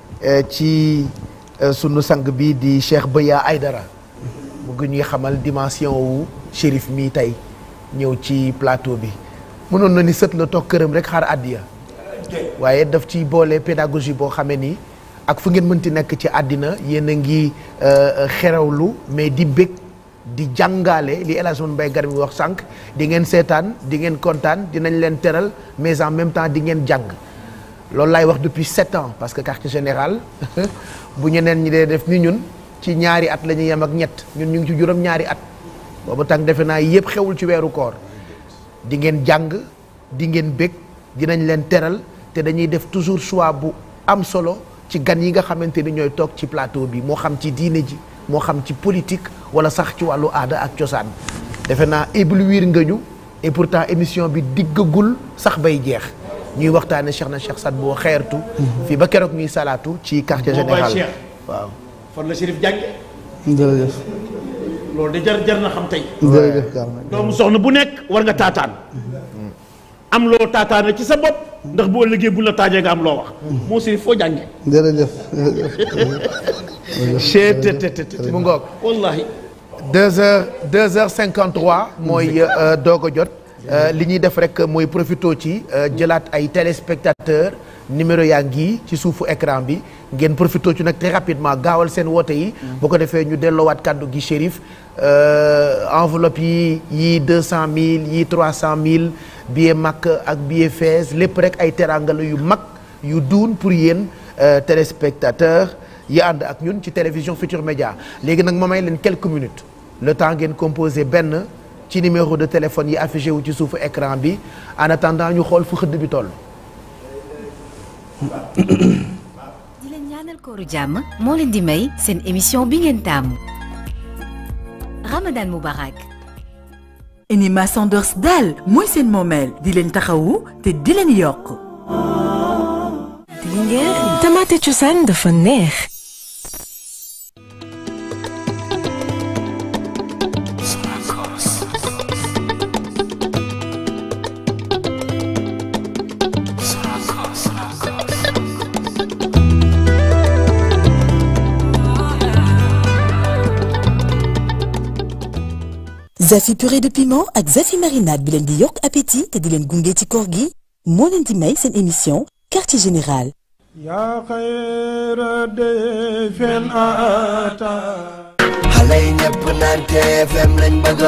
D: ci sunu sang bi di Cheikh Beya Aydara mu ngi ñuy xamal dimension wu Chérif mii tey ñëw ci plateau bi mënoon na ni sët la toog këram rek xaar àddiya waaye daf ci boole pédagogie boo xamee ni ak fu ngeen mënti nekk ci àddina yéen a ngi xerewlu mais di bég di jàngaale li El Hadj Mbaye Gar mi wax sànq di ngeen seetaan di ngeen kontaan dinañ leen teral mais en même temps di ngeen jàng loolu laay wax depuis sept ans parce que quartier général bu ñeneen ñi dee def ni ñun ci ñaari at la ñuy yem ak ñett ñun ñu ngi ci juróom ñaari at boobu tàng defe naa yëpp xewul ci weeru koor di ngeen jàng di ngeen bég dinañ leen teral te dañuy def toujours choix bu am solo ci gan yi nga xamante ni ñooy toog ci plateau bi moo xam ci diine ji moo xam ci politique wala sax ci wàllu aada ak cosaan defe naa éblouir nga ñu et pourtant émission bi diggagul sax bay jeex ñuy waxtaane Cheikh na Cheikh Saad boo xeertu fii ba keroog ñuy salaatu ci quartier
H: moo bay
D: général
H: Cheikh.
D: waaw
H: fan la Chérif jànge
G: jërëjëf
H: loolu de jar jar na xam tey
G: jërëjëf Karma
H: doomu soxna bu nekk war nga taataan am loo taataane ci sa bopp ndax boo liggéey bu la taajee nga am loo wax moo Chérif foo jànge
G: jërëjëf
D: chetttt mu ngoog
H: wallahi
D: deux heures deux heures cinquante trois mooy doog a jot Euh, li ñuy def rek mooy profito ci euh, jëlaat ay téléspectateurs numéro yaa ngi ci suufu écran bi ngeen profito ci nag très rapidement gaawal seen woote yi bu ko defee ñu delloowaat kàddu gi Chérif euh, enveloppe yi yii deux cent mille yii trois cent mille billet Makka ak billet Fès lépp rek ay terangala yu mag yu duun pour yéen téléspectateurs yi ànd ak ñun ci télévision Futur Média léegi nag ma may leen quelques minutes le temps ngeen composé benn ci numéro de téléphone yi affiché wu ci suufu écran bi en attendant ñu xool fu xëdd bi toll.
I: di leen ñaanal kooru jàmm moo leen di may seen émission bi ngeen taamu Ramadan Moubarak
J: Enima Sanders daal mooy seen moomeel di leen taxawu te di leen yokk
I: Linguère
K: tamaate cosaan dafa neex Zafi purée de piment ak Zafi marinade bi leen di yokk appétit te di leen gunge ci koor gi moo leen di may seen émission quartier général.
B: yaa xayra dayfin ata
A: xale yi ñëpp naan TFM lañ bëgg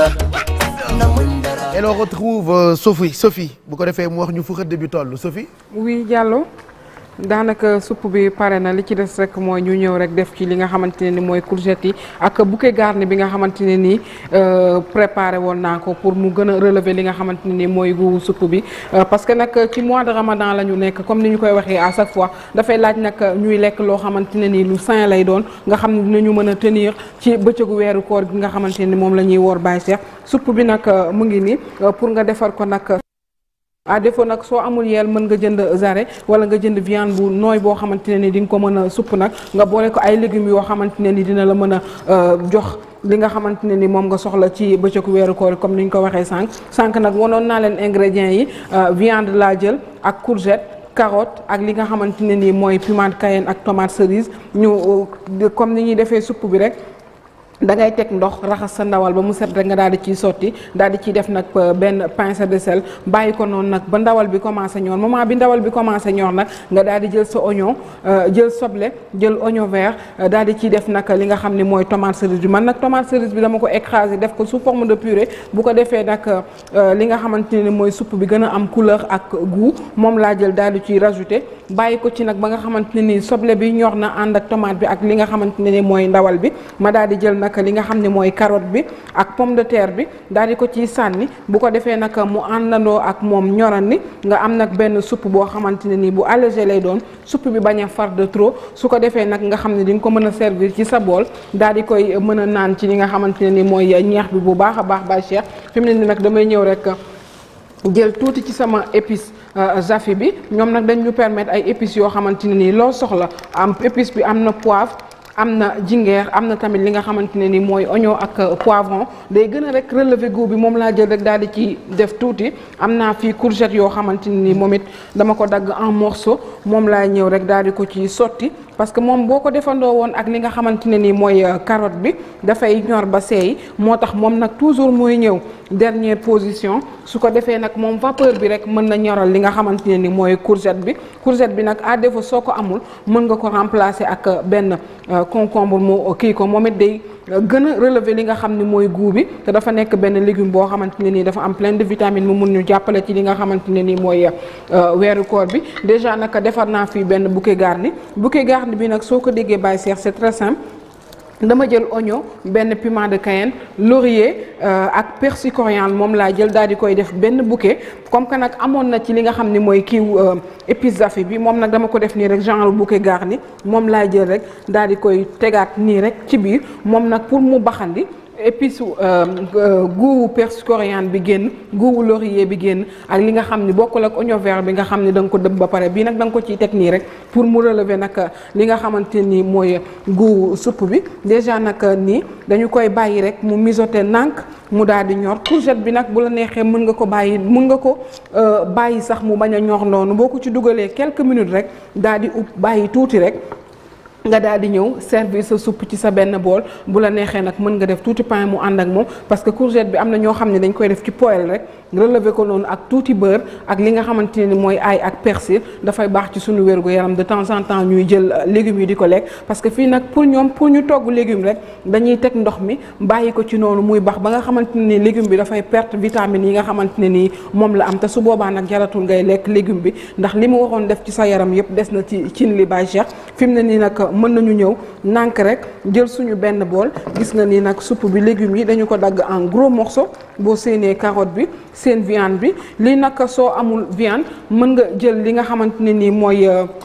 A: namuñ dara
D: et l'on retrouve euh, Sophie Sophie bu ko defee mu wax ñu fu xëdd bi toll Sophie.
L: oui Diallo daanaka supp bi pare na li ci des rek mooy ñu ñëw rek def ci li nga xamante ne ni mooy courgette yi ak bouquet garni bi nga xamante ne nii préparé woon naa ko pour mu gën a relever li nga xamante ne ni mooy gu supp bi parce que nag ci mois de ramadan la ñu nekk comme ni ñu koy waxee à chaque fois dafay laaj nag ñuy lekk loo xamante ne nii lu sain lay doon nga xam ne dinañu mën a tenir ci bëccëgu weeru koor gi nga xamante ne ni moom la ñuy woor Baye Cheikh supp bi nag mu ngi nii pour nga defar ko nag à défaut nag soo amul yeel mën nga jënd zare wala nga jënd viande bu nooy boo xamante ne ni di nga ko mën a supp nag nga boole ko ay légumes yoo xamante ne ni dina la mën a jox li nga xamante ne ni moom nga soxla ci bëccëgu weeru koor comme ni ñu ko waxee sànq sànq nag wanoon naa leen ingrédients yi viande laa jël ak courgette carotte ak li nga xamante ne ni mooy piment de cayenne ak tomate cerise ñu comme ni ñuy defee supp bi rek da ngay teg ndox raxas sa ndawal ba mu set rek nga daal di ciy sotti daal di ciy def nag benn pincée de sel bàyyi ko noonu nag ba ndawal bi commencé ñor moment bi ndawal bi commencé ñor nag nga daal di jël sa oignon jël soble jël oignon vert daal di ciy def nag li nga xam ne mooy tomate cerise bi man nag tomate cerise bi dama ko écrasé def ko sous forme de purée bu ko defee nag li nga xamante ne mooy supp bi gën a am couleur ak goût moom laa jël daal di ciy rajouté bàyyi ko ci nag ba nga xamante ne nii soble bi ñor na ànd ak tomate bi ak li nga xamante ne ni mooy ndawal bi ma daal di jël nag li nga xam ne mooy carotte bi ak pomme de terre bi daal di ko ciy sànni bu ko defee nag mu àndandoo ak moom ñoran ni nga am nag benn supp boo xamante ne nii bu allégé lay doon supp bi bañ a far de trop su ko defee nag nga xam ne di nga ko mën a servir ci sa bool daal di koy mën a naan ci li nga xamante ne ni mooy ñeex bi bu baax a baax ba Cheikh fi mu ne ni nag damay ñëw rek jël tuuti ci sama épice zafi bi ñoom nag dañ ñu permettre ay épices yoo xamante ne nii loo soxla am épice bi am na poivre am na jingeer am na tamit li nga xamante ne ni mooy oignon ak poivron day gën a rek relever goût bi moom laa jël rek daal di ci def tuuti am naa fii courgette yoo xamante ne ni moom it dama ko dagg en morceau moom laa ñëw rek daal di ko ci sotti parce que moom boo ko defandoo woon ak li nga xamante ne ni mooy carotte bi dafay ñor ba seey moo tax moom nag toujours mooy ñëw dernière position su ko defee nag moom vapeur bi rek mën na ñoral li nga xamante ne ni mooy courgette bi courgette bi nag à défaut soo ko amul mën nga ko remplacer ak benn concombre moo kii ko moom it day gën a relever li nga xam ne mooy goût bi te dafa nekk benn légume boo xamante ne nii dafa am plein de vitamines mu mun ñu jàppale ci li nga xamante ne nii mooy weeru koor bi déjà naka defar naa fii benn bouquet garni bouquet garni bi nag soo ko déggee Baye Cheikh c'est très simple dama jël oignon benn piment de cayenne laurier ak persil coriandre moom laa jël daal di koy def benn bouquet comme que nag amoon na ci li nga xam ne mooy kiiw épice zafi bi moom nag dama ko def nii rek genre bouquet garni moom laa jël rek daal di koy tegaat nii rek ci biir moom nag pour mu baxandi épice guuwu persil coriandre bi génn guuwu laurier bi génn ak li nga xam ni bokkul ak oignon vert bi nga xam ni da nga ko dëbb ba pare bii nag da nga ko ciy teg nii rek pour mu relever nag li nga xamante ni mooy guuwu supp bi déjà nag nii dañu koy bàyyi rek mu mijoter nànk mu daal di ñor courgette bi nag bu la neexee mën nga ko bàyyi mën nga ko bàyyi sax mu bañ a ñor noonu boo ko ci dugalee quelques minutes rek daal di ub bàyyi tuuti rek nga daal di ñëw servir sa soupe ci sa benn bool bu la neexee nag mën nga def tuuti pain mu ànd ak moom parce que courgette bi am na ñoo xam ne dañ koy def ci poêle rek relever ko noonu ak tuuti beurre ak li nga xamante ne ni mooy ail ak persil dafay baax ci suñu wérgu yaram de temps en temps ñuy jël légumes yi di ko lekk parce que fii nag pour ñoom pour ñu togg légume rek dañuy teg ndox mi bàyyi ko ci noonu muy baax ba nga xamante ne ni légume bi dafay perte vitamines yi nga xamante ne nii moom la am te su boobaa nag jaratul ngay lekk légume bi ndax li mu waroon def ci sa yaram yëpp des na ci cin li Baye Cheikh fi mu ne nii nag mën nañu ñëw nànk rek jël suñu benn bool gis nga ni nag soupe bi légumes yi dañu ko dagg en gros morceaux boo séenee carotte bi seen viande bi lii nag soo amul viande mën nga jël li nga xamante ne nii mooy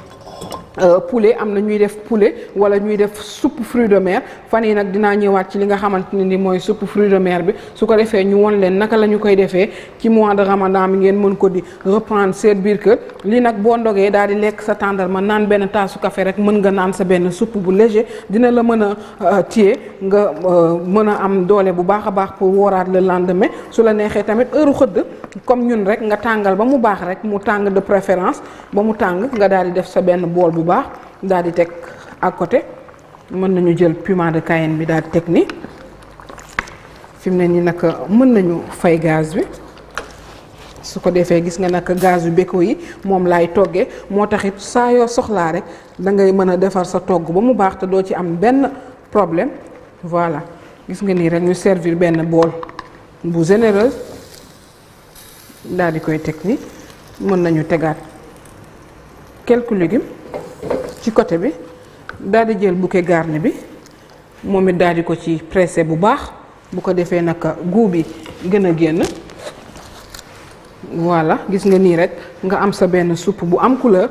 L: poulet am na ñuy def poulet wala ñuy def soupe fruits de mer fan yi nag dinaa ñëwaat ci li nga xamante ne ni mooy soupe fruits de mer bi su ko defee ñu won leen naka la ñu koy defee ci mois de ramadan bi ngeen mën ko di reprendre seen biir kër lii nag boo ndogee daal di lekk sa tàndarma naan benn taasu café rek mën nga naan sa benn soupe bu léger dina la mën a téye nga mën a am doole bu baax a baax pour wooraat le lendemain su la neexee tamit heure xëdd comme ñun rek nga tàngal ba mu baax rek mu tàng de préférence ba mu tàng nga daal di def sa benn bool bu baax daal di teg à côté mën nañu jël piment de cayenne bi daal di teg ni fi mu ne nii nag mën nañu fay gaz bi su ko defee gis nga nag gaz yu béko yi moom laay toggee moo taxit saa yoo soxlaa rek da ngay mën a defar sa togg ba mu baax te doo ci am benn problème voilà gis nga nii rek ñu servir benn bool bu généreuse daal di koy teg ni mën nañu tegaat quelques légumes ci côté bi daal di jël bouquet garni bi moom it daal di ko ci pressé bu baax bu ko defee nag goût bi gën a génn voilà gis nga nii rek nga am sa benn soupe bu am couleur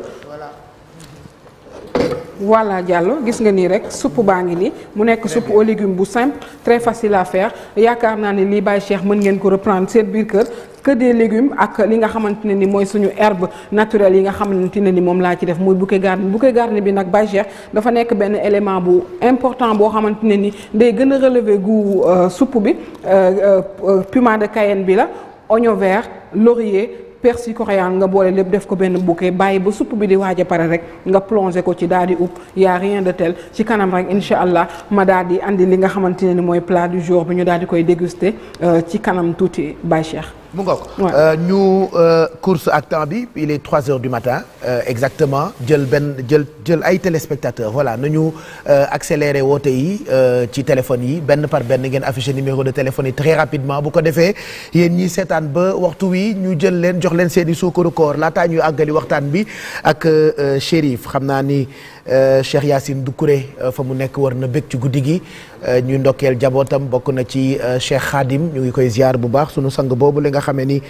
L: voilà Diallo gis nga nii rek soupe baa ngi nii mu nekk soupe aux légumes bu simple très facile à faire yaakaar naa ne lii Baye Cheikh mën ngeen ko reprendre seen biir kër que des légumes ak li nga xamante ne ni mooy suñu herbe naturelle yi nga xamante ne ni moom laa ci def muy bouquet garni bouquet garni bi nag Baye Cheikh dafa nekk benn élément bu important boo xamante ne ni day gën a relever goût soupe bi piment de Cayenne bi la oignon vert laurier persil coriandre nga boole lépp def ko benn bouquet bàyyi ba supp bi di waaj a pare rek nga plongé ko ci daal di upp y a rien de tel ci kanam rek incha allah ma daal di andi li nga xamante ne ni mooy plat du jour bi ñu daal di koy déguster ci kanam tuuti Baye Cheikh.
D: mu ngoog ñu course ak temps bi il est 3 heures du matin euh, exactement jël benn jël jël ay téléspectateurs voilà nañu accéléré woote yi ci téléphone yi benn par benn ngeen affiché numéro de téléphone yi très rapidement bu ko defee yéen ñi seetaan ba waxtu wi ñu jël leen jox leen seen i suukaru koor laataa ñuy àggali waxtaan bi ak Chérif xam naa ni Cheikh Yacine Doucouré fa mu nekk war na bëgg ci guddi gi ñu ndokkeel jabootam bokk na ci Cheikh Khadim ñu ngi koy ziar bu baax sunu sang boobu li nga xamee ni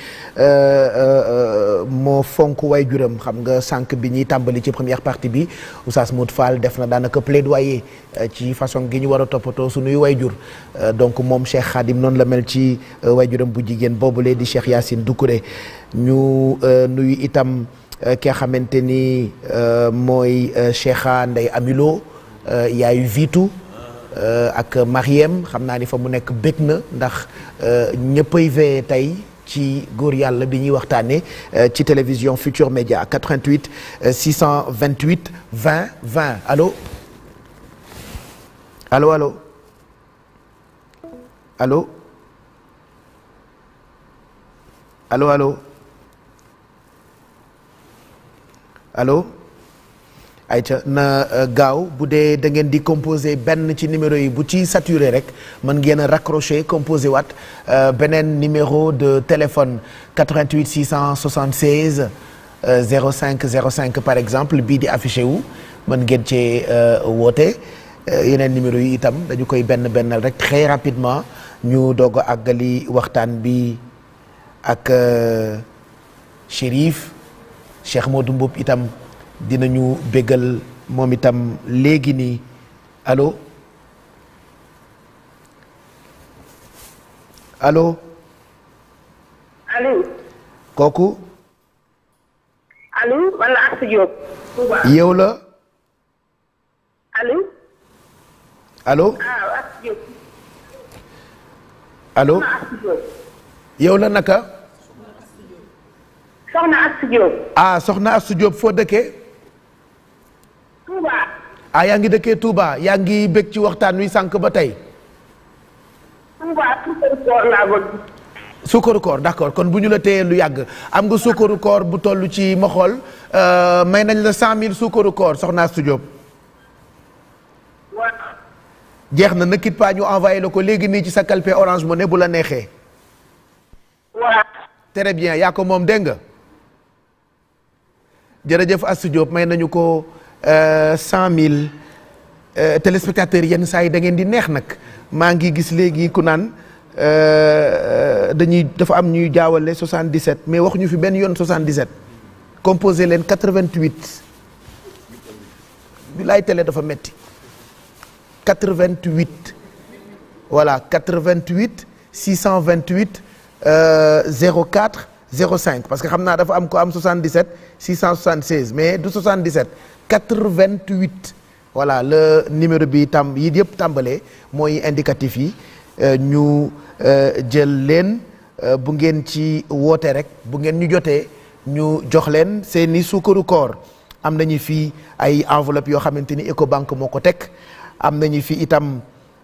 D: moo fonk way juram xam nga sànq bi ñuy tàmbali ci première partie bi Oustaz Mout Fall def na daanaka plaidoyer ci façon gi ñu war a toppatoo sunuy way jur donc moom Cheikh Khadim noonu la mel ci way juram bu jigéen boobule di Cheikh Yacine Doucouré ñu nuyu itam ki nga xamante ni mooy Cheikha Ndey Amilo yaayu Vitu ak Mariem xam naa ni fa mu nekk bég na ndax ñëppay veye tey ci góor yàlla bi ñuy waxtaanee ci télévision Futur Média 88 628 20 20 allo allo allo allo allo allo allo ayca na gaaw bu dee da ngeen di composé benn ci numéro yi bu ci saturé rek mën ngeen a raccroché composé waat beneen numéro de téléphone 88 676 05 05 par exemple bii di affiché wu mën ngeen cee woote yeneen numéro yi itam dañu koy benn bennal rek très rapidement ñu doog a àggali waxtaan bi ak Chérif Cheikh Modou Mboup itam dinañu béggal moom itam léegi nii allo allo
M: allo
D: kooku
M: allo wala Assa Diop.
D: yow la
M: allo.
D: allo
M: ah Assa Diop.
D: allo
M: Assa Diop.
D: yow la naka
M: soxna Assa Diop.
D: ah soxna Astou Diop foo dëkkee
M: Touba.
D: ah yaa ngi dëkkee Touba yaa ngi bég ci waxtaan wi sànq ba tey
M: Touba suukaru koor laa bëgg.
D: sukkaru koor d'accord kon bu ñu la téyee lu yàgg am nga sukkaru koor bu toll ci ma xool euh, may nañ la cent mille sukkaru koor soxna Astou Diop
M: waaw.
D: jeex na ne quitte pas ñu envoyé la ko léegi nii ci sa calpe Orange Money bu la neexee
M: waaw.
D: très bien yaa ko moom dégg nga jërëjëf Astou Diop may nañu ko cent mille téléspectateurs yenn saa yi da ngeen di neex nag maa ngi gis léegi ku naan euh, dañuy dafa am ñuy jaawale 77 mais waxuñu fi benn yoon 77 composé leen 88 bi laay télé dafa metti 88 voilà 88 628 euh, 04 05 parce que xam naa dafa am ko am 77 676 mais du 77 88 voilà le numéro bi tam yi yëpp tàmbalee mooy indicatif yi euh, ñu euh, jël leen euh, bu ngeen ci woote rek bu ngeen ñu jotee ñu jox leen seeni suukaru koor am nañu fii ay enveloppe yoo xamante ni Ecobank moo ko teg am nañu fi itam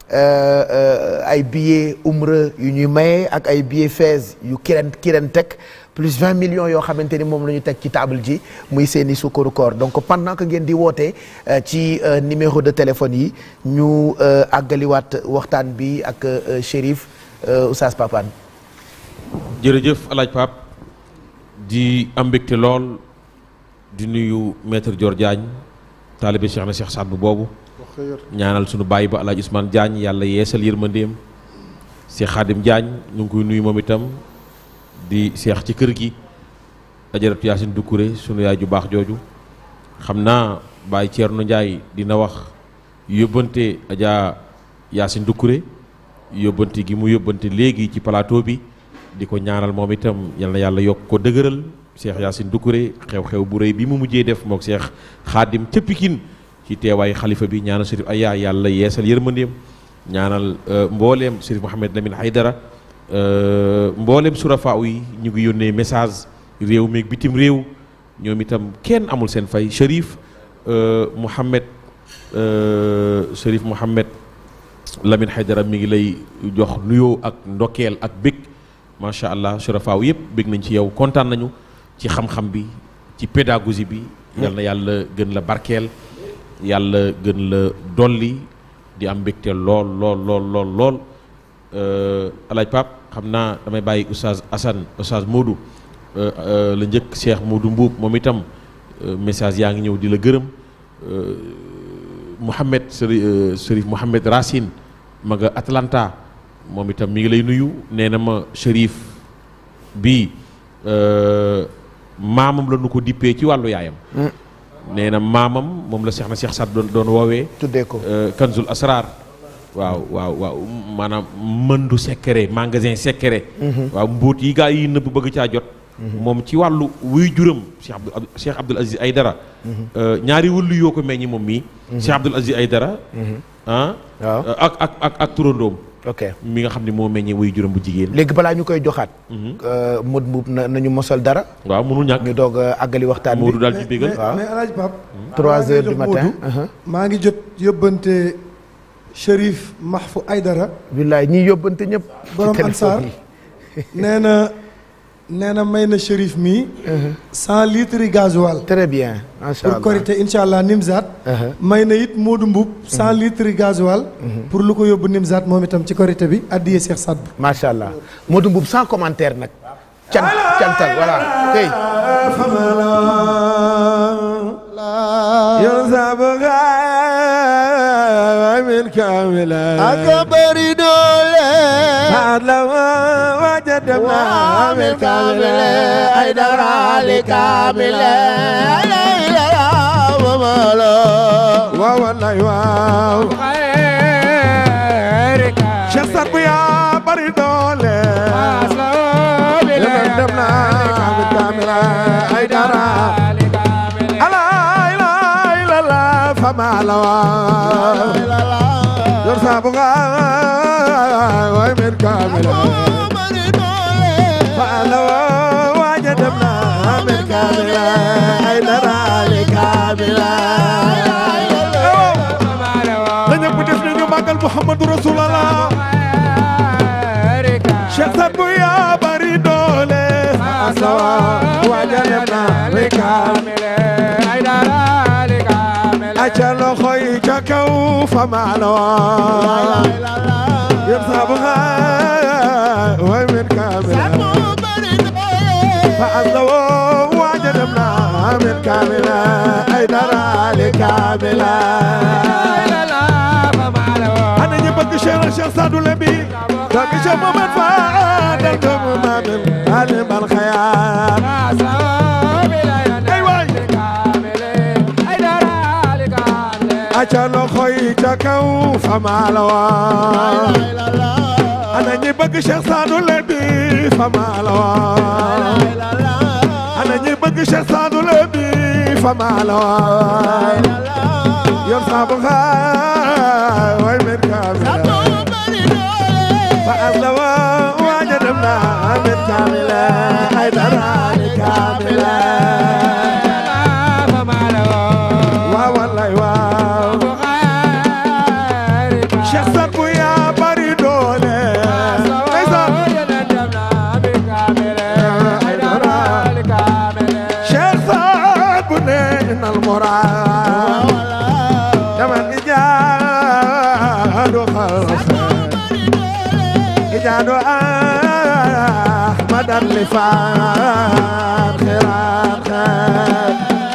D: euh, euh, ay billets umra yu ñuy maye ak ay billets Fès yu kiren kiren teg plus 20 millions yoo xamante ni moom la ñu teg ci table ji muy seeni sukkaru koor donc pendant que ngeen di woote euh, ci euh, numéro de téléphone yi ñu euh, àggaliwaat waxtaan bi ak euh, Chérif euh, Oustaz Papane
F: jërëjëf alaaj Pape di am mbégte lool di nuyu maître Dior Diagne taalibe Cheikh na Cheikh Saad bu boobu ñaanal sunu bàyyi ba alaaj Ousmane Diagne yàlla yeesal yërmandeem Cheikh Khadim Diagne ñu ngi koy nuyu moom itam di seex ci kër gi ajaratu Yaasin Dukkure sunu yaay ju baax jooju xam naa Baye Thierno Ndiaye dina wax yóbbante Adja Yaasin Dukkure yóbbante gi mu yóbbante léegi ci plateau bi di ko ñaanal moom itam yal na yàlla yokk ko dëgëral Cheikh Yaasin Dukkure xew-xew bu rëy bi mu mujjee def mook Cheikh Xaadim ca Pikine ci teewaayu xalifa bi ñaanal Chérif Aya yàlla yeesal yërmandeem ñaanal mbooleem Chérif Mouhamed Lamine Haydara mbooleem surafaaw yi ñu ngi yónnee message réew meeg bitim réew ñoom itam kenn amul seen fay Chérif Mouhamed Chérif Mouhamed Lamine Haydara mi ngi lay jox nuyoo ak ndokkeel ak bég macha allah surafaaw yëpp bég nañ ci yow kontaan nañu ci xam-xam bi ci pédagogie bi. yal na yàlla gën la barkeel yàlla gën la dolli di am mbégte lool lool lool lool lool alaaj Pap xam naa damay bàyyi oustaz Assane oustaz Modou la njëkk Cheikh Modou Mbuub moom itam message yaa ngi ñëw di la gërëm Mouhamed Chérif Mouhamed Racine ma nga Atlanta moom itam mi ngi lay nuyu nee na ma Chérif bi maamam la nu ko dippee ci wàllu yaayam nee na maamam moom la Cheikh na Cheikh Saad doon doon woowee
D: tuddee ko
F: Kanzul Asrar waaw waaw waaw maanaam mëndu secret magasin secret waaw mbóot yi gaa yi nëbb bëgg caa jot moom ci wàllu wuy juram Cheikh Abdou Cheikh Abdoul Aziz Aydara ñaari wëllu yoo ko meññi moom mii Cheikh Abdoul Aziz Aydara ah ak ak ak ak turandoom
D: ok
F: mi nga xam ne moo meññee wuy juram bu jigéen
D: léegi balaa ñu koy joxaat mud mbuub na nañu mosal dara
F: waaw mënul ñàkk
D: ñu doog a àggali waxtaan bi
F: Modou daal di bégal
D: waaw
E: mais alaaj Pape
D: trois heures du
E: jox
D: matin
E: Modou, maa ngi jot yóbbante Chérif Mahfou Aydara
D: billaay ñiy yóbbante ñëpp
E: borom
D: ci
E: Ansar
D: téléphone yi
E: nee na nee na may na Chérif mi cent litres yi gasoil
D: très bien macha
E: pour
D: allah
E: korité incha allah Nimzat may na it Modou Mbuub cent litres yi gasoil pour lu ko yóbbu Nimzat moom itam ci korité bi addiyee Cheikh Saad bu
D: macha allah Modou Mbuub sans commentaire nag cant cantal voilà kay
B: من كاملة
A: أكبر دولة
B: بعد لو وجدنا من كاملة
A: أي درالي كاملة ليلة ومالا
B: والله واو شخصا بيا بريدولة لمن دمنا من كاملة أي درا لا إله إلا الله فما لوا يرسى بغا ومن كاملة فلوا وجدنا من كاملة أي درا لكاملة dañu ko def ñu màggal Muhammadu Rasulullah Cheikh Saad bu yaa bari doole asawa wajalna likamile ay dara likamile aca loxo yi ca kaw fa maalawa yëpp sabu way min kamila fa asawa wajalna min kamila ay dara likamila ana ñi bëgg Cheikh Cheikh Sadou Lebi bëgg Cheikh Mohamed Fadel doomu Mamin alim al xayaar ay waay aca loxo yi ca kaw fa maalawa ana ñi bëgg Cheikh Sadou Lebi fa maalawa ana ñi bëgg Cheikh Sadou Lebi fa maalawa yor saabu xaay way men kaamila fa aslawa waaja dem na men kaamila ay dara ni kaamila waaw wallaay waaw Cheikh Saad bu yaa المراد كما الإجاد خلف إجاد أحمد اللفان خيرات خير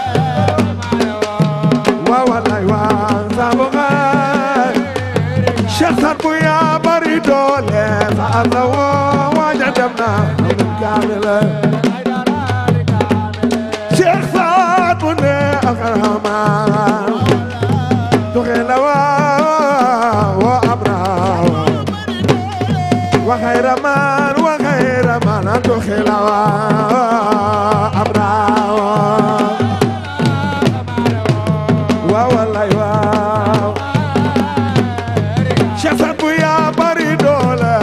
B: ووالله وانزابغا شخصا بيا بريدول فأذو وجدنا من كامل شخصا بني أغرما تغلوا وأبرا وخير من وخير من تخلوا أبرا والله واو شفت يا بريدولا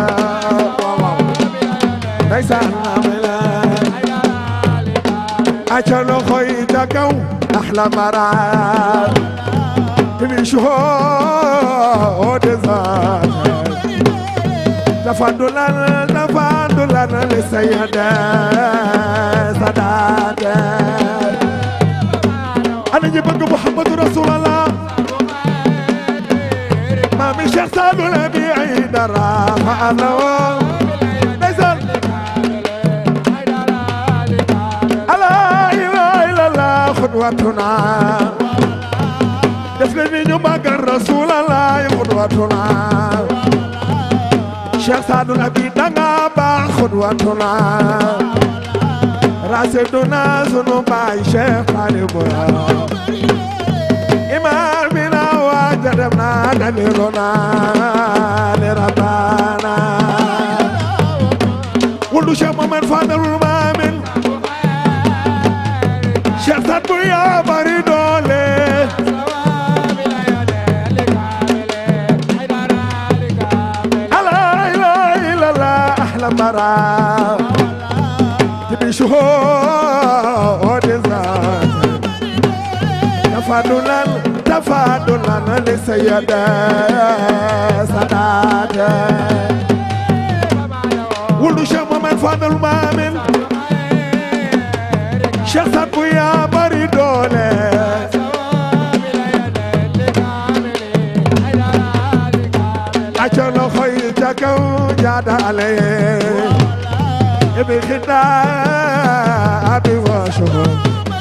B: ليس أجل خويتك أحلى مرات من شهود ذات تفضلا تفضلا للسيدة سادات أنا جبت محمد رسول الله ما من شخص ولا بعيد الراحة الله نزل لا إله إلا الله خطوتنا دفلني نبقى الرسول الله خطوتنا شيخ سعد النبي دعا با خطوتنا راسدنا سنو باي شيخ طالب إمامنا وجدنا دليلنا لربنا ولو شيخ محمد فاضل المامن شيخ سعد يا بريدولي لا إله إلا الله أحلى مرا تبي شهود ذات تفضلا تفضلا للسيدة سادات ولو شيخ محمد فاضل مامن شيخ سابو يا بريدولي أجل خيتك وجاد عليه بخداب وشهود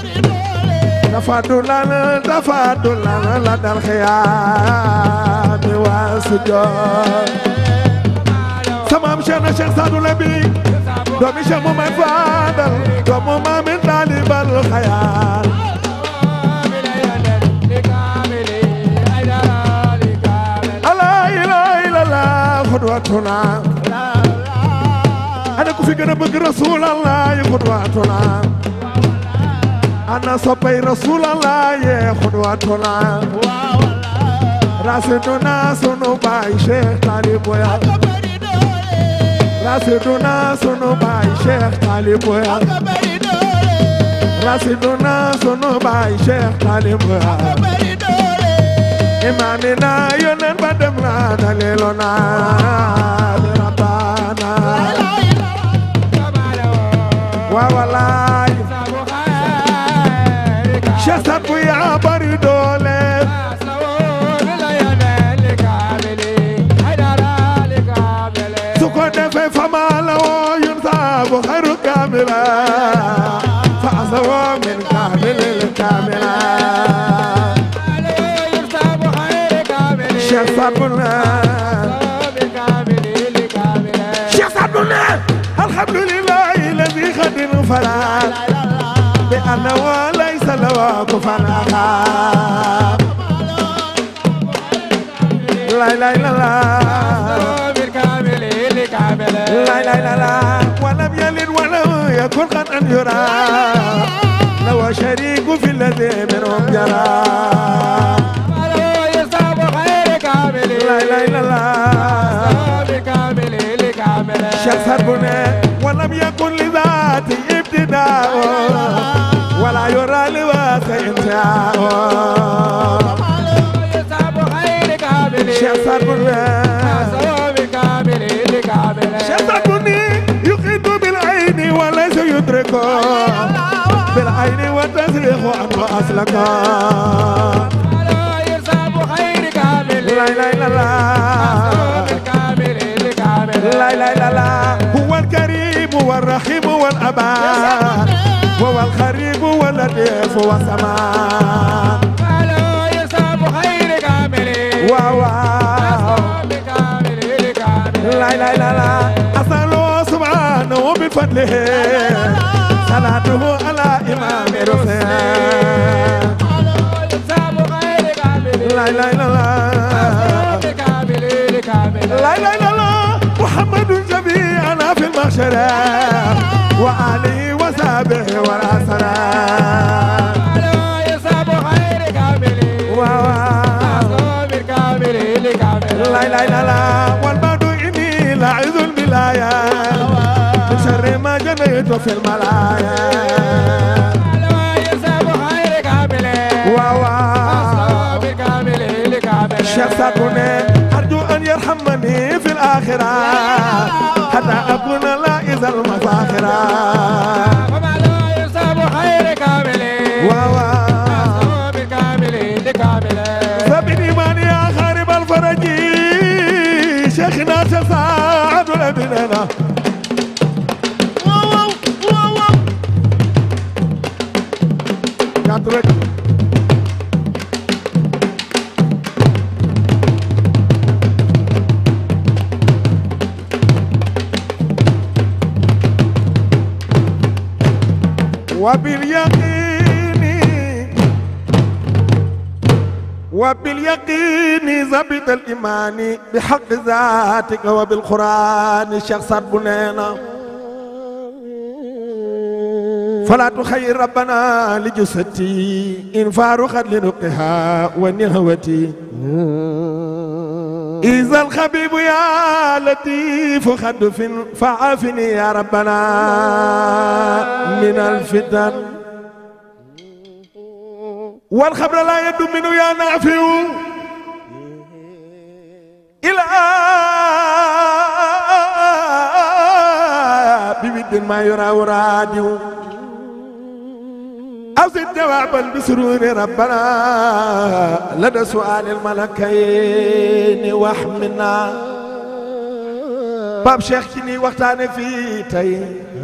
B: تفضلا تفضلا لدى الخيام والسجود سمام شيخنا شيخ سعد النبي دومي شيخ محمد فاضل دوم ما من طالب الخيال لا اله الا الله قدوتنا انا كفي gën a bëgg رسول الله قدوتنا انا صبي رسول الله قدوتنا راسدنا سنو باي شيخ طالب ويا راسدنا سنو باي شيخ طالب ويا راسدنا سنو باي شيخ طالب ويا إمامنا يونن بدمنا دليلنا بربنا وولاي شسب يا بريدولي سكون في فما لو ينصاب خير كاملا فأسوى من كامل الكاملا شيخ صابونا شيخ صابونا الحمد لله الذي خد فلا بأنه ليس له كفوا أحد لا لا لا لا لا لا لا لا ولم يلد ولم يكن قد أن يرى لو شريك في الذي منهم جرى لا لا لا لا شخص بني ولم يكن لذاته ابتداء ولا يرى لواسع انتهاء شخص بني شخص بني يقيد بالعين وليس يدرك بالعين وتسريح سلخ عنه أسلكا لا لا لا لا لا لا لا لا هو الكريم والرحيم والأمان هو الخريب واللطيف والسمان واو لا لا لا لا أسأله سبحانه بفضله صلاته على إمام رسول لا لا لا لا لا لا لا لا محمد جميعنا في المحشر وآله وصحبه والأسرى لا لا لا لا والبعد إني لاعذ البلايا من شر ما جنيت في الملايا الشيخ ساكوني أرجو أن يرحمني في الآخرة حتى أكون لائز المفاخرة فبالإيمان يا خارب الفرج شيخنا سعد الأبنانة كاترك وباليقين وباليقين زبط الإيمان بحق ذاتك وبالقرآن الشيخ صاد بنينا فلا تخير ربنا لجثتي إن فارقت لنقها ونهوتي إذا الخبيب يا لطيف خد فعافني يا ربنا من الفتن والخبر لا يد منه يا نافع إلى بود ما يرى ورادي أزد جوابا بسرور ربنا لدى سؤال الملكين واحمنا باب شيخ كني وقتاني في تاي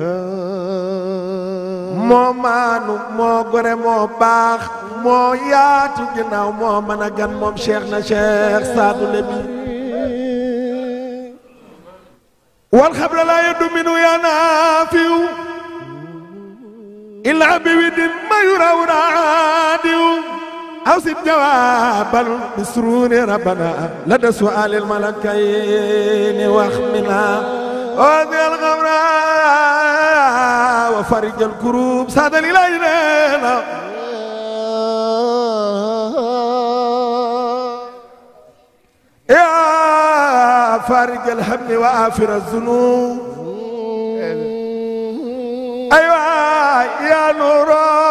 B: moo maanu moo gore moo baax moo yaatu ginnaaw moo mën a gan moom cheikh na cheikh Sadou Lebi wal xabra laa yaddu minu yaa naafiw illaa bi widin ma yuraw raadiw aw sit jawaaban bi sururi rabbana lada su'aalil malakayni wax mina وذي الغمراء وفرج الكروب ساد الإلهنا يا فارج الهم وآفر الذنوب أيوة يا نور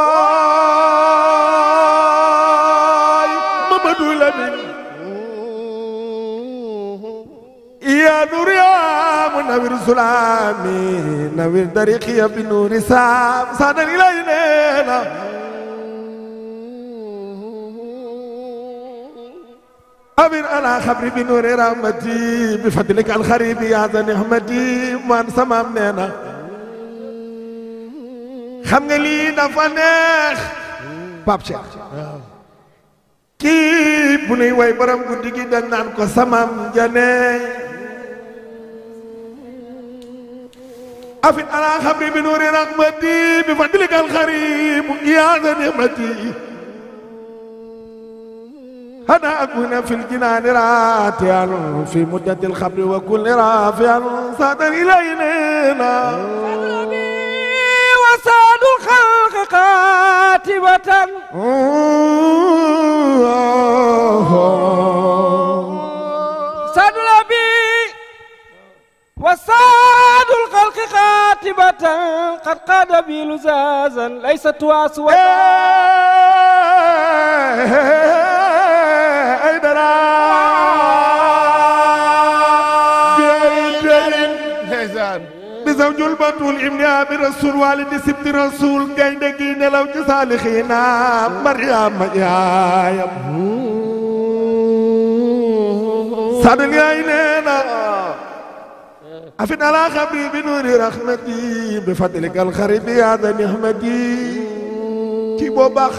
B: ممدو لمن يا نور يا منور سلامي نور طريقي بنور سام سادا إلينا أمين على خبري بنور رحمتي بفضلك الخريب يا ذا نعمتي من سمامنا xam nga lii dafa neex Pape Cheikh kii bu nuy way borom guddi gi dañ naan ko samam jane afin ala xabri bi nuuri rahmati bi fadlika alxarib ya ذا نعمتي أنا أكون في الجنان راتيا في مدة الخبر وكل رافعا صادر إلينا
N: وساد الخلق قاتبة ساد الأبي وساد الخلق قاتبة قد قاد بي لزازا ليست واسوة
B: أي درا zawjul batul ibni abi rasul walidi sibti rasul gaynde gi nelaw ci saalixiina mariama yaayam sadal yaay nee na afin ala xabri bi nuuri rahmati bi fadlika alxaribi yaada nihmati kii boo baax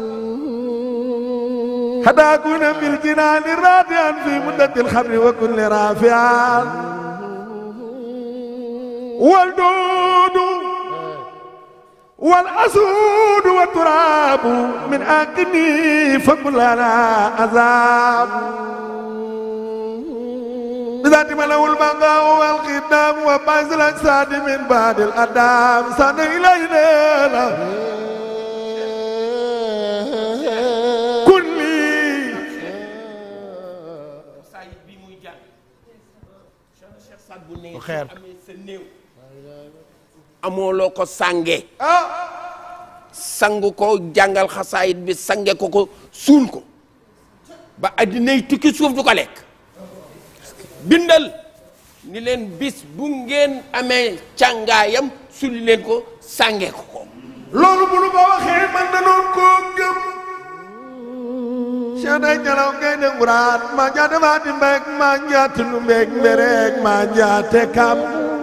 B: هداكنا في الجنان راديا في مدة الخمر وكل رافعا والدود والأسود والتراب من أكني فكلنا عذاب بذات ملو البقاء والختام وبعث الأجساد من بعد الأدام سنة إلينا
C: bu xeer amoo loo ko sànge sang ko jàngal xasaayit bi sange ko ko suul ko ba addinay tukki suuf du ko lekk bindal ni leen bis bu ngeen amee càngaayam sulli leen ko sànge ko ko
B: loolu bu nu ko waxee man na noon koo gëm Cheikh day jalaw ngay ne nguraan maa jaate faati mbéeg maa njaate lu mbéeg mbéreeg maa njaate kam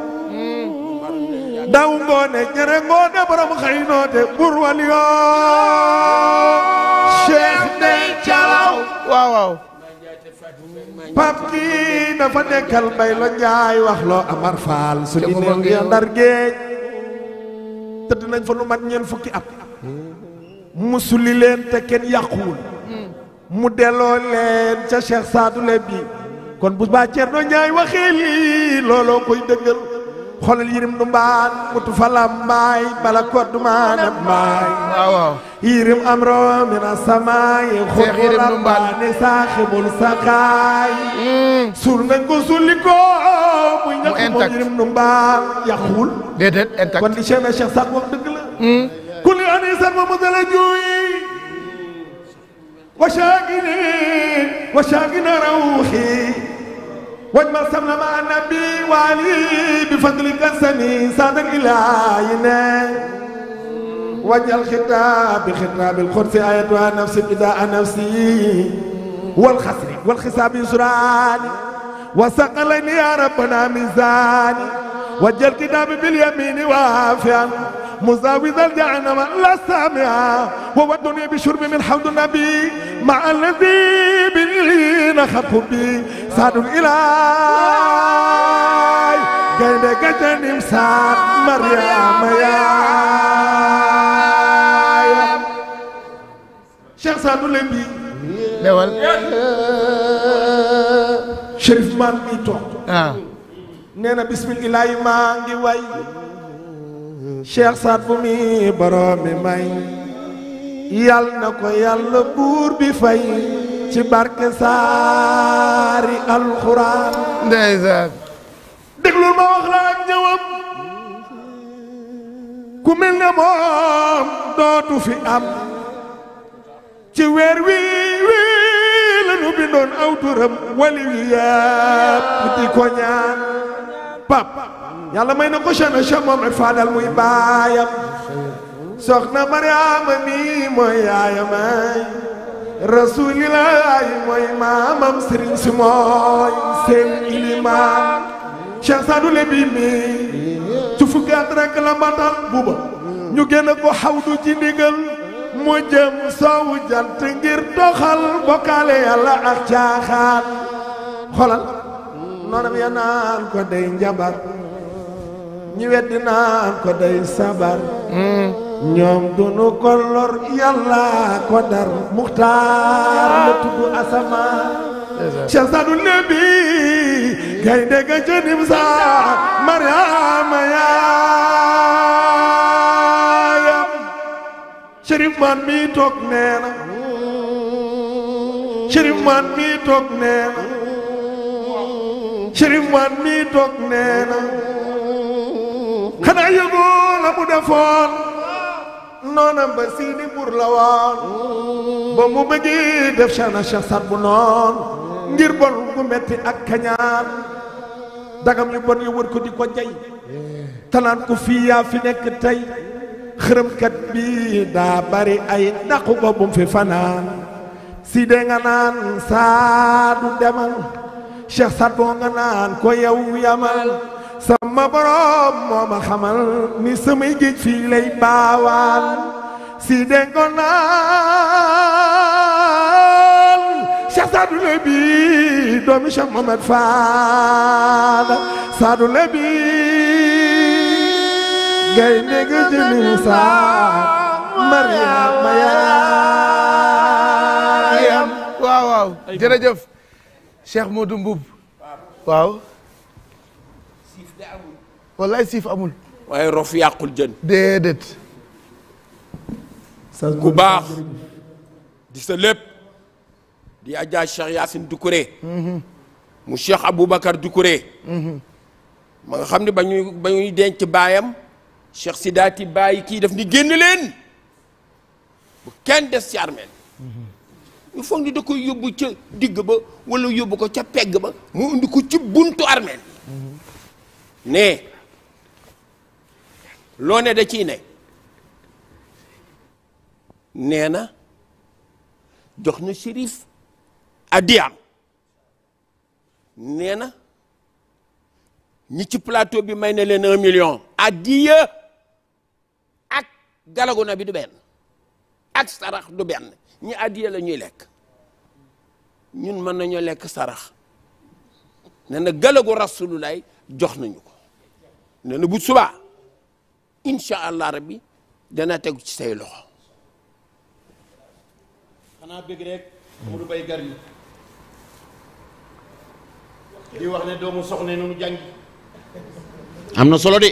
B: daw ngoone ñere ngoone borom xëy noote bur wal yoo Cheikh day jalaw
D: waaw waaw
B: pap kii dafa nekkal bay lo njaay wax loo amar faal su di neen ngi ndar géej tëdd nañ fa lu mat ñeent fukki at musuli leen te kenn yàquwul mu delloo leen ca Cheikh Sadou le bi kon bu baa Ceerno Njaay waxee lii looloo koy dëggal xoolal yirim du mbaan mutu fala mbaay bala koddu maana mbaay
D: waaw waaw
B: yirim am ro mina samaay
D: Cheikh Yirim du Mbaan.
B: ni saaxibul sakaay suul nañ ko sulli ko muy ñàkk moom
D: intact.
B: yirim du mbaan yàquwul
D: déedéet intact
B: kon li Cheikh na Cheikh Sadou wax dëgg la kulli ani sarma mu dala juuy وشاقني وشاقنا روحي واجمل سمنا مع النبي وعلي بفضلك السمي صادق إلهنا وجه الخطاب خطاب القدس آيتها نفسي بداء نفسي والخسر والخساب يسراني وثقلني يا ربنا ميزاني وجه الكتاب باليمين وافيا مزاوز الجهنم لا سامعا وودني بشرب من حوض النبي مع الذي به نخط بي سعد الإله قيد قجن مسار مريم يا شيخ سعد النبي
D: dewal
B: Chérif man mi toog
D: ah
B: nee na bismillaahi maa ngi way Cheikh Saad bu mi borom mi may yal na ko yàlla buur bi fay ci barke saari alxuraan
D: ndeysaan
B: déglul ma wax la ak ñëwam ku mel ne moom dootu fi am ci weer wi wi la nu bindoon aw turam wali wi yëpp di ko ñaan pap yàlla may na ko chana cha moom rek faadal muy baayam soxna mariama mi mooy yaayamay rasulilaay mooy maamam sëriñ si mooy seen ilimaan Cheikh Sadou Lebi mi ci fukki at rek la matal buba ñu génn ko xawdu ci ndigal mu jëm soowu jant ngir doxal bokkaale yàlla ak caaxaan xolal noonam ya naan ko day njabar ñi weddi naan ko day sabar ñoom dunu ko lor yàlla ko dar muxtaar la tudd asamaan Cheikh Sadou Lebi gaynde ga jënim sa Mariama yaayam Chérif man mi toog nee na Chérif man mi toog nee na Chérif man mi toog nee na xanaa yëgoo la mu defoon noonam ba siini bur la woon ba mu bëggee def Cheikhna Cheikh Saad bu noon ngir bon gu metti ak kañaan dagam yu bon yu wër ko di ko jay tanaan ko fii yaa fi nekk tey xërëmkat bi daa bari ay daqu ko bum fi fanaan si de nga naan saadu demal cheikh sat boo nga naan ko yow yamal sama borom moo ma xamal ni samay géej fii lay baawaan si de nga naan cheikh saadu lebi doomi cheikh mohamed faal saadu lebi gay ndege jëmin saa mariama yaayam
D: waaw waaw jërëjëf Cheikh Modou Mboub waaw wallaay siif amul
C: waaye rof yàqul jën
D: déedéet
C: ku baax di sa lépp di Adja Cheikh Yacine Doucouré mu Cheikh Aboubacar Doucouré ma nga xam ne ba ñuy ba ñuy denc baayam Cheikh Sidaati bàyyi kii daf ni génn leen bu kenn des ci armeel ñu foog ni da koy yóbbu ca digg ba wala yóbbu ko ca pegg ba mu indi ko ci buntu armeel ne loo ne da ciy ne nee na jox na shérif addiyaam nee na ñi ci plateau bi may na leen un million addiya ak galagu na bi du benn ak sarax du benn ñi addiya la ñuy lekk ñun mën nañoo lekk sarax nee na galagu rasululay jox nañu ko nee na bu subaa incha allah rabbi dana tegu ci say loxo
H: xanaa bëgg rek Modou Bay gar yi di wax ne doomu soxna noonu jàngi am na solo de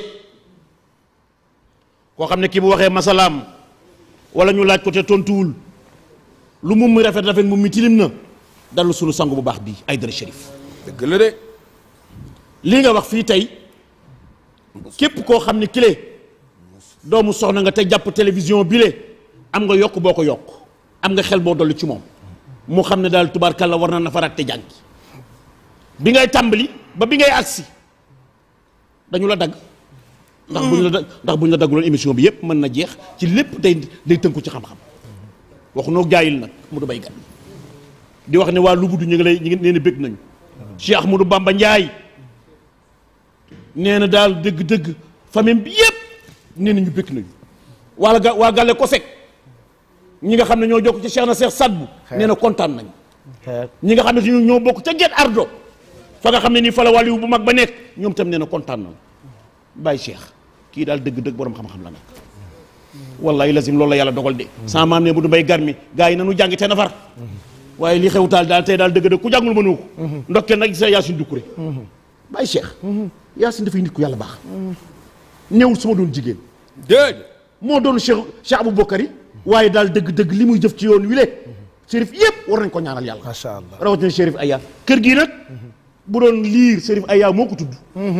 H: koo xam ne kii bu waxee masalaam wala ñu laaj ko te tontuwul lu mu muy rafet rafet mu mi tilim na dallu sunu sangu bu baax bii Aïdara Chérif
C: dëgg la de
H: lii nga wax fii tey képp koo xam ne kile doomu soxna nga te jàpp télévision bile am nga yokk boo ko yokk am nga xel boo dolli ci moom mu xam ne daal tubaarkàlla war na nafaraat te jàngi bi ngay tàmbali ba bi ngay agsi dañu la dagg ndax bu ñu la da ndax bu ñu la dagguloon émission bi yépp mën na jeex ci lépp day day tënku ci xam-xam waxu noo jaayil nag mu du bay gan di wax ne waa Lubudu ñu ngi lay ñu ngi nee na bëgg nañu Cheikh Ahmadou Bamba Ndiaye nee na daal dëgg-dëgg famille bi yépp nee na ñu bëgg nañu waa ga waa Gale Kosek ñi nga xam ne ñoo jokk ci Cheikh na Cheikh Sadbu nee na kontaan nañu ñi nga xam ne ñoo bokk ca Guet Ardo fa nga xam ne nii fa la wàlliwu bu mag ba nekk ñoom tam nee na kontaan nañu bàyyi Cheikh kii daal dëgg-dëgg borom xam-xam la nag wallahi lazim loolu la yàlla dogal de sama maam ne bu du mbay gar mi gars yi nanu jàng te nafar waaye li xew taal daal tey daal dëgg-dëgg ku jàngul mënoo ko ndokkeel nag sa Yaasin Doucouré bàyyi Cheikh Yaasin dafay nit ku yàlla baax ñëwul su ma doon jigéen
C: déedéet
H: moo doon Cheikh Cheikh Aboubacar yi waaye daal dëgg-dëgg li muy jëf ci yoon wi le Chérif yëpp war nañ ko ñaanal yàlla
D: macha allah
H: rawatina Chérif Aya kër gii nag bu doon liir Chérif Aya moo ko tudd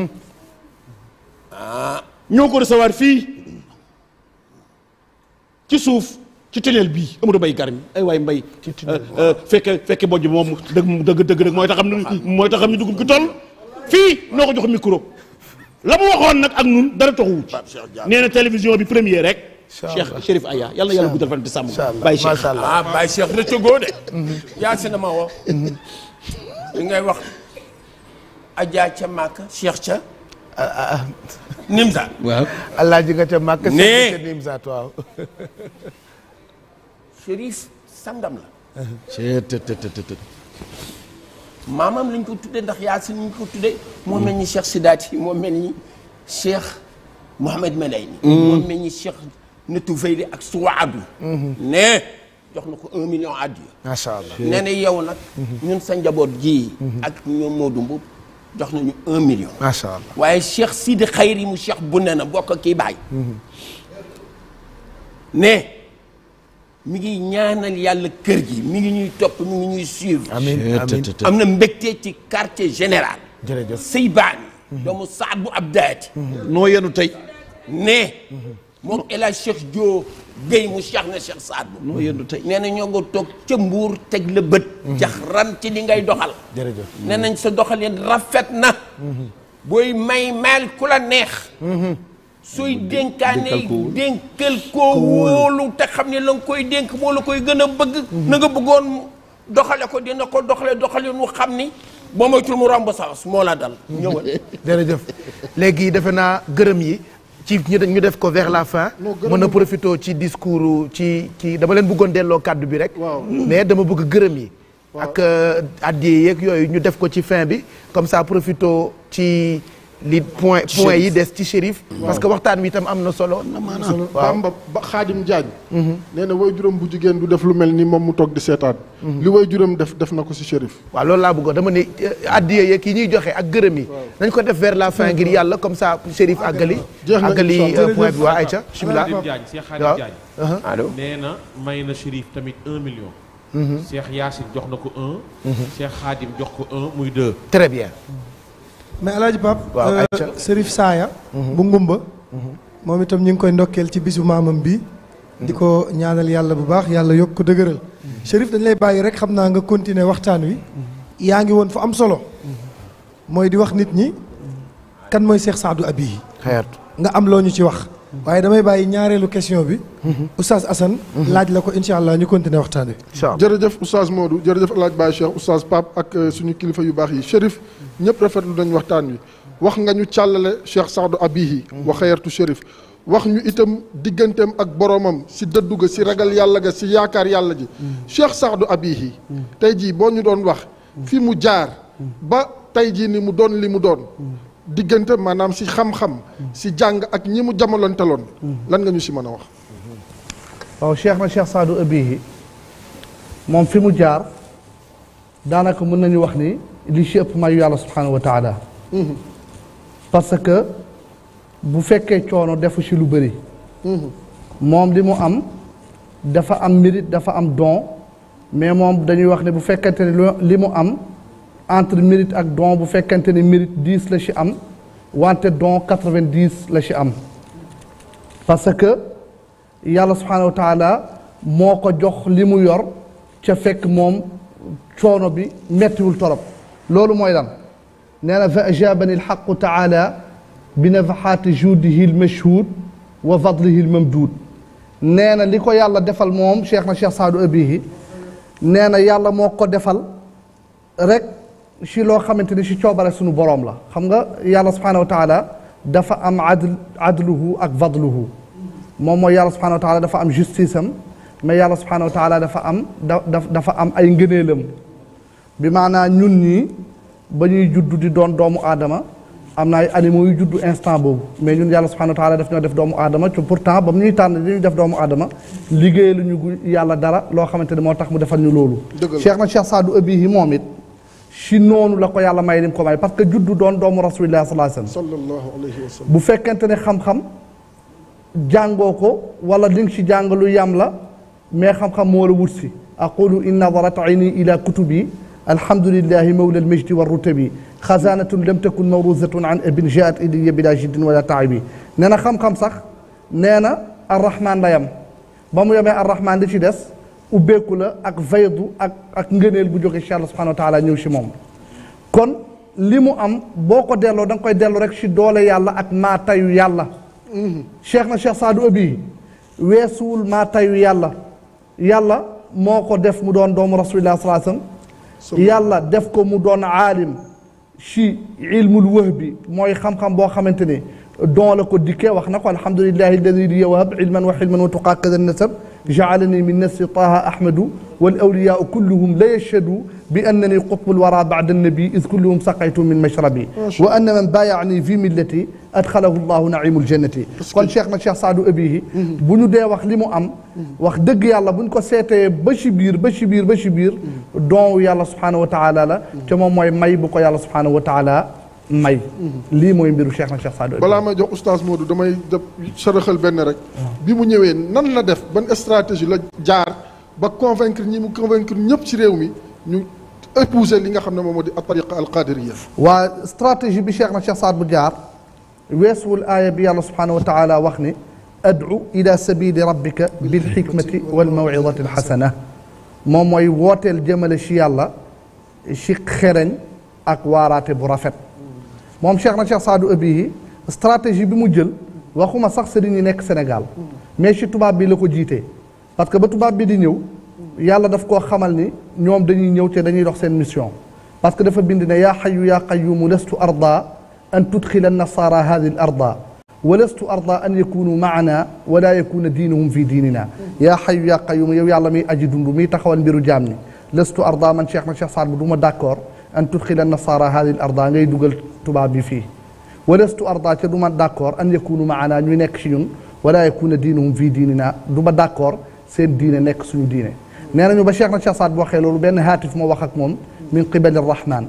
H: ñoo ko recevoir fii ci suuf ci tunnel bii Amadou Bay Garmi ay waay mbay fekke fekke bojj moom dëgg dëgg dëgg dëgg mooy taxam ni mooy taxam ni dugub gi toll fii noo ko jox micro la mu waxoon nag ak nun dara taxuwu ci nee na télévision bi première rek Cheikh Chérif Aya yàlla na yàlla guddal fan di sàmm Baye Cheikh
C: ah Baye Cheikh rëccëgoo de Yaasin ma woo li ngay wax Adja ca Màkka Cheikh ca Nimza
D: waaw alaaji nga ca màkk
C: Nee.
D: ca Nimzaat waaw
C: Chérif sangam la maamam lañ ko tuddee ndax Yaasin ñu ko tuddee moo mel ni Cheikh Sidaati moo mel ni Cheikh Mohamed Melayni moo mel ni Cheikh Netu Veyli ak Suwaadu ne jox na ko un million addiya
D: macha allah
C: nee na yow nag ñun sa njaboot ji ak ñoom Modou Mboub jox nañu un million
D: macha allah
C: waaye Cheikh Sidi Xayri mu Cheikh bu ne na bokk kii baay ne mi ngi ñaanal yàlla kër gi mi ngi ñuy topp mi ngi ñuy suivre
D: amiin amiin
C: am na mbégte ci quartier général
D: jërëjëf
C: Seybaani doomu Saad bu Abdaati
H: noo yenu tey
C: ne moom El Hadj Cheikh Dio Guèye mu Cheikh na Cheikh Saad bu
H: noo yendu tey
C: nee na ñoo nga toog ca mbuur teg la bët jax ran ci li ngay doxal
D: jërëjëf
C: nee nañ sa doxalin rafet na booy may mayal ku la neex sooy dénkaane dénkal koo wóolu te xam ne la nga koy dénk moo la koy gën a bëgg na nga bëggoon doxale ko dina ko doxale doxale mu xam ni boo moytul mu romb saas moo la dal ñëwal
D: jërëjëf léegi defe naa gërëm yi ci ñu ñu def ko vers la fin mën a profité ci discours ci ci dama leen bëggoon delloo kàddu bi rek mais dama bëgg gërëm yi ak addiye yeeg yooyu ñu def ko ci fin bi comme ça profité ci li point point yi des ci shérif parce que waxtaan wi itam am na solo na maanaam
B: solo Bamba ba Xaadim Jaañ nee na way juróom bu jigéen du def lu mel ni moom mu toog di seetaan li way juróom def def na ko si shérif
D: waaw loolu laa bëggoon dama ne addiye yeeg yi ñuy joxe ak gërëm yi nañ ko def vers la fin ngir yàlla comme ça shérif àggali
B: jeex na
D: àggali
B: incha allah.
D: point bi waa Aïcha bismillah
F: Khadim Diagne Cheikh Khadim
D: waaw
F: Diagne
C: allo
F: nee na may na Chérif tamit un million Cheikh Yacine jox na ko un Cheikh Khadim jox ko un muy deux
D: très bien
E: mais alaaji Pap
D: Waaw,
E: euh,
D: Aïcha.
E: Serif Saaya bu ngumba moom itam ñu ngi koy ndokkeel ci bisu maamam bi di ko ñaanal yàlla bu baax yàlla yokk ko dëgëral Serif dañ lay bàyyi rek xam naa nga continuer waxtaan wi yaa ngi woon fu am solo mooy di wax nit ñi kan mooy Cheikh Saadu Abiy
D: xeertu
E: nga am loo ñu ci wax waaye damay bàyyi ñaareelu question bi Oustaz Assane laaj la ko incha allah ñu continuer waxtaan wi
B: jërëjëf oustaz Modou jërëjëf El Hadj Baye Cheikh oustaz Pape ak euh, suñu kilifa yu baax yi Chérif ñëpp rafetlu nañ waxtaan wi wax nga ñu càllale Cheikh Saadu Abihi wa xayartu Chérif wax ñu itam digganteem ak boromam si dëddu ga si ragal yàlla ga si yaakaar yàlla ji Cheikh Saadu Abihi tey jii boo ñu doon wax fi mu jaar ba tey jii ni mu doon li mu doon diggante maanaam si xam-xam si jàng ak ñi mu jamolanteloon lan nga ñu si mën a wax
G: waaw cheikh na cheikh Saadu Abihi moom fi mu jaar daanaka mën nañu wax ni li ci ëpp mayu yàlla subhanahu wa taala parce que bu fekkee coono defu ci lu bëri moom li mu am dafa am mérite dafa am don mais moom dañuy wax ne bu fekkente ni lu- li mu am entre mérite ak don bu fekkente ni mérite dix la ci am wante don quatre-vingt-dix la ci am parce que yàlla subhanahu wa taala moo ko jox li mu yor ca fekk moom coono bi mettiwul torop loolu mooy lan nee na fa ajabani alxaqu taala bi nafaxaati juudihi almashhud wa fadlihi almamduud nee na li ko yàlla defal moom cheikh na cheikh saadu abihi nee na yàlla moo ko defal rek ci loo xamante ni ci coobare suñu boroom la xam nga yàlla subhanahu wa taala dafa am adl adluhu ak fadluhu moom mooy yàlla subhanahu wa taala dafa am justice am mais yàlla subhanahu wa taala dafa am da dafa am ay ngëneelam bi maanaa ñun ñii ba ñuy juddu di doon doomu aadama am na ay animaux yu juddu instant boobu mais ñun yàlla subhanahu wa taala daf ñoo def doomu aadama te pourtant ba mu ñuy tànn di ñu def doomu aadama liggéey lu ñu gu yàlla dara loo xamante ne moo tax mu defal ñu loolu cheikh na cheikh saadu abihi moom it si noonu la ko yàlla may lim ko may parce que juddu doon doomu rasulillah sallallahu alayhi wasallam
B: sallallahu alayhi wa sallam
G: bu fekkente ne xam-xam jàngoo ko wala li nga ci jàng lu yam la mais xam-xam moo la wut si aqulu in nadarat ayni ila kutubi alhamdulillahi mawla almajdi warrutabi xasanatun lam takun mawruzatun an abin jaat ilayya bila jiddin wala taabi nee na xam-xam sax nee na arrahman la yam ba mu yemee arrahman di ci des ubbeeku la ak faydu ak ak ngëneel bu jóge ci yàlla subhanahu wa taala ñëw si moom kon li mu am boo ko delloo da nga koy delloo rek si doole yàlla ak maa tayu yàlla cheikh na cheikh saadu abi weesuwul maa tayu yàlla yàlla moo ko def mu doon doomu rasulillah salaa sallam yàlla def ko mu doon aalim si ilmul wahbi mooy xam-xam boo xamante ne don la ko dikkee wax na ko alhamdulillahi alladi li yawhab ilman wa xilman wa tuqaa kada nasab jaalani min nasri taha ahmadu wal awliyaau kulluhum la yashhadu bi annani qutbul wara bada annabi is kulluhum saqaytu min mashrabi wa anna man baayani fi millati adxalahu llahu naimul jannati kon cheikh na cheikh saadu abihi bu ñu dee wax li mu am wax dëgg yàlla bu ñu ko seetee ba ci biir ba ci biir ba ci biir don yàlla subhanahu wa taala la te moom mooy may bu ko yàlla subhanahu wa taala may lii mooy mbiru cheikh na cheikh saadu abihi
B: balaa may jox oustaz Modou damay def saraxal benn rek bi mu ñëwee nan la def ban stratégie la jaar ba convaincre ñi mu convaincre ñëpp ci réew mi ñu épouser li nga xam ne moom moo di tariqa alqadiriya
G: waa stratégie bi cheikh na cheikh saad bu jaar weesuwul aaya bi yàlla subhanahu wa taala wax ni ad'u ila sabili rabbika bilxikmati walmawidati alxasana moom mooy wooteel jëmale ci yàlla ci xereñ ak waaraate bu rafet moom Cheikh na Cheikh Saadu Abihi stratégie bi mu jël waxuma sax sëriñ yi nekk Sénégal mais ci tubaab bi la ko jiitee parce que ba tubaab bi di ñëw yàlla daf koo xamal ni ñoom dañuy ñëw te dañuy dox seen mission parce que dafa bind ne yaa xayu yaa qayumu lastu arda an tudxila nasara hadi l arda wa lastu arda an yakunu maana wala yakuna diinuhum fi diinina yaa xayu yaa qayumu yow yàlla miy aji dund miy taxawal mbiru jaam ñi lastu arda man cheikh na cheikh Saad bu du ma d' accord an tudxila nasara hadi l arda ngay dugal tubaab bi fii wa lastu arda ca du ma d' accord an yakunu maana ñuy nekk ci ñun wala yakuna diinuhum fi diinina du ma d' accord seen diine nekk suñu diine nee nañu ba cheikh na cheikh Saad bu waxee loolu benn haatif moo wax ak moom min qibali rahman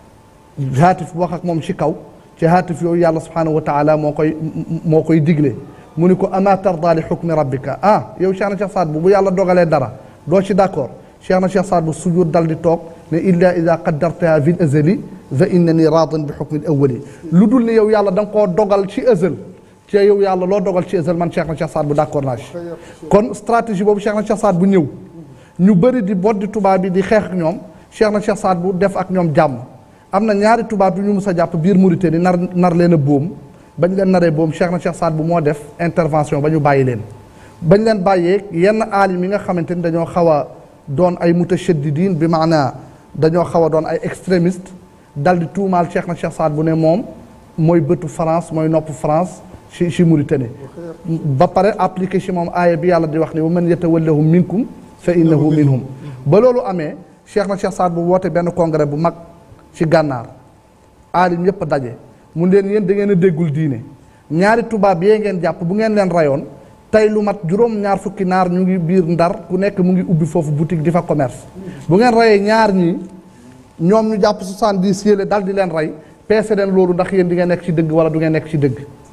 G: haatif bu wax ak moom ci kaw ci haatif yooyu yàlla subhanahu wa taala moo koy moo koy digle mu ni ko ama tarda li xukmi rabbika ah yow cheikh na cheikh Saad bu bu yàlla dogalee dara doo ci d' accord cheikh na cheikh Saad bu sujud dal di toog ne illa ida qaddartaha fi l azali fa innani radin bi xukmi l awali lu dul ni yow yàlla da nga koo dogal ci azal ci yow yàlla loo dogal ci azal man cheikh na cheikh Saad bu d' accord naa ci kon stratégie boobu cheikh na cheikh Saad bu ñëw ñu bëri di boddi tubaab bi di xeex ak ñoom cheikh na cheikh Saad bu def ak ñoom jàmm am na ñaari tubaab yu ñu mus a jàpp biir Mauritanie nar nar leen a boom bañ leen naree boom cheikh na cheikh Saad bu moo def intervention ba ñu bàyyi leen bañ leen bàyyee yenn aalim yi nga xamante ni dañoo xaw a doon ay mutashaddidiin bi maanaa dañoo xaw a doon ay extrémiste dal di tuumaal cheikh na cheikh Saad bu ne moom mooy bëtu France mooy nopp France ci ci Mauritanie ba pare appliqué ci moom aaya bi yàlla di wax ne wa man yatawallahum minkum fa innahu minhum ba loolu amee cheikh na cheikh Saad bu woote benn congrès bu mag ci gànnaar aalim yépp daje mu leen yéen da ngeen a déggul diine ñaari tubaab yee ngeen jàpp bu ngeen leen rayoon tey lu mat juróom ñaar fukki naar ñu ngi biir ndar ku nekk mu ngi ubbi foofu boutique di fa commerce bu ngeen rayee ñaar ñii ñoom ñu jàpp soixante-dix yële dal di leen rey peese leen loolu ndax yéen di ngeen nekk ci dëgg wala du ngeen nekk ci dëgg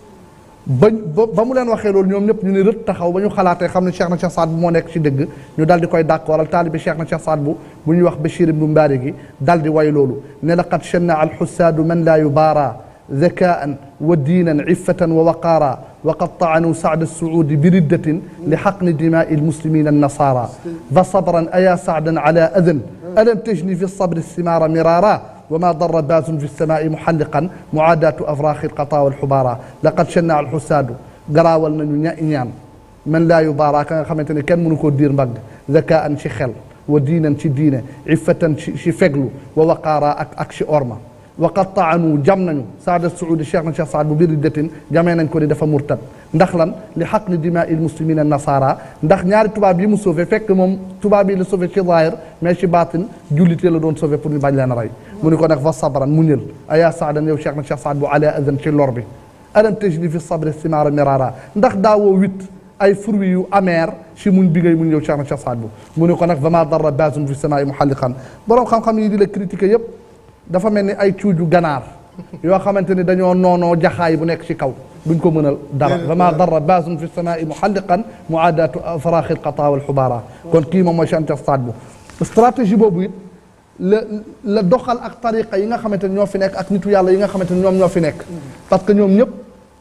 G: ba ba mu leen waxee loolu ñoom ñëpp ñu ne rët taxaw ba ñu xalaatee xam ne Cheikh na Cheikh Saad bu moo nekk ci dëgg ñu dal di koy d'accordal taalibi Cheikh na Cheikh Saad bu bu ñuy wax Bachir ibnu Mbaari gi dal di way loolu ne laqad shanna al xussaadu man laa yubaara ذكاء ودينا عفة ووقارا وقد طعنوا سعد السعود بردة لحقن دماء المسلمين النصارى فصبرا أيا سعدا على أذن ألم تجني في الصبر الثمار مرارا وما ضر باز في السماء محلقا معاداة أفراخ القطا والحبارى لقد شنع الحساد قراول من ñaan من لا يبارى ka nga xamante ne kenn mënu koo diir mbagg ذكاء ci xel wa diinan ci diine iffatan ci feglu wa waqaara ak ak ci orma waqad taanu jam nañu saada suudi cheikh na cheikh saad bu biir datin jamee nañ ko di dafa murtad ndax lan li xaq ni dimaa il muslimina nasara ndax ñaari tubaab yi mu sauvé fekk moom tubaab yi la sauvé ci zaahir mais ci baatin jullite la doon sauvé pour ñu bañ leen rey mu ni ko nag fa sabran mu ñël ayaa saadan yow cheikh na cheikh saad bu ala adan ci lor bi alam tajli fi sabri simaara mirara ndax daawoo wit ay fruits yu amer ci muñ bi ngay muñ yow cheikh na cheikh saad bu mu ni ko nag vama darra basun fi samaai muhalliqan borom xam-xam yi di la critiquer yépp dafa mel ni ay cuuju ganaar yoo xamante ni dañoo noonoo jaxaay bu nekk ci kaw duñ ko mënal dara vama darra basun fi samaai muhalliqan muadatu faraaxi alqata wal xubaara kon kii moom mooy Cheikh Saad bu stratégie boobu it la la doxal ak tariqa yi nga xamante ni ñoo fi nekk ak nitu yàlla yi nga xamante ni ñoom ñoo fi nekk parce que ñoom ñëpp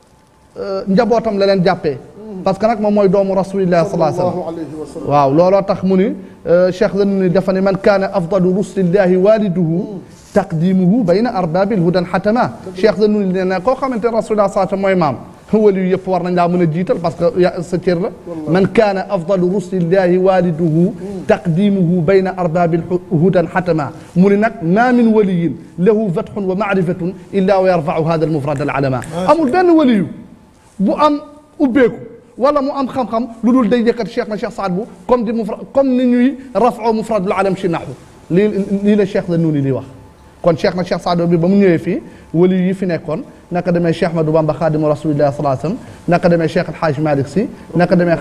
G: njabootam la leen jàppee parce que nag moom mooy doomu rasulillah sallallahu alayhi wa sallam waaw looloo tax mu ni cheikh la ni dafa ne man kaana afdalu rusulillahi waliduhu taqdimuhu bayna arbabil hudan xatama cheikh la nuni nee na koo xamante ne rasulillah sallallahu mooy maam wali yu yëpp war nañ laa mën a jiital parce que ya sa cër la man kaana afdalu rusulillahi waliduhu taqdimuhu bayna arbabil hudan xatama mu ni nag ma min waliyin lahu fatxun wa maarifatun illa wa yarfau hada almufrad alalama amul benn waliyu bu am ubbeeku wala mu am xam-xam lu dul day yëkkat cheikh na cheikh Saad bu comme di mufrad comme ni ñuy rafoo mufradul alam ci naxu lii lii la cheikh la nuuni li wax kon cheikh na cheikh Saad bi ba mu ñëwee fii wali yi fi nekkoon naka demee cheikh Ahmadou Bamba xaadimu rasulillah sallallahu alayhi wasallam naka demee cheikh alhaaj Malick si naka demee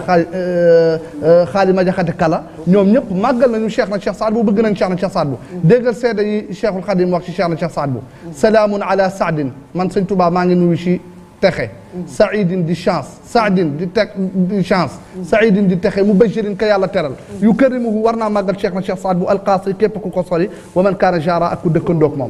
G: xaa xaali ma jaxate kala ñoom ñëpp màggal nañu cheikh na cheikh Saad bu bëgg nañ cheikh na cheikh Saad bu déggal seede yi cheikhul xadim wax ci cheikh na cheikh Saad bu salaamun ala saadin man sëñ Tuubaa maa ngi nuyu ci texe saidin di chance saadin di teg di chance saidin di texe mubashirin ka yàlla teral yu kërimuhu war naa màggal cheikh na cheikh Saad bu alqaasi képp ku ko sori wa man kaana jara ak ku dëkkandoog moom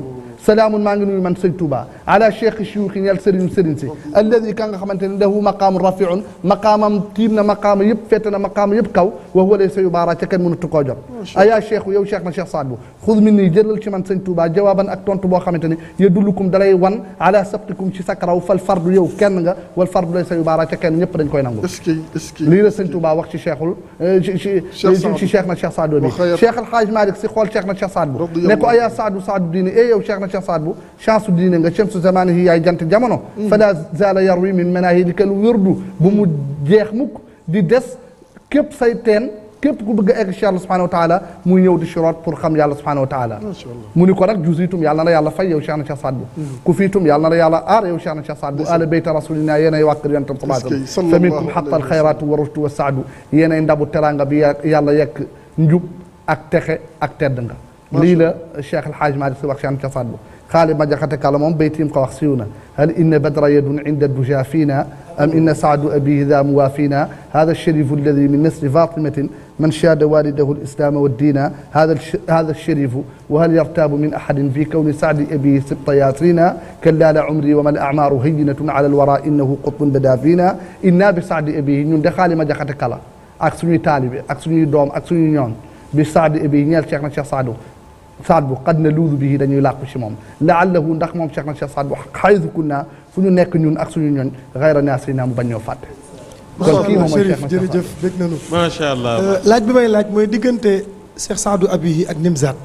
G: salaamun maa ngi nuyu man sëñ Touba ala cheikh chiouxi ñeel sëriñu sëriñ si alladi ka nga xamante ne lahu maqaamu rafiun maqaamam tiim na maqaama yëpp fette na maqaama yëpp kaw wa huwa laysa yubaara ca kenn mënatu koo jot aya cheikhu yow cheikh na cheikh Saad bu xud min nii jëlal ci man sëñ Touba jawaaban ak tontu boo xamante ne yadullukum dalay wan ala sabtikum ci sakaraw fal fardu yow kenn nga wal fardu laysa yubaara ca kenn ñëpp dañ koy nangu lii la sëñ Touba wax ci cheikhul ci ci ci cheikh na cheikh Saad bi cheikh alhaaj Malick si xool cheikh na cheikh Saad bu ne ko aya saadu saadu diine e yow cheikh na cheikh Saad bu chance diine nga chamsu zamanihi yaay jant jamono fala zala yarwi min manahidika lu wérdu bu mu jeex mukk di des képp say teen képp ku bëgg a egg ci yàlla subhanahu wa taala muy ñëw di siroot pour xam yàlla subhanahu wa taala mu ni ko nag jusitum yàlla na la yàlla fay yow cheikh na cheikh Saad bu ku fiitum yàlla na la yàlla aar yow cheikh na cheikh Saad bu ala bayta rasulina yéenay wàkkër yontam salaatam fa minkum xaqal xayratu wa rushdu wa saadu yéenay ndabu teranga bi yàlla yekk njub ak texe ak tedd nga lii la cheikh alhaaj Malick si wax cheikh na cheikh Saad bu xaali ma jaxate kala moom baytiim ko wax siiw na hal inna badra yadun inda duja fiina am inna saadu abihi daa muwaafina hada alsharifu alladi min nasli fatimatin man shaada walidahu alislaama waddina hada hada alsharifu wa hal yartaabu min ahadin fi kawni saadi abihi sibta yaasrina kalla la umri wa ma alacmaaru hayyinatun ala alwara innahu qutbun bada fiina inna bi saadi abihi ñun de xaali ma jaxate kala ak suñuy taalibe ak suñuy doom ak suñuy ñoon bi saadi abihi ñeel cheikh na cheikh saadu saad bu xad na luudu bii dañuy làqu ci moom laallahu ndax moom cheikh na cheikh saad bu xaysu kunna fu ñu nekk ñun ak suñu ñooñ xayra naasrina mu bañ ñoo fàtte kon kii moom mooy cheikh na cheikh
E: jërëjëf bég nañu
F: macha allah
E: laaj bi may laaj mooy diggante cheikh saadu abihi ak nimzaat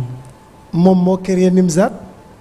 E: moom moo créé nimzaat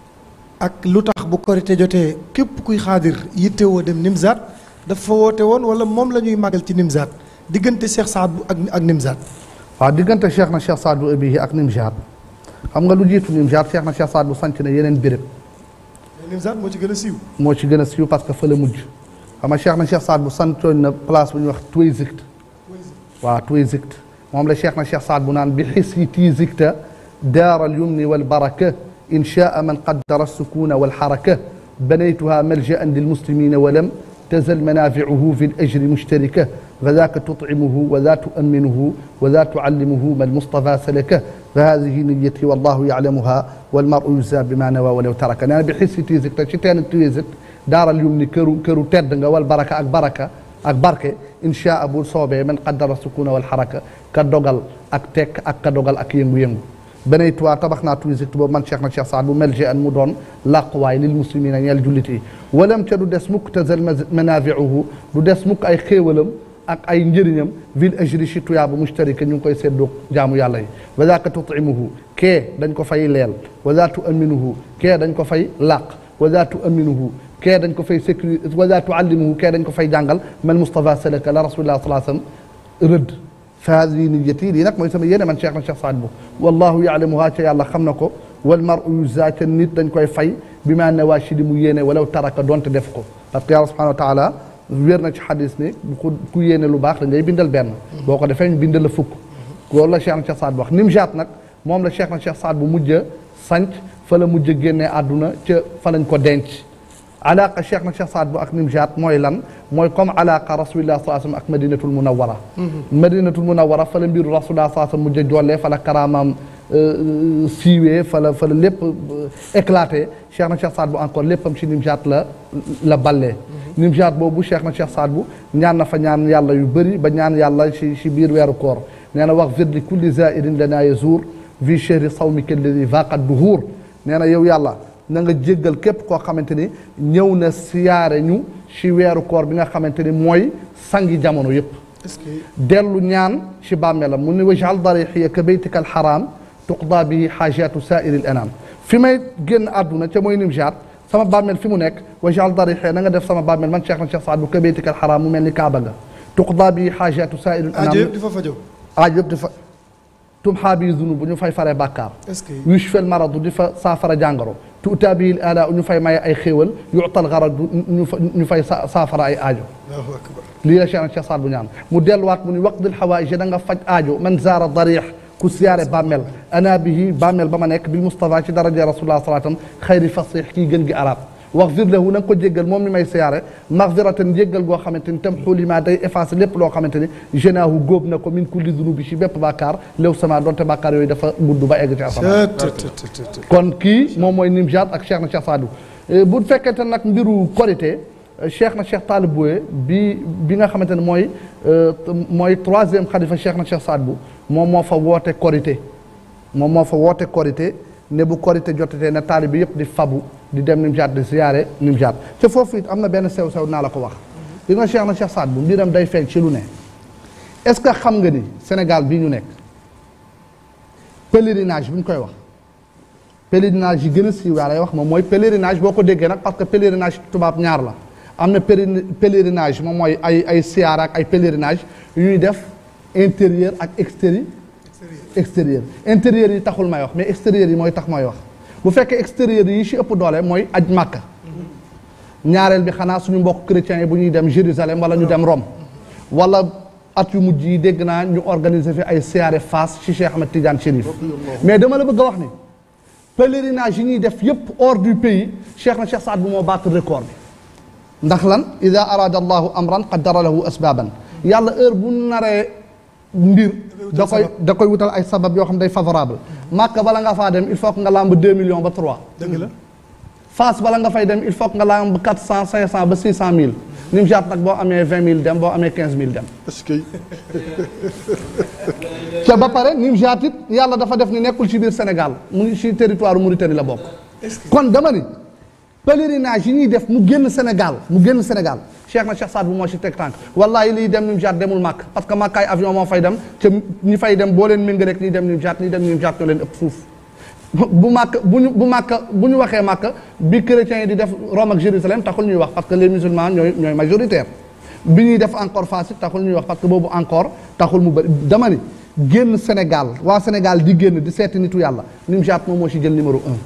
E: ak lu tax bu korite jotee képp kuy xaadir yittewoo dem nimzaat dafa woote woon wala moom la ñuy màggal ci nimzaat diggante cheikh saad bu ak ak nimzaat
G: waaw diggante cheikh na cheikh saadu abihi ak nimzaat xam nga lu jiitu Nimzaat Cheikh na Cheikh Saad bu sanc na yeneen béréb
E: Nimzaat moo ci gën a siiw
G: moo ci gën a siiw parce que fa la mujj xam nga Cheikh na Cheikh Saad bu santoon na place bu ñuy wax Tuwaysigt waaw Tuwaysigt moom la Cheikh na Cheikh Saad bu naan bi xis yi tiisigta daara alyumni walbaraka inchaa man qaddara alsukuna walxaraka banaytuha maljaan lilmuslimina walam تزل منافعه في الأجر مشتركة فذاك تطعمه وذا تؤمنه وذا تعلمه ما المصطفى سلكه فهذه نيتي والله يعلمها والمرء يجزى بما نوى ولو ترك أنا بحس تيزك تشتين تيزك دار اليمن كرو كرو تدنga والبركة أك بركة أك بركة إن شاء أبو صوبة من قدر السكون والحركة كدوغل أك تك أك كدوغل أك ينغو ينغو banaytuwaa tabax naa tuuti boobu man Cheikh na Cheikh Saad bu melje an mu doon làquwaay lil muslimina ñeel jullit yi walam ca du des mukk tazal manafiuhu du des mukk ay xéewalam ak ay njëriñam vil ajri ci tuyaaba mustarika ñu ngi koy seddoo jaamu yàlla yi wa daaka tutimuhu kee dañ ko fay leel wa daa tuaminuhu kee dañ ko fay làq wa daa tuaminuhu kee dañ ko fay sécurité wa daa tuallimuhu kee dañ ko fay jàngal man Moustapha salaka la rasulillah salaa sallam rëdd fa hadihi niyyati lii nag mooy sama yéene man Cheikh na Cheikh Saad bu wallahu yaalamuha ca yàlla xam na ko wal maru yujza ca nit dañ koy fay bi ma nawaa ci li mu yéene walaw taraka donte def ko parce que yàlla subhanahu wa taala wér na ci xadis ne ku ku yéene lu baax dañ lay bindal benn boo ko defee ñu bindal la fukk loolu la Cheikh na Cheikh Saad bu wax Nimjaat nag moom la Cheikh na Cheikh Saad bu mujj a sanc fa la mujj a génnee àdduna ca fa lañ ko denc alaqa cheikh na cheikh Saad bu ak Nimjaat mooy lan mooy comme alaqa rasulillah saa sallam ak madinatul munawara madinatul munawara fa la mbiru rasulillah saa sallam mujj a jollee fa la karaamaam siiwee fa la fa la lépp éclaté cheikh na cheikh Saad bu encore léppam ci Nimjaat la la ballee Nimjaat boobu cheikh na cheikh Saad bu ñaan na fa ñaan yàlla yu bëri ba ñaan yàlla ci ci biir weeru koor nee na wax vir li kulli zairin lana yazuur vi chehri sawmika alladi vaqat duhuur nee na yow yàlla na nga jéggal képp koo xamante ni ñëw na siyaare ñu ci weeru koor bi nga xamante ni mooy sangi jamono yëpp dellu ñaan ci bàmmeelam mu ni wajal darixiya ka baytika alxaram tuqda bihi xaajatu saairi l anam fi may génn àdduna ca mooy Nimjaat sama bàmmeel fi mu nekk wajal darixiya na nga def sama bàmmeel man Cheikh na Cheikh Saad bu ka baytika alxaram mu mel ni Kaaba nga tuqda bihi xaajatu saairi l anam
E: aajo yëpp di fa fajoo
G: aajo yëpp di fa tumxaa bi zunub bu ñu fay faree bàkkaar
E: est-ce que
G: yushfel maradu di fa saafara jàngoro tuutaa bil ala ñu fay maye ay xéewal yuutal garadu ñu fa ñu fay saafara ay aajo
E: Allahu akbar
G: lii la Cheikh Cheikh Saad bu ñaan mu delluwaat mu ni waqdil xawaïj da nga faj aajo man zaara darix ku siyaare bàmmeel ana bihi bàmmeel ba ma nekk bil Mustafa ci daraja rasulullah salaatam xayri fasix kii gën gi arab waxfir lahu na nga ko jéggal moom mi may siyaare maxfiratan jéggal goo xamante ni tam xulima day effacé lépp loo xamante ni genaahu góob na ko min kulli dunubi ci bépp bàkkaar léew sama donte bàkkaar yooyu dafa gudd ba egg ci asamaan kon kii moom mooy Nimjaat ak Cheikh na Cheikh Sadou bu fekkente nag mbiru korité cheikh na cheikh Talib Bouye bi bi nga xamante ne mooy mooy troisième xalifa cheikh na cheikh Saad Bou moom moo fa woote korité moom moo fa woote korité ne bu korité jotatee ne taalib bi yëpp di fabu di dem Nimjaat di ziyaare Nimjaat te foofu it am na benn sew sew naa la ko wax li nga cheikh na cheikh Saad Bou mbiram day feeñ ci lu ne est-ce que xam nga ni Sénégal bii ñu nekk pèlerinage bi ñu koy wax pèlerinage yi gën a siiw yaa lay wax moom mooy pèlerinage boo ko déggee nag parce que pèlerinage tubaab ñaar la am na pèlerinage moom mooy ay ay siyaar ak ay pèlerinage yu ñuy def intérieur ak extérieur extérieur intérieur yi taxul may wax mais extérieur yi mooy tax mooy wax bu fekkee extérieur yi ci ëpp doole mooy aj màkka ñaareel bi xanaa suñu mbokk chrétiens yi bu ñuy dem Jérusalem wala ñu dem Rome wala at yu mujj yi dégg naa ñu organiser fi ay siyaare Fass ci Cheikh Ahmed Tidiane Chérif mais dama la bëgg a wax ni pèlerinage yi ñuy def yépp hors du pays Cheikh na Cheikh Saad bu moo battre record bi ndax lan ida arada allahu amran qaddara lahu asbaban yàlla heure bu naree mbir da koy da koy wutal ay sabab yoo xam day favorable màkk bala nga faa dem il faut que nga lamb deux millions ba trois
E: dëgg la
G: Fass bala nga fay dem il faut que nga lamb quatre cent cinq cent ba six cent mille Nimjaat nag boo amee vingt mille dem boo amee quinze mille dem
E: parce que
G: te ba pare Nimjaat it yàlla dafa def ni nekkul ci biir Sénégal mu ngi ci territoire Mauritanie la bokk kon dama ni pèlerinage yi ñuy def mu génn Sénégal mu génn Sénégal Cheikh na Cheikh Saad bu moo ci teg tànk wallahi liy dem Nimjaat demul màkk parce que màkk ay avion moo fay dem te ñi fay dem boo leen méngaleeg ñi dem Nimjaat ñi dem Nimjaat ñoo leen ëpp fuuf bu màkk bu ñu bu màkk bu ñu waxee màkk bi chrétiens yi di def Rome ak Jérusalem taxul ñuy wax parce que les musulmans ñooy ñooy majoritaire bi ñuy def encore Fass it taxul ñuy wax parce que boobu encore taxul mu bëri dama ni génn Sénégal waa Sénégal di génn di seeti nitu yàlla Nimjaat moom moo ci jël numéro un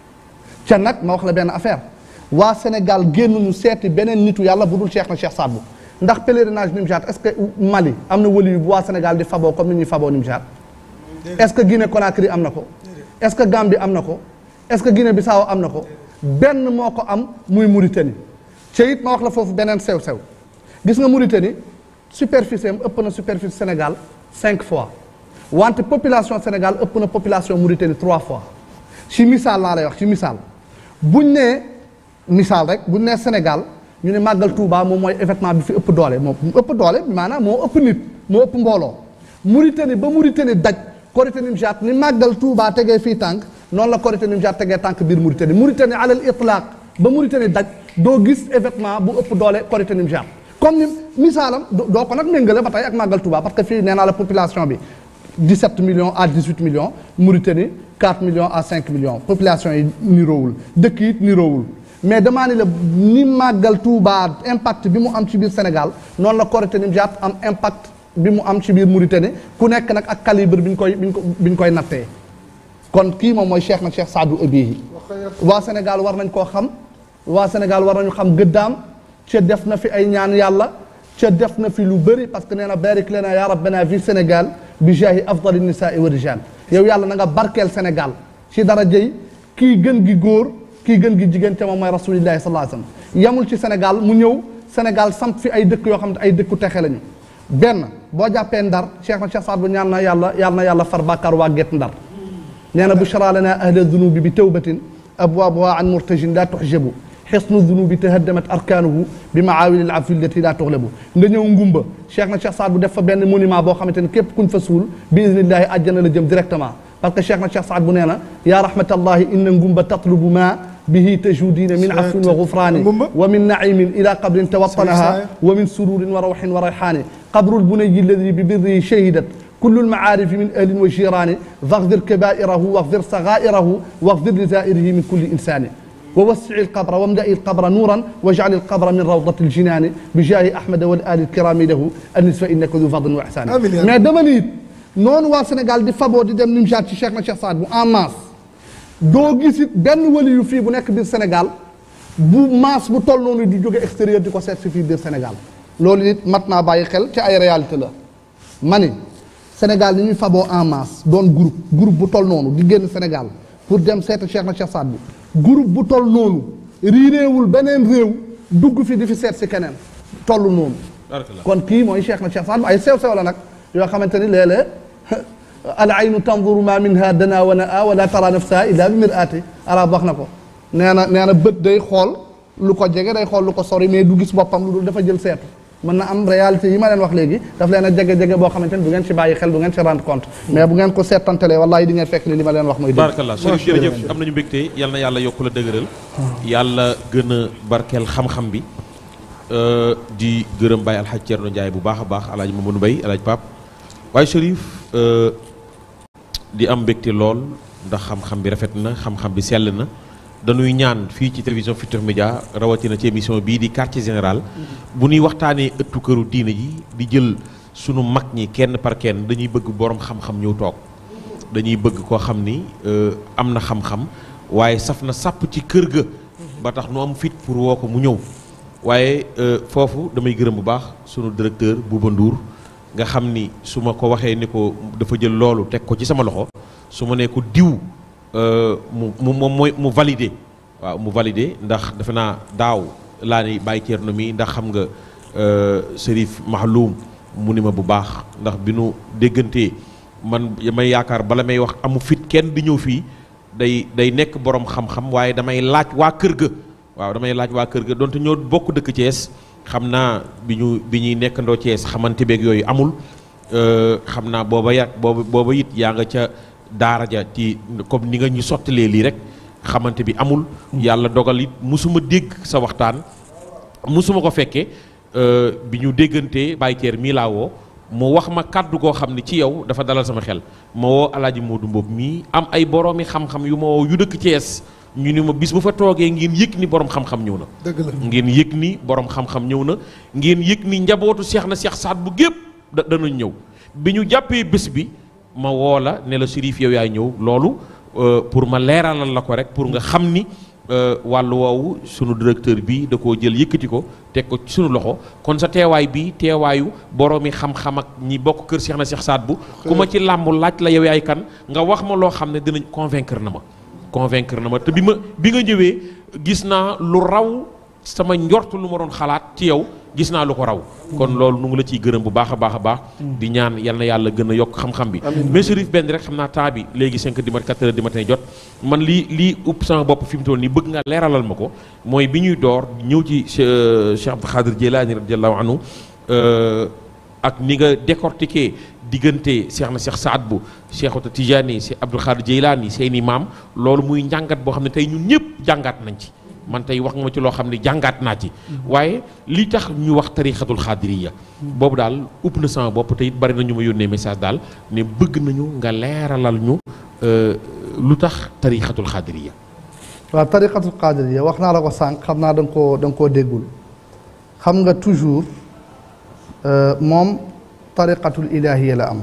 G: ca nag ma wax la benn affaire waa Sénégal génn ñu seeti beneen nitu yàlla bu dul Cheikh na Cheikh Saad Bou ndax pèlerinage Nimjaat est-ce que Mali am na wali yu bu waa Sénégal di faboo comme ni ñuy faboo Nimjaat est-ce que Guinée Conakry am na ko est-ce que Gambie am na ko est-ce que Guinée Bissau am na ko benn moo ko am muy Mauritanie ca it ma wax la foofu beneen sew-sew gis nga Mauritanie superficie am ëpp na superficie Sénégal cinq fois wante population Sénégal ëpp na population Mauritanie trois fois ci misaal laa lay wax ci misaal buñ nee misaal rek buñ nee Sénégal ñu ne màggal Touba moom mooy événement bi fi ëpp doole moo ëpp doole maanaam moo ëpp nit moo ëpp mbooloo Mauritanie ba Mauritanie daj Korité Nimjaat ni màggal Touba tegee fii tànk noonu la Korité Nimjaat tegee tànk biir Mauritanie Mauritanie alal itlaq ba Mauritanie daj doo gis événement bu ëpp doole Korité Nimjaat comme ni misaalam doo ko nag méngale ba tey ak màggal Touba parce que fii nee naa la population bi 17 millions à 18 millions Mauritanie 4 millions à 5 millions population yi niroowul dëkk yi niroowul mais damaa ni la ni màggal Touba impact bi mu am ci biir Sénégal noonu la Korité Nimjaat am impact bi mu am ci biir Mauritanie ku nekk nag ak calibre bi ñu koy bi ñu ko bi ñu koy nattee kon kii moom mooy Cheikh na Cheikh Saadu Abihi waa Sénégal war nañ koo xam waa Sénégal war nañu xam gëddaam ca def na fi ay ñaan yàlla ca def na fi lu bëri parce que nee na barik lana ya rabbana fi Sénégal bi jaahi afdali nisaai wa rijal yow yàlla na nga barkeel Sénégal ci dara jëy kii gën gi góor kii gën gi jigéen ca moom mooy rasulillahi sallallahu alayhi wasallam yamul ci Sénégal mu ñëw Sénégal samp fi ay dëkk yoo xam ne ay dëkku texe lañu benn boo jàppee ndar Cheikh na Cheikh Saad bu ñaan na yàlla yàlla na yàlla far bàkkaar waa get ndar nee na bushra lana ahla dunubi bi tawbatin abwaabuha an murtajin la tuxjabu xisnu dunubi tahaddamat arkaanuhu bi maawili al afi allati la tuxlabu nga ñëw ngumba Cheikh na Cheikh Saad bu def fa benn monument boo xamante ne képp kuñ fa suul bi idnillahi àjjana la jëm directement parce que Cheikh na Cheikh Saad bu nee na yaa rahmatallahi inna ngumba tatlubu ma به تجودين من عفو وغفران ومن نعيم إلى قبر توطنها ومن سرور وروح وريحان قبر البني الذي ببره شهدت كل المعارف من أهل وجيران فاغفر كبائره واغفر صغائره واغفر لزائره من كل إنسان ووسع القبر واملأ القبر نورا واجعل القبر من روضة الجنان بجاه أحمد والآل الكرام له النسف إنك ذو فضل وإحسان mais dama ni noonu waa Sénégal di faboo di dem Nimjaat ci Cheikh na Cheikh Saad bu en masse doo gis it benn wali yu fii bu nekk biir Sénégal bu masse bu toll noonu di jóge extérieur di ko seet si fii biir Sénégal loolu it mat naa bàyyi xel ci ay réalité la ma ni Sénégal ni ñuy faboo en masse doon groupe groupe bu toll noonu di génn Sénégal pour dem seeti Cheikh na Cheikh Saad bu groupe bu toll noonu riireewul beneen réew dugg fi di fi seet si keneen tollu noonu kon kii mooy cheikh na cheikh Saad bu ay sew sew la nag yoo xamante ni léeg-léeg al aynu tanzuru ma minha dana wa naa wala tara nafsaha illa bi mir'ati arab wax na ko nee na nee na bët day xool lu ko jege day xool lu ko sori mais du gis boppam lu dul dafa jël seetu mën na am réalité yi ma leen wax léegi daf leen a jege-jege boo xamante ni du ngeen ci bàyyi xel du ngeen ci rendre compte mais bu ngeen ko seetantalee wallahi di ngeen fekk ni li ma leen wax mooy dëgg
F: barakallah Chérif jërëjëf am nañu mbégte yal na yàlla yokku la dëgëral yàlla gën a barkeel xam-xam bi di gërëm Baye Alxaj Cerno Njaay bu baax a baax alaaj Mamadou Mbay alaaj Pap waaye Chérif di am mbégte lool ndax xam-xam bi rafet na xam-xam bi sell na dañuy ñaan fii ci télévision Futurs Médias rawatina ci émission bii di quartier général bu ñuy waxtaanee ëttu këru diine ji di jël sunu mag ñi kenn par kenn dañuy bëgg borom xam-xam ñëw toog dañuy bëgg koo xam ni am na xam-xam waaye saf na sàpp ci kër ga ba tax nu am fit pour woo ko mu ñëw waaye foofu damay gërëm bu baax sunu directeur Bouba Ndour nga xam ni su ma ko waxee ni ko dafa jël loolu teg ko ci sama loxo su ma nee ko diw mu mu moom mooy mu validé waaw mu validé ndax defe naa daaw laa ni bàyyi Thierno mi ndax xam nga Serif Mahloum mu ni ma bu baax ndax bi nu déggantee man may yaakaar bala may wax amu fit kenn di ñëw fii day day nekk borom xam-xam waaye damay laaj waa kër ga waaw damay laaj waa kër ga donte ñoo bokk dëkk Thiès xam naa bi ñu bi ñuy nekkandoo Thiès xamante beeg yooyu amul xam naa booba ya booba booba it yaa nga ca daara ja ci comme ni nga ñu sottalee lii rek xamante bi amul yàlla dogal it musuma dégg sa waxtaan musuma ko fekkee bi ñu déggantee Baye Thier mii laa woo mu wax ma kàddu goo xam ne ci yow dafa dalal sama xel ma woo alaaji Modou Mbow mii am ay boroomi xam-xam yu ma woo yu dëkk Thiès ñu ni ma bis bu fa toogee ngeen yëg ni borom xam-xam ñëw na
E: dëgg la
F: ngeen yëg ni borom xam-xam ñëw na ngeen yëg ni njabootu seex na seex saat bu gépp da danañ ñëw bi ñu jàppee bés bi ma woo la ne la Chérif yow yaay ñëw loolu pour ma leeralal la ko rek pour nga xam ni wàllu woowu sunu directeur bi da koo jël yëkkati ko teg ko ci sunu loxo kon sa teewaay bi teewaayu boroomi xam-xam ak ñi bokk kër seex na seex saat bu ku ma ci làmb laaj la yow yaay kan nga wax ma loo xam ne dinañ convaincre na ma convaincre na ma te bi ma bi nga ñëwee gis naa lu raw sama njort lu ma doon xalaat ci yow gis naa lu ko raw kon loolu nu ngi la ciy gërëm bu baax a baax a baax di ñaan yal na yàlla gën a yokk xam-xam bi mais Chérif benn rek xam naa temps bi léegi 5 du matin 4 heures du matin jot man lii lii upp sama bopp fi mu toll nii bëgg nga leeralal ma ko mooy bi ñuy door ñëw ci Cheikh Abdou Khadir Jeylaani radiallahu anhu ak ni nga décortiquer diggante Cheikh na Cheikh Saad bu Cheikhota Tidiane Cheikh Abdou Khadir Jeylaani seeni maam loolu muy njàngat boo xam ne tey ñun ñëpp jàngaat nañ ci man tey wax nga ma ci loo xam ne jàngaat naa ci waaye li tax ñu wax tarixatul xaadiriya boobu daal upp na sama bopp te it bari na ñu ma yónnee message daal ne bëgg nañu nga leeralal ñu lu tax tarixatul xaadiriya
G: waaw tariqatul qadiriya wax naa la ko sànq xam naa da nga koo da nga koo déggul xam nga toujours moom tariqatul ilahiya la am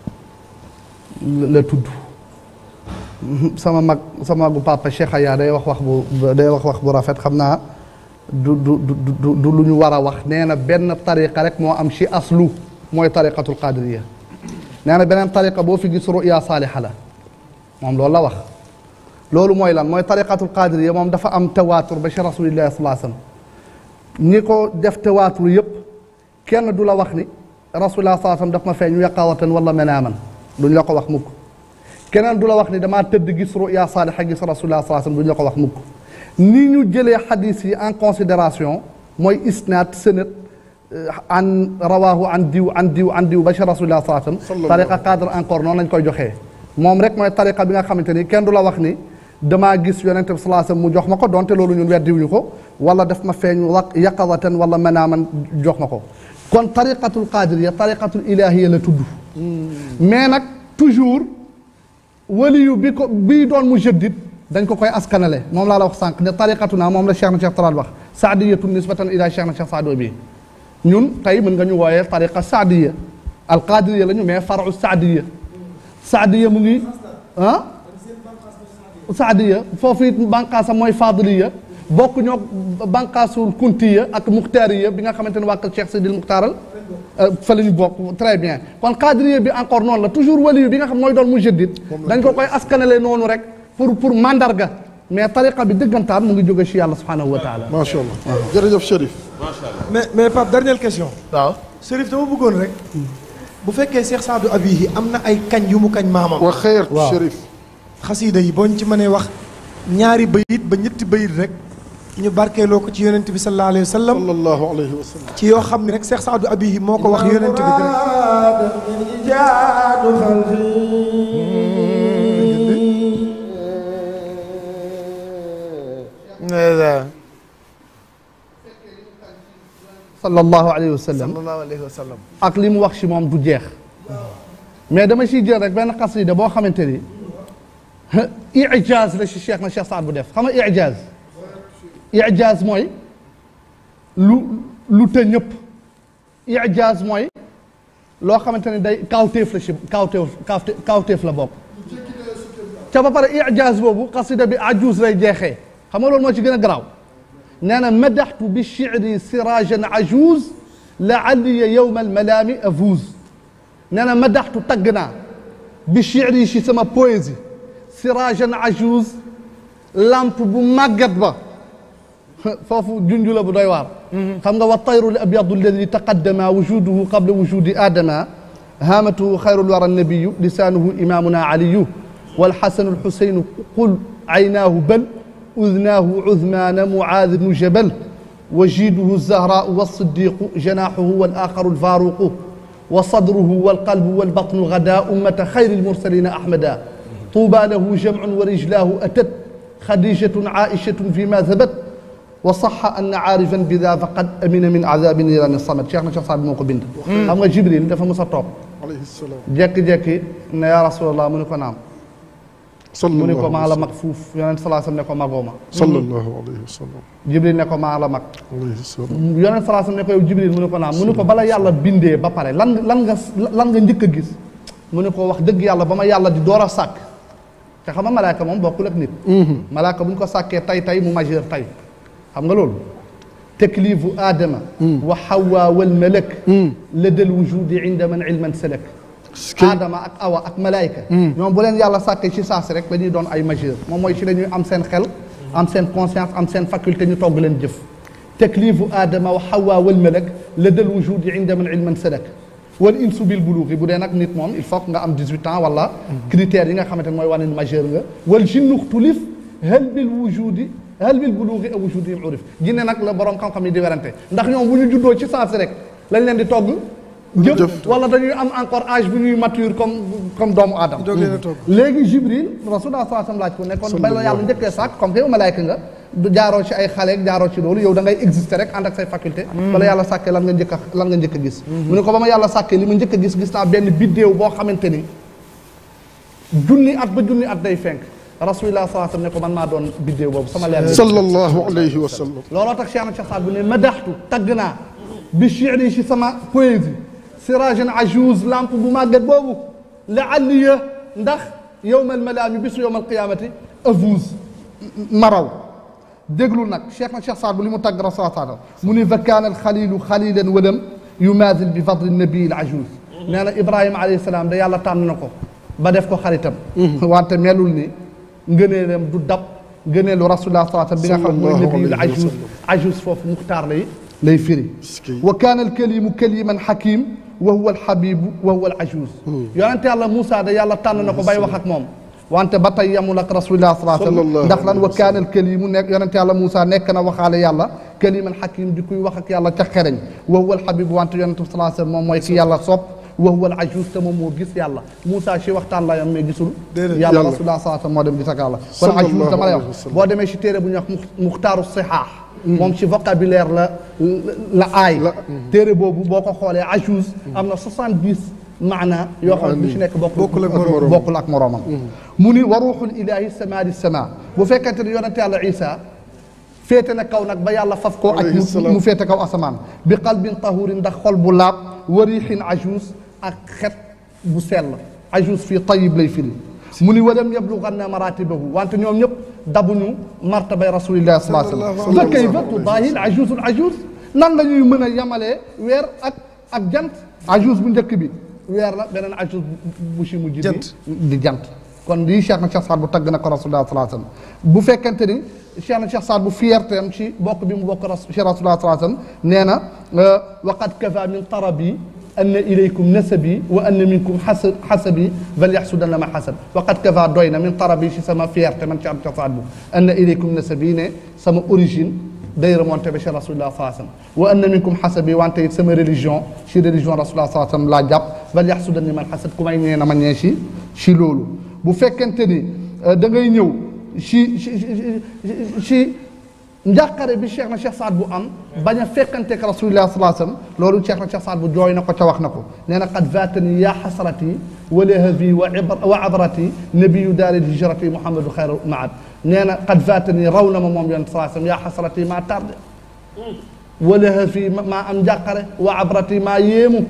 G: la tudd sama mag sama magu papa Cheikh Aya day wax wax bu day wax wax bu rafet xam naa du du du du lu ñu war a wax nee na benn tariqa rek moo am ci aslu mooy tariqatul qadiriya nee na beneen tariqa boo fi gis ruya saaliha la moom loolu la wax loolu mooy lan mooy tariqatul qadiriya moom dafa am tawaatur ba ci rasulillahi sallallahu alayhi wasallam ñi ko def tawaatur yëpp kenn du la wax ni rasulullah sallallahu alayhi wasallam daf ma feeñ yaqawatan wala manaaman duñ la ko wax mukk keneen du la wax ni damaa tëdd gis ruya saaliha gis rasulullah sallallahu alayhi wasallam duñ la ko wax mukk ni ñu jëlee xadis yi en considération mooy isnaad sënët an rawahu an diw an diw an diw ba ci rasulullah sallallahu alayhi wasallam tariqa cadre encore noonu lañ koy joxee moom rek mooy tariqa bi nga xamante ni kenn du la wax ni damaa gis yonente bi sallallahu alayhi wasallam mu jox ma ko donte loolu ñun weddiwuñu ko wala daf ma feeñ wa yaqawatan wala manaaman jox ma ko kon tariqatul qadiriya tariqatul ilahiya la tudd mais nag toujours waliyu bi ko bii doon mu jëddit dañ ko koy askanale moom laa la wax sànq ne tariqatu naa moom la cheikh na cheikh talaat wax saadiyatu nisbatan ila cheikh na cheikh saado bi ñun tey mën nga ñu wooyee tariqa saadiya alqadiriya la ñu mais faru saadiya saadiya mu ngi ah saadiya foofu it bànqaasam mooy fadiliya bokk ñoo bànqaasul kuntiya ak muxtaariya bi nga xamante ne waa kër cheikh sidil muxtaaral fa la ñu bokk très bien kon qadiriya bi encore noonu la toujours waliyu bi nga xam mooy doon mu jëddit dañ ko koy askanale noonu rek pour pour mandarga mais tariqa bi dëggantaan mu ngi jóge ci yàlla subhanahu wa taala
B: macha allah jërëjëf Chérif.
E: mais mais Pape dernière question.
G: waaw
E: Chérif dama bëggoon rek. bu fekkee Cheikh Saadu Abihi am na ay kañ yu mu kañ maamam.
B: wa xeer Chérif.
E: xasiida yi boo ñu ci mënee wax ñaari bayit ba ñetti bayit rek ñu barkeeloo ko ci yonent bi sallallahu alayhi wa sallam.
B: sallallahu alayhi wa sallam.
E: ci yoo xam ne rek Cheikh Saadu Abihi moo ko wax yonent bi
G: sallallahu alayhi wa sallam
D: sallallahu alayhi wa sallam
G: ak li mu wax ci moom du jeex mais dama ciy jël rek benn xasida boo xamante ni ijaaz la ci cheikh na cheikh Saad bu def xam nga ijaaz ijaaz mooy lu lu të ñëpp ijaaz mooy loo xamante ne day kawteef la ci kawteef kawte kawteef la bokk ca ba pare ijaaz boobu xasida bi ajuuz lay jeexee xam nga loolu moo ci gën a garaaw nee na madaxtu bi shi'ri sirajan ajuuz laalliya yowma almalaami afuuz nee na madaxtu tagg naa bi shi'ri ci sama poésie sirajan ajuuz lampe bu màggat ba foofu junju la bu doy waar xam nga wa tayru l abyadu alladi taqaddama wujuduhu qabla wujudi aadama haamatuhu xayru lwara nabiyu lisaanuhu imaamuna aliyu walxasanu lxuseynu qul aynaahu bal udnaahu cudmaana mucaad bnu jabal وجيده الزهراء والصديق جناحه والآخر الفاروق وصدره والقلب والبطن غدا أمة خير المرسلين أحمدا طوبى له جمع ورجلاه أتت خديجة عائشة فيما ثبت وصح أن عارفا بذا فقد أمن من عذاب نيران الصمد شيخنا شيخ صعب موكو بنت أما جبريل دفع موسى توب
B: alayhi salaam.
G: jekki jekki ne yaa rasulallah mu ne ko naam mu ne ko
B: sallallahu
G: maa la mag fuuf yonent salaa sallam ne ko magoo ma
B: sallallahu alayhi wa sallam.
G: jibril ne ko maa la mag
B: alayhi salaam.
G: yonent salaa sallam ne ko yow jibril mu ne ko naam mu ne ko bala yàlla bindee ba pare lan lan nga lan nga njëkk a gis mu ne ko wax dëgg yàlla ba ma yàlla di door a sàkk te xam nga malaaka moom bokkul ak nit malaaka bu ñu ko sàkkee tay tay mu majeur tay xam nga loolu taklifu aadama wa hawa wal malak ladal wujudi inda man ilman salak aadama ak awa ak malaayka ñoom bu leen yàlla sàkkee ci saasi rek dañuy doon ay majeur moom mooy ci la ñuy am seen xel am seen conscience am seen faculté ñu togg leen jëf taklifu aadama wa hawa wal malak ladal wujudi inda man ilman salak wal insu bil buluuxi bu dee nag nit moom il faut que nga am 18 ans wala critères yi nga xamante ne mooy wane ni majeur nga wal jinnu xtulif hal bil wujudi hal bil buluuxi aw wujudi im urif jinne nag la borom xam-xam yi di werante ndax ñoom bu ñu juddoo ci saasi rek lañ leen di togg jëf wala dañuy am encore âge bu ñuy mature comme comme doomu aadama
E: doog leen a togg.
G: léegi jibril rasulullah sallallahu alayhi wasallam laaj ko ne kon ba la yàlla njëkkee sàkk comme que yow malaayka nga du jaaroo ci ay xale ak jaaroo ci loolu yow da ngay exister rek ànd ak say faculté bala yàlla sàkkee lan nga njëkk a lan nga njëkk a gis mu ne ko ba ma yàlla sàkkee li ma njëkk a gis gis naa benn biddéew boo xamante ni junni at ba junni at day fenk rasulullah sallallahu alayhi wasallam ne ko man maa doon biddéew boobu sama leer
B: sallallahu alayhi wa sallam.
G: looloo tax Cheikh na Cheikh Saad bu ne madaxtu tagg naa bi shi'ri ci sama poésie sirajan ajouz lampe bu màggat boobu la alliya ndax yowmal malaami bisu yowmal qiyaamati avouz maraw déglu nag Cheikh na Cheikh Saad bu li mu tagg rasul sallam mu ni fa kaana alxalilu xalilan walam yumaazil bi fadli nabii al ajouz nee na Ibrahima alayhi salaam da yàlla tànn na ko ba def ko xaritam wante melul ni ngëneelam du dab ngëneelu rasulullah sallallahu alayhi wa sallam bi nga xam mooy nabiul ajouz ajouz foofu muxtaar lay lay firi wa kaana alkalimu kaliman xakim wa huwa alxabibu wa huwa alajuuz yonente yàlla Moussa da yàlla tànn na ko bay wax ak moom wante ba tey yamul ak rasulillah sallallahu alayhi wa sallam ndax lan wa kaana alkalimu nekk yonente yàlla Moussa nekk na waxaale yàlla kaliman xakim di kuy wax ak yàlla ca xereñ wa huwa alxabibu wante yonente sallallahu alayhi wa sallam moom mooy ki yàlla sopp wa huwa alajuuz te moom moo gis yàlla Moussa ci waxtaan la yam mais gisul yàlla rasulillah sallallahu alayhi wa sallam moo dem gis ak yàlla kon ajuuz dama lay wax boo demee ci téere bu ñuy wax muxtaaru sihaax moom ci vocabulaire la la aay téere boobu boo ko xoolee ajouz am na soixante-dix maana yoo xam ne bu ci nekk bokkul ak moroomam bokkul ak moroomam mu ni wa ruuxul ilaahi samaadi sama bu fekkente ne yonente yàlla isa féete na kaw nag ba yàlla faf koo ak mu féete kaw asamaan bi qalbin tahurin ndax xol bu laab wa riixin ajouz ak xet bu sell ajouz fii tayib lay firi mu ni walam yabluganna maratibahu wante ñoom ñëpp dabuñu martabay rasulillah sallallahu alayhi wa sallam fa kayfa tudaahi ajuuz al ajuuz nan la ñuy mën a yemalee weer ak ak jant ajuuz bu njëkk bi weer la beneen ajuuz bu si mujj bi di jant kon lii Cheikh na Cheikh Saad bu tagg na ko rasulullah sallallahu alayhi wasallam bu fekkente ni Cheikh na Cheikh Saad bu fierté am ci bokk bi mu bokk ras Cheikh rasulullah sallallahu alayhi wasallam nee na waqad kafa min tarabi anna ilaykum nasabi wa anna minkum xasa xasabi bal yaxsudanna ma xasab waqad kafa doy na min tarabi ci sama fierté man Cheikh na Cheikh Saad bu anna ilaykum nasabi ne sama origine day remonté ba ci rasulullah sallallahu alayhi wasallam wa anna minkum xasabi wante it sama religion ci religion rasulullah sallallahu alayhi wasallam laa jàpp bal yaxsudanni man xasab ku may ñee na ma ñee ci ci loolu bu fekkente ni da ngay ñëw ci ci ci njàqare bi Cheikh na Cheikh Saad bu am bañ a fekkanteek rasulillah sallallahu alayhi wasallam loolu Cheikh na Cheikh Saad bu jooy na ko ca wax na ko nee na qad faatani yaa xasrati wa lahabi wa wa abrati nabiyu daari hijrati muhammadu xayru maad nee na qad faatani raw na ma moom yonent sallallahu alayhi wasallam yaa xasrati maa tardé wa lahabi maa am njàqare wa abrati maa yéemu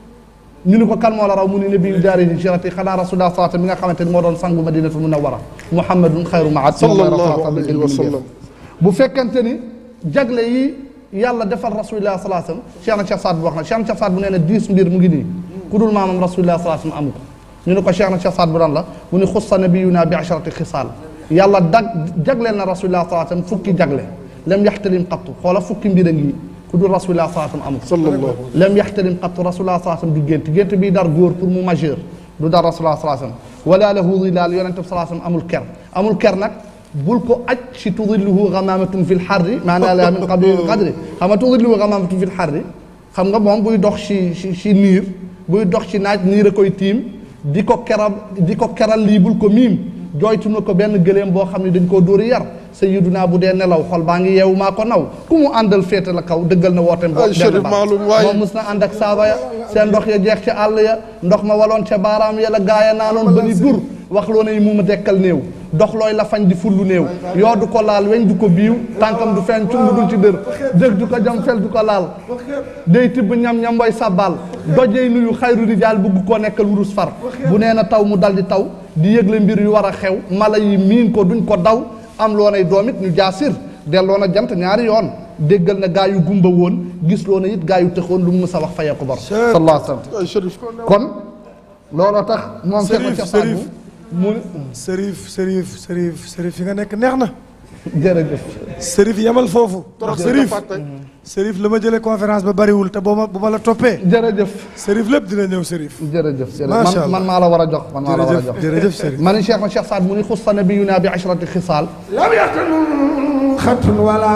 G: ñu ni ko kan moo la raw mu ni nabiyu daari hijrati xanaa rasulullah sallallahu alayhi wasallam mi nga xamante ni moo doon sangu madinatul munawwara muhammadun xayru maad
B: sallallahu alayhi wa sallam
G: bu fekkente ni jagle yi yàlla defal rasulillah sallallahu alayhi wasallam Cheikh na Cheikh Saad bu wax na Cheikh na Cheikh Saad bu nee na dix mbir mu ngi nii ku dul maamam rasulillah sallallahu alayhi wasallam amu ko ñu ne ko Cheikh na Cheikh Saad bu dan la mu ni xussa nabiyuna bi asharati xisaal yàlla dag jagleel na rasulillah sallallahu alayhi wasallam fukki jagle lam yaxtalim qattu xoola fukki mbir a ngi ku dul rasulillah sallallahu alayhi wasallam amu ko lam yaxtalim qattu rasulillah sallallahu alayhi wasallam du gént gént bii dar góor pour mu majeur du dar rasulillah sallallahu alayhi wasallam wala lahu dilal yonente bi sallallahu alayhi wasallam amul ker amul ker nag bul ko aj ci tudilluhu gamamatun fil xarri maanaa la min qabli qadri xam nga tudilluhu gamamatun fil xarri xam nga moom buy dox ci ci ci niir buy dox ci naaj niir a koy tiim di ko keral di ko keral lii bul ko miim jooytu na ko benn gëléem boo xam ne dañ koo dóori yar sayyiduna bu dee nelaw xol baa ngi yeewu maa ko naw ku mu àndal féete la kaw dëggal na wooteem boo benn baat moom mus na ànd ak saaba ya seen ndox ya jeex ca àll ya ndox ma waloon ca baaraam ya la gaaya naanoon ba ni dur wax loo ne mu ma dekkal néew dox looy la fañ di fullu néew yoo du ko laal weñ du ko biiw tànkam du feeñ cung dul ci dër dëg du ko jam fel du ko laal day tibb ñam-ñam way sàbbaal dojey nuyu xayru rijaal bugg koo nekkal wurus far bu nee na taw mu dal di taw di yëgle mbir yu war a xew mala yi miin ko duñ ko daw am loo nay doom it ñu jaasir delloo na jant ñaari yoon déggal na gaa yu gumba woon gis loo na it gaa yu tëxoon lu mu mës a wax fayee ko bor sallallahu alayhi wasallam kon looloo tax moom
E: Serif
G: Cheikh Saad
E: Serif
G: bu mu
E: Serif Serif Serif Serif fi nga nekk neex na.
G: jërëjëf.
E: Serif yamal foofu.
G: Trop
E: Serif
G: fàtte.
E: Serif la ma jëlee conférence ba bariwul te boo ma bu ma la toppee.
G: jërëjëf.
E: Serif lépp dina ñëw Serif.
G: jërëjëf jërëjëf
E: macha
G: man
E: allah
G: man maa la war a jox man maa la war a jox
E: jërëjëf jërëjëf Serif.
G: man ni Cheikh na Cheikh Saad mu ni xussa nabiyuna bi ashrati xisaal
B: lam yaxtanun xatun wala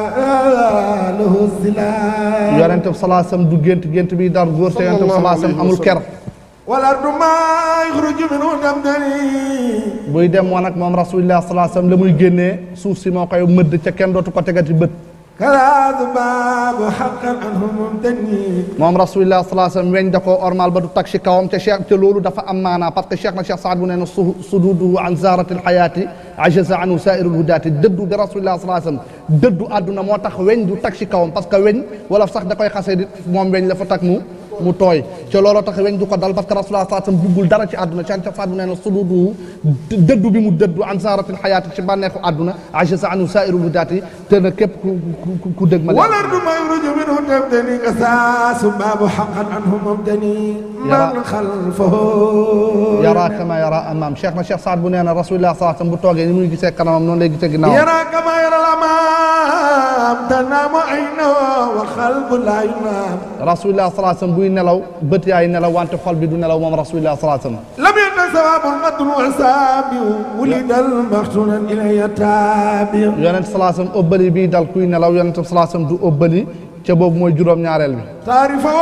B: lahu zilal
G: yonente bi salaa sallam du gént gént bi dar góor te yonente bi salaa sallam amul ker
B: wala du ma yaxruju minhu damdani
G: buy dem woon ak moom rasulillah salaa sallam la muy génnee suuf si moo koy mëdd ca kenn dootu ko tegati bët
B: kalaadu baabu xaqan anhu mumtani
G: moom rasulillah salaa sallam weñ da koo ormal ba du tag ci kawam te cheikh te loolu dafa am maanaa parce que cheikh na cheikh Saad bu nee na su sududuhu an zarati lxayaati ajaza anhu saairu lhudaati dëddu bi rasulillah salaa sallam dëddu àdduna moo tax weñ du tag ci kawam parce que weñ wala sax da koy xasee di moom weñ la fa tag mu mu tooy te looloo tax weñ du ko dal parce que rasulullah sallallahu alayhi wasallam buggul dara ci àdduna ci ca Saad bu nee na sududu dëddu bi mu dëddu an zaratil xayaati ci bànneexu àdduna ajaza anhu saairu lhudaati te na képp ku ku ku dëgg ma
B: wala du ma yaxruju minhu damdani kasaasu baabu xaqan anhu mumtani man xalfahu
G: yara kama yara amam cheikh na cheikh Saad bu nee na rasulullah sallallahu alayhi wasallam bu toogee ni muy gisee kanamam noonu lay gisee ginnaaw
B: yara kama yara al-amaam tanaamu aynahu wa qalbu laa yunaam
G: rasulullah sallallahu alayhi wasallam buy nelaw bët yaay nelaw wante xol bi du nelaw moom rasulullah sallallahu alayhi wasallam
B: lam yakun sawaabun qatun wa saabiu wulidal maxtunan ilayya taabiu
G: yonent sallallahu alayhi wasallam ëbbali bii dal kuy nelaw yonent sallallahu alayhi wasallam du ëbbali ca boobu mooy juróom ñaareel bi
B: taarifa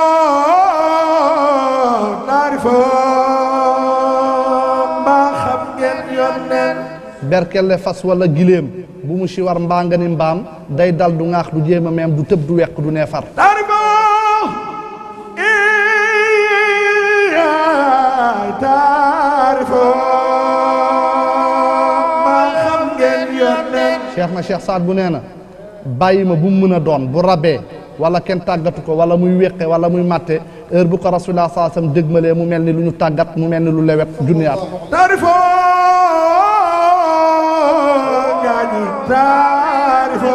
B: taarifa mbaa xam ngeen yonneen
G: berkelle fas wala giléem bu mu si war mbaa nga ni mbaam day dal du ŋaax du jéem a meem du tëb du weq du neefar
B: taarifa iyaay taarifa mbaa xam ngeen yonneen
G: cheikh na cheikh Saad bu nee na bàyyi ma bu mu mën a doon bu rabee wala kenn tàggatu ko wala muy wéqe wala muy màtte heure bu ko rasulullah sallallahu alayhi wasallam dégmalee mu mel ni lu ñu tàggat mu mel ni lu lewet junniyaat
B: taarifo gaañi taarifo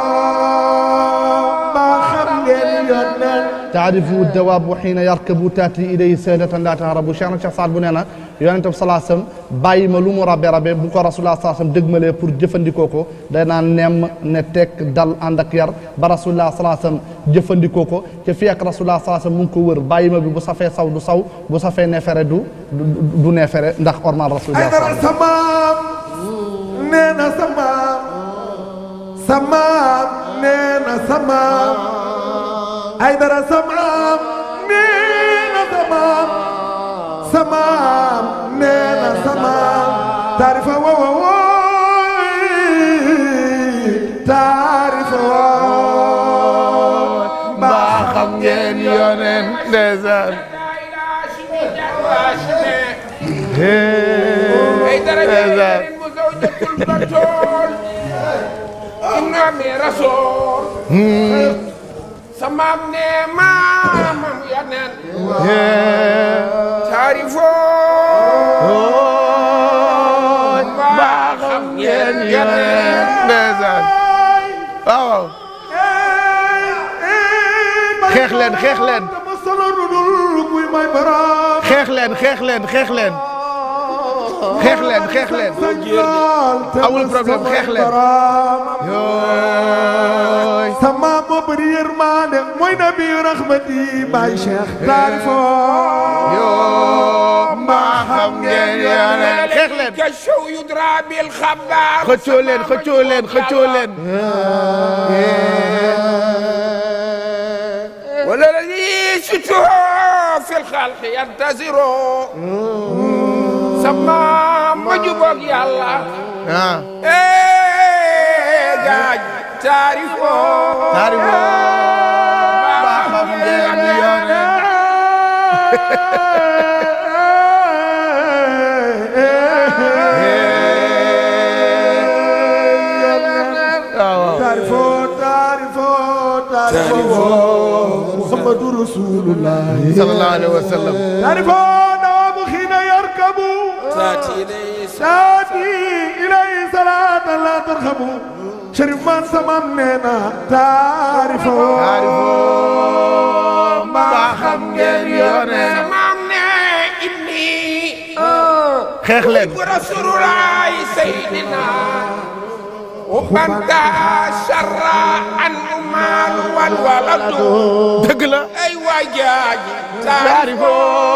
B: mbaa xam ngeen yonneen
G: taarifu dawaabu xiina yarkabu taati ilayhi saadatan laa taharabu cheikh na cheikh Saad bu nee na yonente bi salaa sallam bàyyi ma lu mu rabe rabe bu ko rasulullah salaa sallam dëgmalee pour jëfandikoo ko day naan nemm ne tekk dal ànd ak yar ba rasulullah salaa sallam jëfandikoo ko te fii ak rasulullah salaa sallam mu ngi ko wër bàyyi ma bi bu safee saw du saw bu safee neefere du du du neefere ndax ormal rasulullah
B: ay dara
G: salaa
B: samaam nee na samaam samaam nee na samaam ay dara samaam nee na samaam samaam nee na samaam taarifa wo wo wooy taarifa woo
D: mbaa xam ngeen yoneen ndeysaan
C: ay dara yeneen mu saw jëkkul ba tool inna mi rasool sa maam ne maamam yeneen taarifoo mbaa xam ngeen yeneen
D: ndeysaan waaw xeex leen xeex leen xeex leen xeex leen xeex leen xeex leen xeex leen amul problème xeex leen
B: yooy sama moo bëri yërmande mooy nabi rahmati baay cheikh taarifo
D: yoo mbaa xam ngeen yoneen xeex leen
C: ka show yudra bil xabaar
D: xëccoo leen xëccoo leen xëccoo leen
C: wala الذي شتوه في الخلق ينتظروا sama ma jubóog yàlla. eh gaaj. taarifoo.
D: taarifoo. ba xam ngeen ni yoone.
B: taarifoo taarifoo taarifoo muhammadu rasulullah
D: sallallahu alayhi wa sallam
B: taarifoo dawaamu xiina yarkabu saati ilayhi salaatan laa tarxabu Cherif man samam nee na taarifoo
D: taarifoo mbaa xam ngeen yoone
C: maam ne inni.
D: xeex leen.
C: rasulullah sayyidina وبنت شر عن المال والولد
D: dëgg la
C: ay wajaaj
D: taarifoo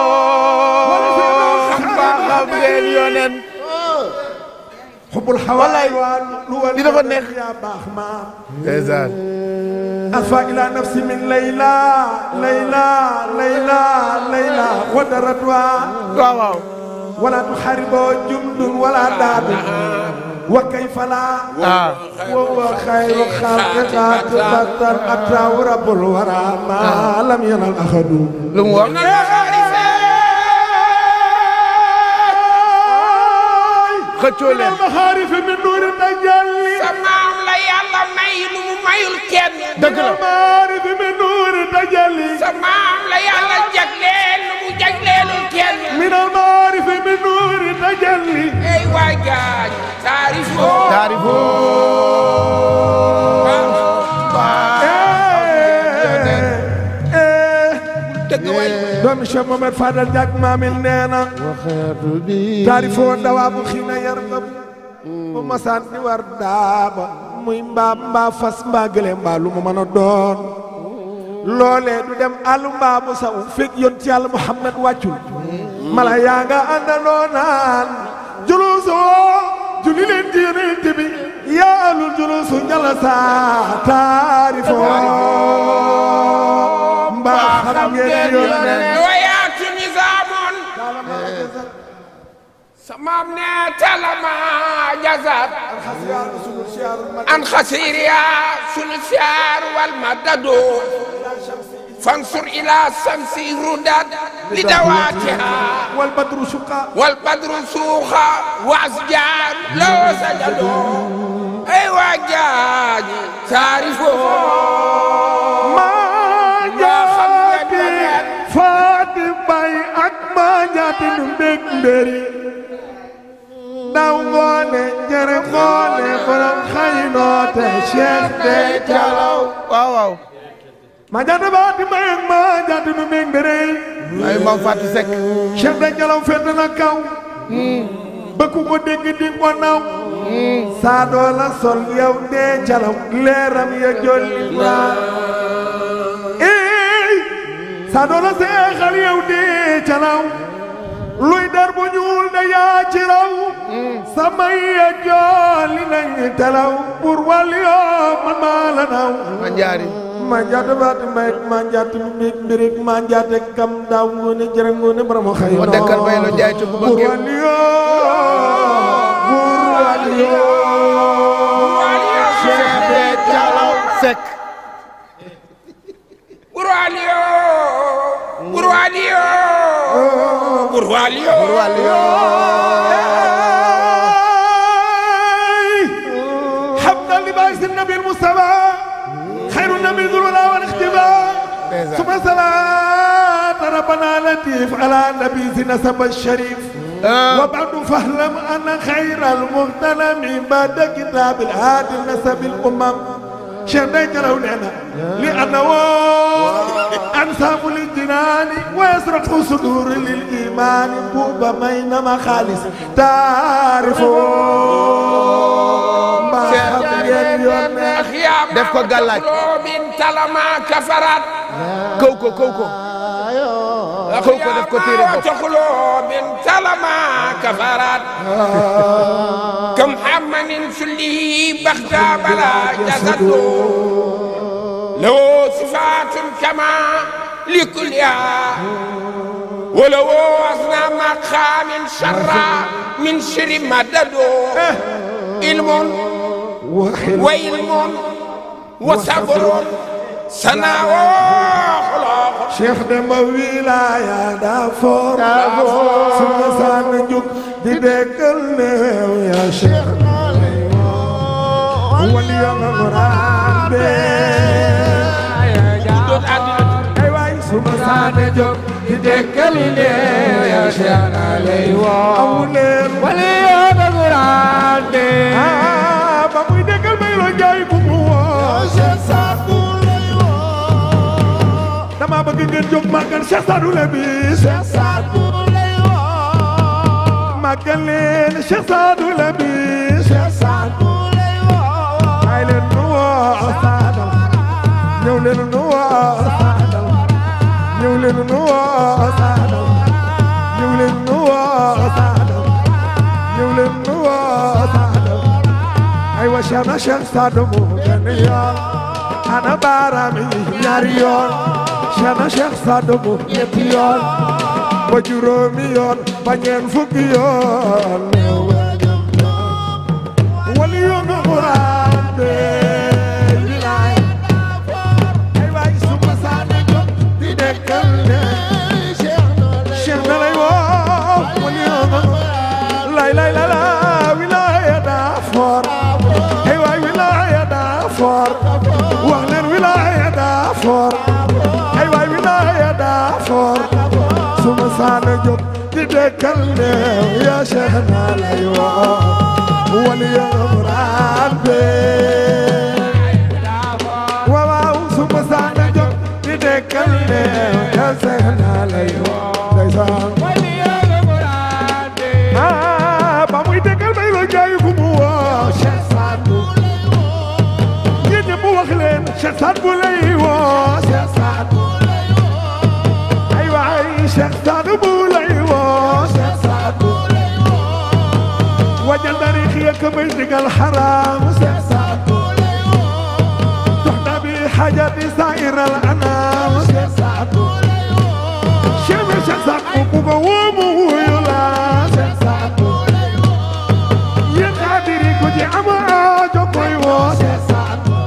D: xam ngeen yoneen
B: xubul xawaay
D: li dafa neex
B: yaa baax maam
D: ndeysaan
B: alfa ila nafsi min layla layla layla layla wadaratwa
D: waaw waaw
B: wala tuxariboo jundun wala daadu wa kayfa la wa wa xayru xalqi xaatibatan ataahu rabbul wara ma lam yanal axadu
D: lu mu wax xëccoo leen
B: maxaarif min nuuri tajalli
C: sa maam la yàlla may lu mu mayul kenn
D: dëgg la
B: maxaarif min nuuri tajalli
C: sa maam la yàlla jagleel lu mu jagleelul kenn
B: min almaarif min nuuri tajalli
C: ay wajaaj taarifoo
D: taarifoo
B: doomi Cheikh Mohamed Fadal Diak maamil nee na taarifoo dawaa bu xiina yar nga bu masaan di war daaba muy mbaa mbaa fas mbaa gëlee mbaa lu mu mën a doon loolee du dem àllu mbaa mu saw fekk yoon ci yàlla Muhammad wàccul mala yaa nga àndandoo naan julusoo julli leen ci yonent bi yaa alul julusu njala saa taarifoo mbaa xam ngeen yonent
C: wayaatu nizaamun samaam ne talama jazat an xasiriya sunu siyaar wal madado fansur ila samsi rudat li dawaatiha
B: wal badru suqa
C: wal badru suuxa wa asjaar loo sajado ay waa jaaji taarifo
B: faati bay ak maa jaati nu mbég mbéri ndaw ngoone jere ngoone borom xay noote cheikh de calaw
D: waaw waaw
B: maa jaati baati bay ak maa jaati nu mbég mbéri
D: ay maam Fatou Seck
B: cheikh de calaw fete na kaw ba ku ko dégg di ko naw saa doo la sol yow dee calaw leeram ya jolli naa ey saa doo la seexal yow dee calaw luy der bu ñuul da yaa ci raw samay ya jolli nañ talaw pour wàll yoo man maa la naw
D: ma njaari
B: ma njaat baat mbay ma njaat mbig mbirig ma njaat kam daaw ngoone jërë ngoone borom xëy
D: moo dekkal bay lo jaay ci bu
B: pour
D: bëggee
B: wàll yoo pour wàll yoo Cheikh de Calaw
D: Seck
C: Burwalio Burwalio Burwalio
B: حمدا لباس النبي المصطفى خير النبي ذو الولا والاختباء ثم صلاة ربنا لطيف على نبي نسب الشريف وبعد فاعلم ان خير المغتنم بعد كتاب الهادي نسب الامم شهديك لو لنا لانه انساب للجنان ويسرق صدور للايمان بوبا بينما خالص تعرفون ما خبر اليوم
D: def ko gàllaaj
C: min talama kafarat
D: kaw ko kaw ko kaw ko def ko téere bopp
C: تخلو من تلما كفرت كم حمن سلي بغدا بلا جسد له صفات كما لكلها ولو أصنع مقام شرا من شر مدد علم وعلم وصبر سناء خلاق
B: Cheikh Demba wilaaya daa foor suma saan juk di dekkal neew ya Cheikh wali ya nga ngoraan be ay waay suma saan juk di dekkal neew ya Cheikh amu leen wali ya nga ngoraan be ba muy dekkal may lo jaay bu mu woo Cheikh Sadou dama bëgg ngeen jóg màggal Cheikh Sadou Labi Cheikh Sadou lay woo màggal leen Cheikh Sadou Labi Cheikh Sadou lay woo ay leen nu woo Sadou ñëw leen nu woo Sadou ñëw leen nu woo Sadou ñëw leen nu woo Sadou ñëw leen nu woo Sadou ay wa Cheikh na Cheikh Sadou mu benn yoon ana baaraam yi ñaari yoon Cheikh na Cheikh Sadou bu ñetti yoon ba juróomi yoon ba ñeent fukki yoon wali yoon nga Quraan be bilaay ay waay suma saane jóg di dekkal ne Cheikh na lay woo wali yoon nga lay lay la la wilaaya daa foor ay waay wilaaya daa foor wax leen wilaaya daa foor ay waay wilaaya daa foor suma saana jóg di dekkal neew yaa Cheikh naa lay woo wali ya muraan be waaw waaw suma saana jóg di dekkal neew yaa Cheikh naa lay woo ndeysaan wali ya muraan be ah ba muy dekkal may lo jaayu ku mu woo Cheikh Sadou yéen ñëpp wax leen Cheikh Sadou lay woo Cheikh Sadou ay waay Cheikh Sadou bu lay woo Cheikh Sadou wajal tariix ya ka may digal xaraam Cheikh Sadou dox na bi xajati saa'ir al anaam Cheikh Sadou Cheikh bi Cheikh Sadou bu ko woo mu wuyu la Cheikh Sadou yéen xaadiri ku ci am aajo koy woo Cheikh Sadou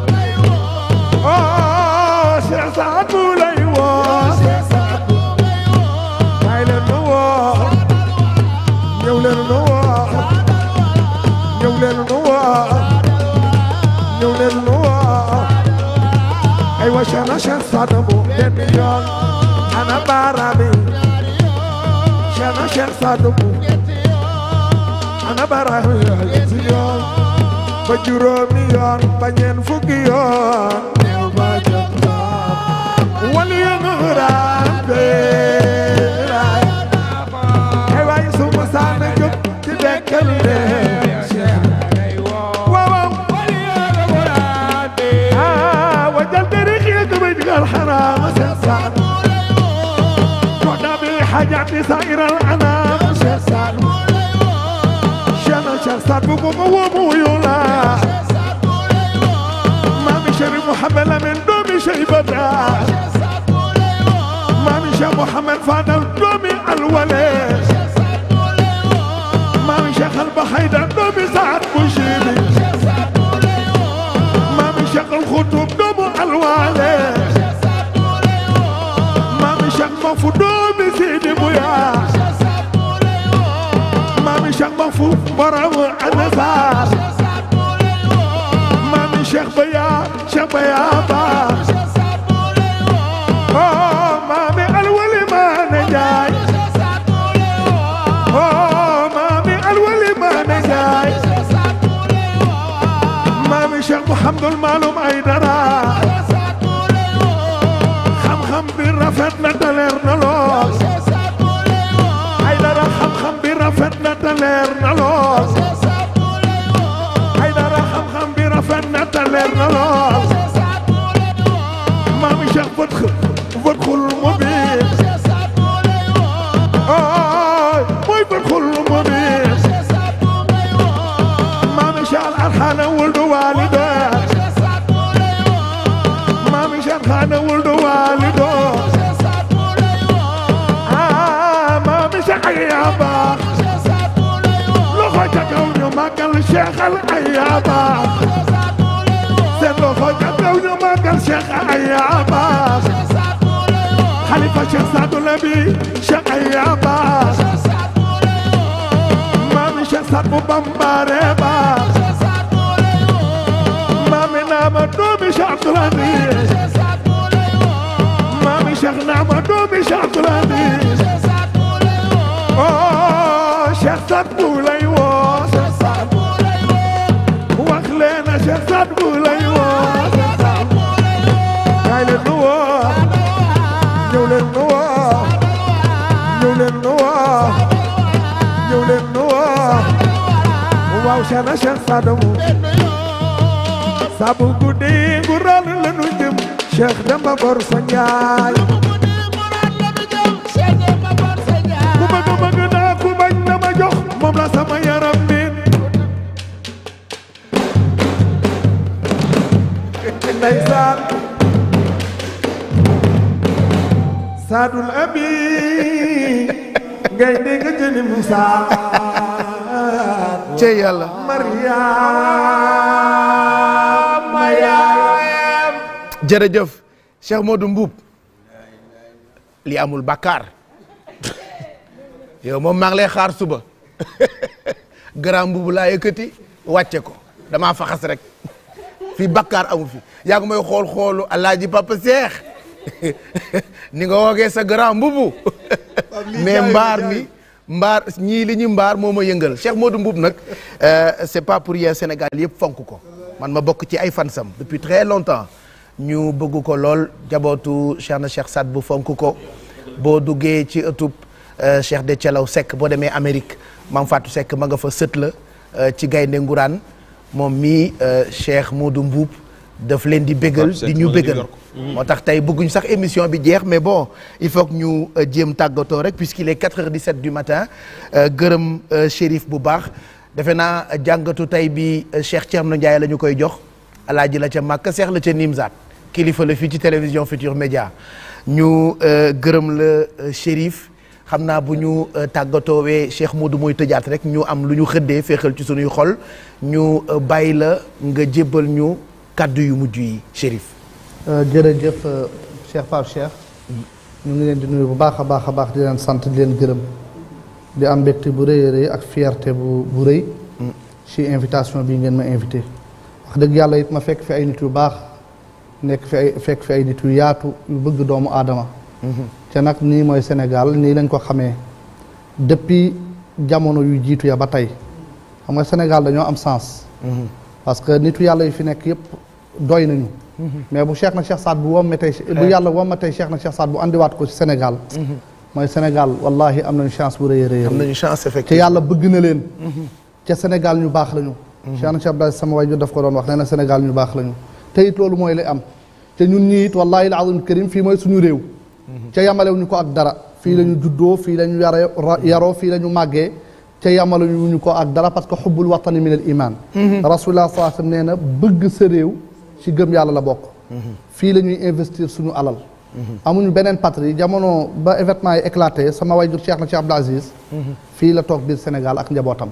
B: oh Cheikh Sadou lay woo Cheikh Sadou kaay leen nu woo ñëw leen nu woo ñëw leen nu woo ñëw leen nu woo ay wa Cheikh na Cheikh Sadou bu benn yoon ana baaraami Cheikh na Cheikh Sadou bu ana baaraami ñetti yoon ba juróomi yoon ba ñeent fukki yoon néew ba jëm wali ya nguraan be ay waay suma saana jóg سائر الأنام شيخ سعد شيخنا شيخ سعد بو مو يولا مامي شريف محمد من دومي شيبتا مامي شيخ محمد فادل دومي الولي مامي شيخ البحيدة دومي سعد بوشيبي مامي شيخ الخطوب دومي الوالي مامي شيخ مفو دومي سيدي بويا مامي شيخ مفو برامو النسار مامي شيخ بيا شيخ بيا با Oh, mami alwali ma na jaay Oh, mami alwali ma na jaay Mami Cheikh Mouhamadul Maloum Aydara xam-xam bi rafet na te leer na lool Aydara xam-xam bi rafet na te leer na lool Aydara xam-xam bi rafet na te leer na lool Mami Cheikh Fatx Fatxul Mubin Oh mooy Fatxul Mubin Mami Cheikh Al Arxana wuldu walida Mami Cheikh Xana wuldu walido Ah Mami Cheikh Ayaba loxo ca kaw ñu màggal Cheikh Al Ayaba seen loxo ca kaw ñu màggal Cheikh Ayaba Xalifa Cheikh Sadou Labi Cheikh Ayaba Mami Cheikh Sadou Bambare ba Mami Nama doomi Cheikh Abdoulaye Mami Cheikh Nama doomi Cheikh Abdoulaye Oh Cheikh Sadou lay woo wax leen na Cheikh Sadou lay woo kaay leen nu woo ñëw leen nu woo ñëw leen nu woo ñëw leen nu woo waaw Cheikh na Cheikh Sadou sabu guddi gu ral la nu jëm Cheikh Demba Bor sa Njaay ku bëgg bëgg naa ku bañ na ma jox moom la sama yaram bi ndeysaan saadul abi ngay dégg jëni Musa
D: cey yàlla
B: Mariama yaayam
D: jërëjëf Cheikh Modou Mbuub li amul bakkaar yow moom maa ngi lay xaar suba grand mbubu laa yëkkati wàcce ko damaa faxas rek fii bakkaar amu fi yaa ngi may xool xoolu alaaji papa Cheikh ni nga woogee sa grand mbubu mais mbaar mi mbaar ñii li ñu mbaar moo ma yëngal Cheikh Modou Mbuub nag euh, c'est pas pour rien Sénégal yëpp fonk ko man ma bokk ci ay fansam depuis très longtemps ñu bëgg ko lool jabootu Cheikh na Cheikh Saad bu fonk ko boo duggee ci ëttub euh, Cheikh de Thialaw Seck boo demee Amérique Maam Fatou Seck ma nga fa sët la euh, ci gaynde nguraan moom mii Cheikh Modou Mbuub daf leen di bégal
F: Fatou Seck
D: di ñu
F: ma nga New
D: bégal
F: York.
D: moo tax tey bëgguñ sax émission bi jeex mais bon il faut que ñu euh, jéem tàggatoo rek puisqu'il est 4h17 du matin euh, gërëm euh, Chérif bu baax defe naa euh, jàngatu tey bi euh, Cheikh Thierno Ndiaye la ñu koy jox alaaji la ca Màkka Cheikh la ca Nimzaat kilifa la fii ci télévision Futur Média ñu euh, gërëm la euh, Chérif xam naa bu ñu euh, tàggatoowee Cheikh Modou mooy tëjaat rek ñu am lu ñu xëddee féexal ci sunuy xol ñu euh, bàyyi la nga jébbal ñu kàddu yu mujj yi Chérif.
G: jërëjëf euh, Cheikh Pape Cheikh ñu ngi leen di nuyu bu baax a baax a baax di leen sant di leen gërëm di am mbégte bu rëy a rëy ak fierté bu bu rëy ci invitation bi ngeen ma invité wax dëgg yàlla it ma fekk fi ay nit yu baax nekk fi ay fekk fi ay nit yu yaatu yu bëgg doomu aadama te nag nii mooy Sénégal nii lañ ko xamee depuis jamono yu jiitu ya ba tey xam nga Sénégal dañoo am sens parce que nitu yàlla yi fi nekk yëpp doy nañu mais bu Cheikh na Cheikh Saad bu womme tey bu yàlla womme tey Cheikh na Cheikh Saad bu andiwaat ko ci Sénégal mooy Sénégal wallahi am nañu chance bu rëy a rëy
D: am nañu chance
G: te
D: effectivement
G: yàlla bëgg na leen ca Sénégal ñu baax lañu Cheikh na Cheikh Abdoulaye sama waajur daf ko doon wax nee na Sénégal ñu baax lañu te it loolu mooy li am te ñun ñii it wallahi al azim karim fii mooy suñu réew ca yamalew ñu ko ak dara fii la ñu juddoo fii la ñu yare yaroo fii la ñu màggee te yamaluñu ñu ko ak dara parce que xubbul watani min al iman rasulullah sallallahu alayhi wasallam nee na bëgg sa réew ci gëm yàlla la bokk fii la ñuy investir suñu alal amuñu beneen patrie jamono ba événement yi éclaté sama wayjur Cheikh na Cheikh Abdou Aziz fii la toog biir Sénégal ak njabootam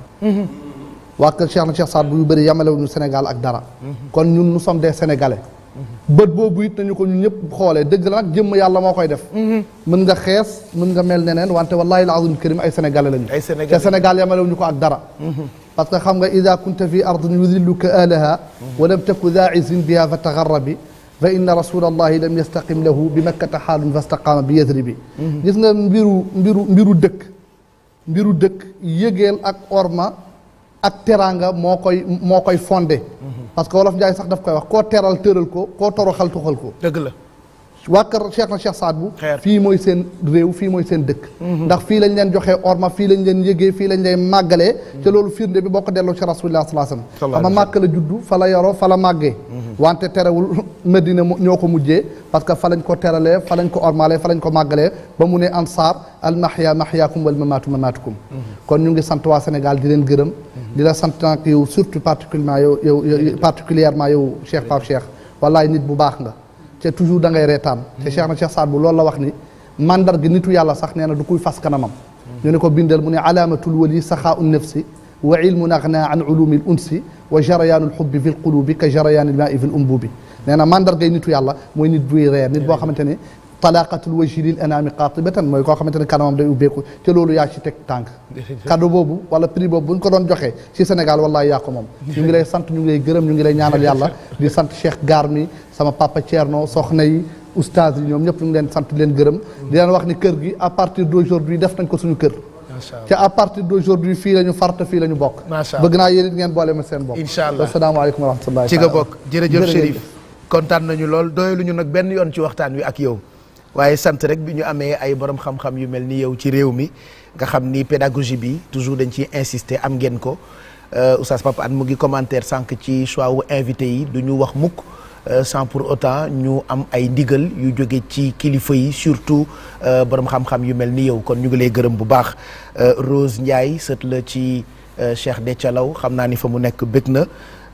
G: waa kër Cheikh na Cheikh Saad bu yu bëri yamalewuñu Sénégal ak dara kon ñun nous sommes des Sénégalais bët boobu it nañu ko ñun ñëpp xoolee dëgg la nag jëmm yàlla moo koy def mën nga xees mën nga mel neneen wante wallahi al azim karim ay sénégalais lañu
D: ay sénégalais
G: te sénégal yamalewuñu ko ak dara parce que xam nga ida kunta fi ardin yudilluka alaha wa lam taku daa izin biha fa tagarrabi fa inna rasulallahi lam yastaqim lahu bi makkata xaalun fastaqaama bi yadribi gis nga mbiru mbiru mbiru dëkk mbiru dëkk yëgeel ak orma ak teraanga moo koy moo koy fondé parce que wolof Njaay sax daf koy wax koo teral tëral ko koo toroxal tuxal ko
D: dëgg la
G: waa kër Cheikh na Cheikh Saad bu fii mooy seen réew fii mooy seen dëkk ndax fii lañ leen joxee orma fii lañ leen yëgee fii lañ leen màggalee te loolu firnde bi boo ko delloo ci rasulillah sallallahu alayhi wasallam xam nga màkk la juddu fa la yoroo fa la màggee wante terewul Medina ñoo ko mujjee parce que fa lañ ko teralee fa lañ ko ormalee fa lañ ko màggalee ba mu ne ansaar al mahya mahyaakum wal mamaatu mamaatukum kon ñu ngi sant waa Sénégal di leen gërëm di la sant nag yow surtout particulièrement yow yow particulièrement yow Cheikh Pape Cheikh wallaay nit bu baax nga te toujours da ngay reetaan te Cheikh na Cheikh Saad bu loolu la wax ni mandar gi nitu yàlla sax nee na du kuy fas kanamam ñu ne ko bindal mu ne alaamatul wali saxaa un nafsi wa ilmun agna an ulumi l unsi wa jarayaanu lxubbi fi lqulubi ka jarayaani lmaai fi l umbubi nee na mandar gay nitu yàlla mooy nit buy reer nit boo xamante ne talaqatul wajhi lil anaami qaatibatan mooy koo xamante ne kanamam day ubbeeku te loolu yaa ci teg tànk cadeau boobu wala prix boobu bu ñu ko doon joxee ci Sénégal wallahi yaa ko moom ñu ngi lay sant ñu ngi lay gërëm ñu ngi lay ñaanal yàlla di sant Cheikh Garmi sama papa Thierno soxna yi oustaz yi ñoom ñëpp ñu ngi leen sant leen gërëm di leen wax ni kër gi à partir d'aujourd'hui def nañ ko suñu kër te à partir d'aujourd'hui fii la ñu farte fii la ñu bokk
D: macha allah
G: bëgg naa yéen it ngeen boole ma seen bopp
D: incha allah
G: asalaamaaleykum wa rahmatullahi
D: ci nga bokk jërëjëf Chérif kontaan nañu lool doyaluñu nag benn yoon ci waxtaan wi ak yow waaye sant rek bi ñu amee ay borom xam-xam yu mel ni yow ci réew mi nga xam ni pédagogie bi toujours dañ ciy insister am ngeen ko Oustaz Papa An mu ngi commentaire sànq ci choix wu invité yi du ñu wax mukk sans pour autant ñu am ay ndigal yu jóge ci kilifa yi surtout borom xam-xam yu mel ni yow kon ñu ngi lay gërëm bu baax Rose Ndiaye sët la ci Cheikh Dethialaw xam naa ni fa mu nekk bëgg na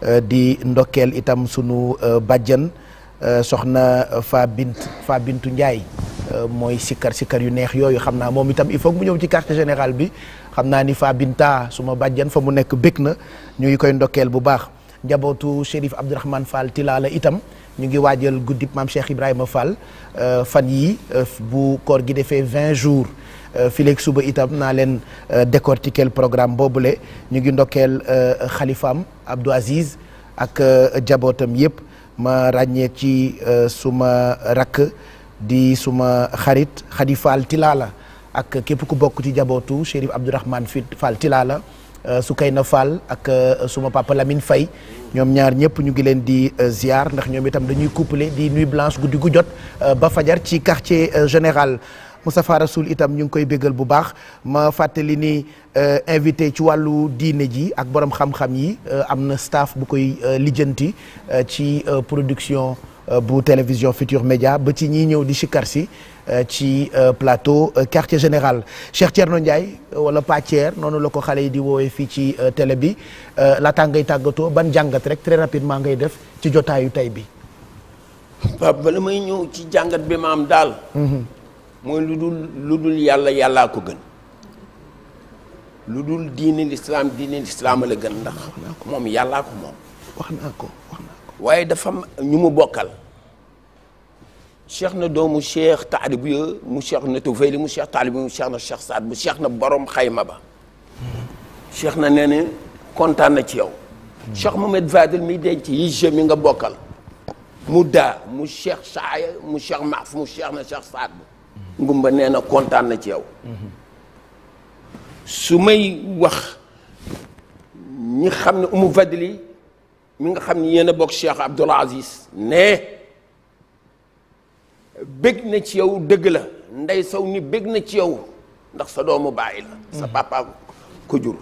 D: di ndokkeel itam sunu bàjjan soxna Fa Bint Fa Bintu Ndiaye mooy sikkar sikkar yu neex yooyu xam naa moom itam il faut mu ñëw ci quartier général bi xam naa ni Fa Binta suma bàjjan fa mu nekk bëgg na ñu ngi koy ndokkeel bu baax njabootu Chérif Abdourahmane Fall Tilala itam ñu ngi waajal guddib maam Cheikh Ibrahima Fall fan yii bu koor gi defee 20 jours fileeg suba itam naa leen décortiquer programme boobule ñu ngi ndokkeel xalifaam Abdou Aziz ak jabootam yëpp ma ràññee ci suma rakk di suma xarit Khady Fall Tilala ak képp ku bokk ci jabootu Chérif Abdourahmane Fall Tilala Soukayna Fall ak suma papa Lamine Faye ñoom ñaar ñëpp ñu ngi leen di ziar ndax ñoom itam dañuy couplé di nuit blanche guddi gu jot ba fajar ci quartier général Moustapha Rasoul itam ñu ngi koy béggal bu baax ma fàttali ni invité ci wàllu diine ji ak borom xam-xam yi am na staff bu koy lijjanti ci production bu télévision Futur Média ba ci ñiy ñëw di sikar si ci plateau quartier général Cheikh Thierno Ndiaye wala Pa Thier noonu la ko xale yi di woowee fii ci télé bi laataa ngay tàggatoo ban jàngat rek très rapidement ngay def ci jotaayu tey bi.
C: Pape bala may ñëw ci jàngat bi ma am daal. mooy lu dul lu dul yàlla yàllaa ko gën lu dul diine lislaam diine lislaam la gën ndax moom yàllaa ko moom
D: wax naa ko wax naa ko
C: waaye dafa am ñu mu bokkal cheikh na doomu cheikh taalib ya mu cheikh na tufayli mu cheikh taalib mu cheikh na cheikh saad bu cheikh na borom xayma ba cheikh na nee na kontaan na ci yow cheikh Mohamed Fadel mi denc yi je mi nga bokkal mu daa mu cheikh saaya mu cheikh maaf mu cheikh na cheikh saad bu ngumba nee na kontaan na ci yow su may wax ñi xam ne umu fadli mi nga xam ne yéen a bokk Cheikh Abdoul Aziz ne bég na ci yow dëgg la ndey saw ni bég na ci yow ndax sa doomu bàyyi la sa papa ko jur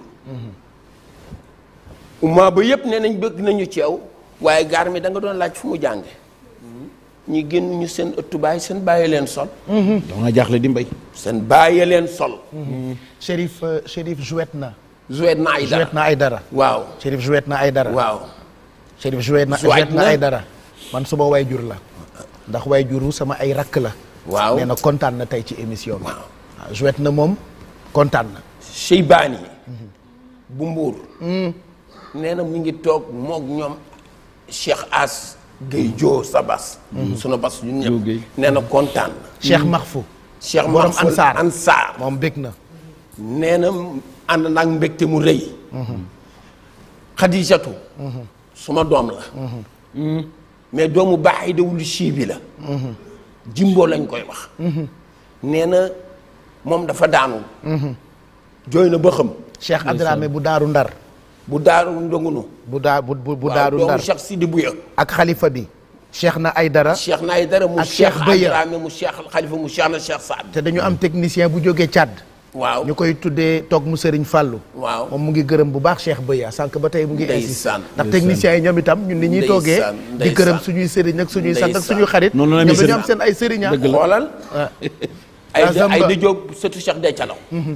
C: umma ba yëpp nee nañ bëgg nañu ci yow waaye gaar mi da nga doon laaj fu mu jànge ñi génn ñu seen ëttu baay seen bàyyi leen sol
H: dama nga jaaxle di mbay
C: seen bàyyi leen sol
D: Chérif euh, Chérif jouet na.
C: jouet na ay dara
D: jouet na ay dara.
C: waaw
D: Chérif jouet na ay dara.
C: waaw
D: Chérif jouet na
C: Jouet
D: jouet na
C: na.
D: ay dara. man suma way jur la. ndax way juru sama ay rakk la.
C: waaw
D: nee na kontaan na tey ci émission bi. waaw jouet na moom kontaan na.
C: Cheybaan yi bu mbuur nee na mu ngi toog moog ñoom Cheikh As Guèye Joo sa bas sunu bas ñun ñëpp nee na kontaan na
D: Cheikh Mahfou.
C: Cheikh
D: borom
C: Mahfoul
D: Ansaar
C: Ansaar
D: moom bég na.
C: nee na ànd naag mbégte mu rëy Xadijatu suma doom la mais doomu baaxay dawul chii bi la jimbo lañ koy wax nee na moom dafa daanu jooy na ba xam
D: Cheikh Abdramé bu daaru ndar.
C: bu daaru ndongunu
D: bu daa bu bu bu
C: waaw
D: daaru
C: doomu
D: ndar.
C: Cheikh Sidi Bouya
D: ak xalifa bi. Cheikh na ay dara.
C: Cheikh na ay dara mu
D: ak
C: Cheikh
D: Cheikh Beya.
C: Adrame mu Cheikh Khalifa mu Cheikh na Cheikh Saad
D: te dañu am technicien bu jógee Tchad.
C: waaw
D: ñu koy tuddee toog mu Serigne Fallou.
C: waaw
D: moom mu ngi gërëm bu baax Cheikh Beya sànq ba tey mu ngi insisté
C: Ndeysaan.
D: ndax techniciens yi ñoom itam ñun ni ñuy toogee
C: Ndeysaan,
D: di
C: ndeysaan.
D: gërëm suñuy sëriñ ak suñuy sant ak
C: Ndeysaan.
D: suñuy xarit
H: Noonu la
D: ñoom
H: ñuy
D: dañu am
H: sëriñ.
D: seen ay sëriñ ah.
C: xoolal ay
D: Ah, Zamba.
C: ay di Diop surtout Cheikh Decalaw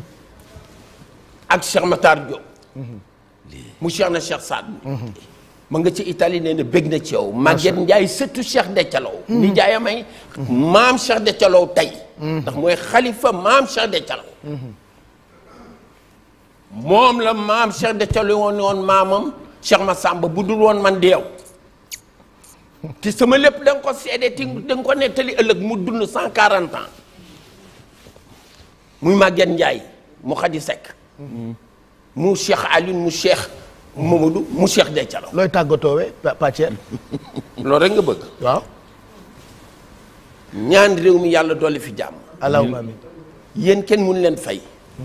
C: ak Cheikh Matar Diop mu Cheikh na Cheikh Saad ma nga ci Italie nee na bég na ci yow Maguette Ndiaye surtout Cheikh Decalaw ni Ndiaye may maam Cheikh Decalaw tey ndax mooy xalifa maam Cheikh Decalaw moom la maam Cheikh Decalaw woon woon maamam Cheikh Massamba bu dul woon man deew te sama lépp da nga ko seede ti da nga ko nettali ëllëg mu dund cent quarante ans muy Maguette Ndiaye mu Khady Seck mu Cheikh Alioune mu Cheikh Mamadou mu Cheikh Decalaw
D: looy tàggatoowee Pa- Pathier
C: loolu rek nga bëgg
D: waaw
C: ñaan réew mi yàlla dolli fi jàmm
D: allahumma amin
C: yéen kenn mun leen fay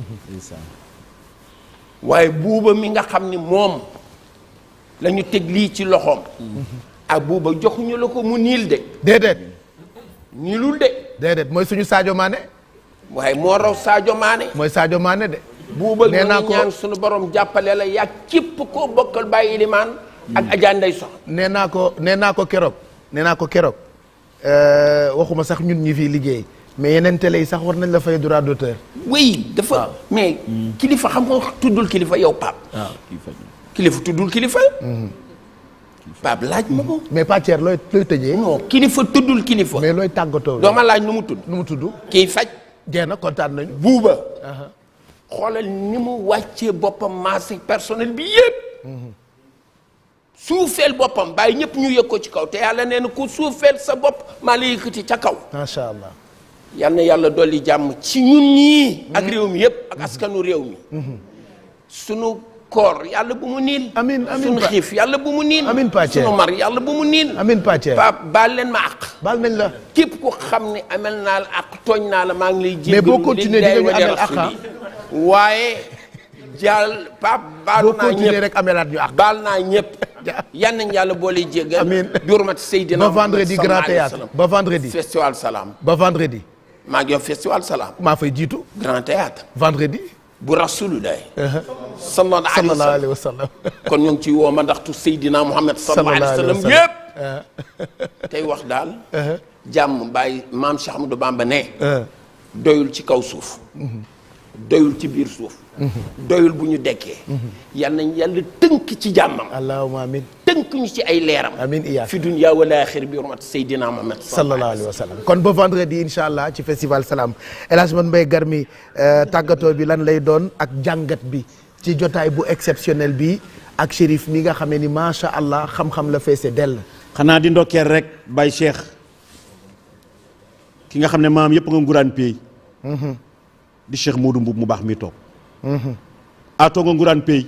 C: waaye buuba mi nga xam ni moom la ñu teg lii ci loxoom ak buuba joxuñu la ko mu niil de
D: déedéet
C: niilul de
D: déedéet mooy suñu Sadio Mané
C: waaye moo raw Sadio Mané
D: mooy Sadio Mané de
C: buuba
D: nee naa
C: ñu
D: ko
C: ñaan suñu borom jàppale la yaa képp koo bokkal bàyyi limaan ak Adja Ndeye Sox
D: nee naa ko nee naa ko keroog nee naa ko keroog euh, waxuma sax ñun ñi fii liggéey mais yeneen télé yi sax war nañ la fay droit d'auteur
C: oui dafa mais kilifa xam nga tuddul kilifa yow Pape
H: waaw kii faj
C: kilifa tuddul kilifa Pape laaj ma ko
D: mais Pathier looy looy tëjee
C: non kilifa tuddul kilifa
D: mais looy tàggatoo
C: dooma laaj nu mu tudd
D: nu mu tudd
C: kii faj
D: jeex na kontaan nañu
C: buuba xoolal ni mu wàccee boppam maase personnel bi yépp suufeel boppam bàyyi ñëpp ñu yëg ko ci kaw te yàlla nee na ku suufeel sa bopp maa la yëkkati ca kaw
D: macha allah
C: yal na yàlla dolli jàmm ci ñun ñii ak réew mi yépp ak askanu réew mi sunu koor yàlla bu mu niil
D: Amin, amin,
C: sunu
D: Pa-
C: xiif yàlla bu mu niil
D: Amin, Pathier.
C: sunu mar yàlla bu mu niil
D: amin Pathier
C: Pape baal leen ma àq
D: baal nañ la
C: képp ku xam ne amel naa la àq tooñ naa la maa ngi lay
D: Mais boo
C: jéggalu
D: continuer
C: lillahi
D: di nga ñu
C: wa li
D: amel àq,
C: rasuli. waaye jàll Pape baal
D: boo
C: naa
D: continuer
C: ñëpp
D: rek amelaat ñu ak
C: baal naa ñëpp yan nañ yàlla boole jéggal
D: Amin.
C: bi hurmati Seydina
D: ba
C: Muhammad
D: vendredi
C: sallallahu
D: grand
C: alayhi wa
D: théâtre
C: sallam.
D: ba vendredi
C: festival salaam
D: ba vendredi
C: maa ngi yow festival salaam
D: maa fay jiitu
C: grand théâtre
D: vendredi
C: bu rasulullah sallallahu alayhi wa
D: sallallahu
C: sallam
D: alayhi wa sallam
C: kon ñu ngi ci woo ma ndaxtu Seydina Muhammad sallallahu alayhi wa sallam
D: sallam.
C: yëpp tey wax daal jàmm bàyyi maam Cheikh Ahmadou Bamba ne doyul ci kaw suuf doyul ci biir suuf doyul bu ñu dekkee yal nañ yàlla tënk ci jàmmam
D: allahumma amin
C: tënk ñu ci ay leeram
D: amin iyaa
C: fi dunya wal aaxir bi hurmat Seydina Muhammad
D: sallallahu alayhi wa sallam kon ba vendredi incha allah ci festival salaam El Hadj Man Mbaye Garmi euh, tàggatoo bi lan lay doon ak jàngat bi ci jotaay bu exceptionnel bi ak shérif mi nga xamee ni macha allah xam-xam la feese dell.
H: xanaa di ndokkeel rek Baye Cheikh ki nga xam ne maam yëpp nga nguraan pay di Cheikh Modou Mboub mu baax mi toog atoo nga nguraan pay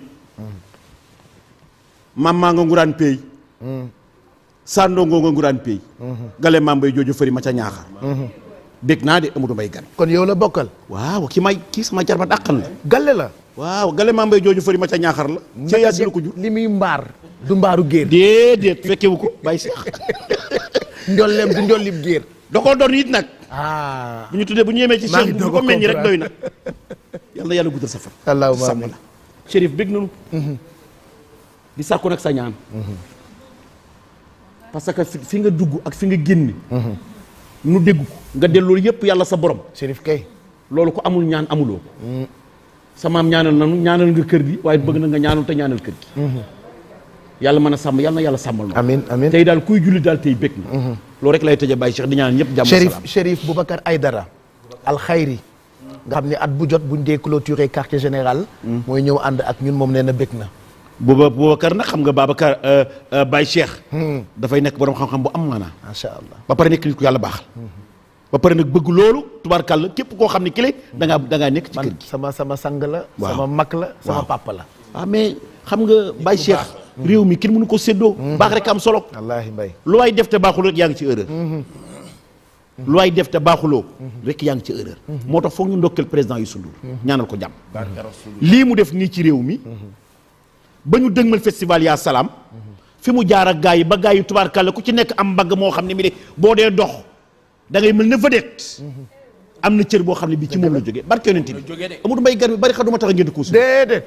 H: maam maa nga nguraan pay sandoo ngoo nga nguraan pay gale maam bay jooju fëri ma ca ñaaxar dégg naa de Amadou Mbaye gan
D: kon yow la bokkal.
H: waaw ki may kii sama jarba dàqan la
D: galle la.
H: waaw gale maam bay jooju fëri ma ca ñaaxar la ca yàgg la ko jur
D: li muy mbaar. du mbaaru géer.
H: déedéet fekkewu ko Baye Cheikh
D: njolleem du njollim géer.
H: da koo doon it nag
D: ah.
H: bu ñu tuddee bu ñu yemee ci
D: maa ngi
H: Cheikh bu
D: doog
H: ko
D: a
H: meññ rek doy na
D: comprendre.
H: yàlla yàlla guddal sa fan
D: allahumma
H: sàmm
D: amin
H: la Chérif bég nañu di sàkku nag sa ñaan parce que fi fi nga dugg ak fi nga génn nu dégg ko nga delloo yépp yàlla sa borom
D: Chérif kay
H: loolu ko amul ñaan amuloo ko sa maam ñaanal nanu ñaanal nga kër gi waaye bëgg na nga ñaanal te ñaanal kër gi yàlla mën a sàmm yàlla na yàlla sàmmal na
D: amiin amiin
H: tey daal kuy julli daal tey bëgg na loolu rek lay tëjee Baye Cheikh di ñaan ñëpp jàmm
D: Chérif
H: salaam
D: Chérif Boubacar Aydara alxayri nga xam ne at bu jot buñ dee clôturer quartier général mooy ñëw ànd ak ñun moom nee na bëgg na
H: booba Boubacar nag xam nga Babacar Baye Cheikh dafay nekk borom xam-xam bu am maanaa
D: macha allah
H: ba pare nekk nit ku yàlla baaxal ba pare nag bëgg loolu tubaarkàlla képp koo xam ne ki da ngaa da ngaa nekk ci kër gi
D: sama sama sang la
H: Waaw.
D: sama mag la sama
H: Waaw.
D: papa la
H: ah mais xam nga Baye Cheikh réew mi kenn mënu ko séddoo baax rek am solo
D: wallaahi mbay
H: lu waay def te baaxul rek yaa ngi ci erreur lu waay def te baaxuloo rek yaa ngi ci erreur moo tax foog ñu ndokkeel président Youssou Ndour ñaanal ko jàmm lii mu def nii ci réew mi ba ñu dëgmal festival yaa salaam fi mu jaar ak gaa yi ba gaa yi tubaarkàlla ku ci nekk am mbagg moo xam ne mi de boo dee dox da ngay mel ne vedette am na cër boo xam ne bii ci moom la jógee barke yonent bi Amadou Mbaye gar mi bari xa duma tax a ngeen di ko
D: déedéet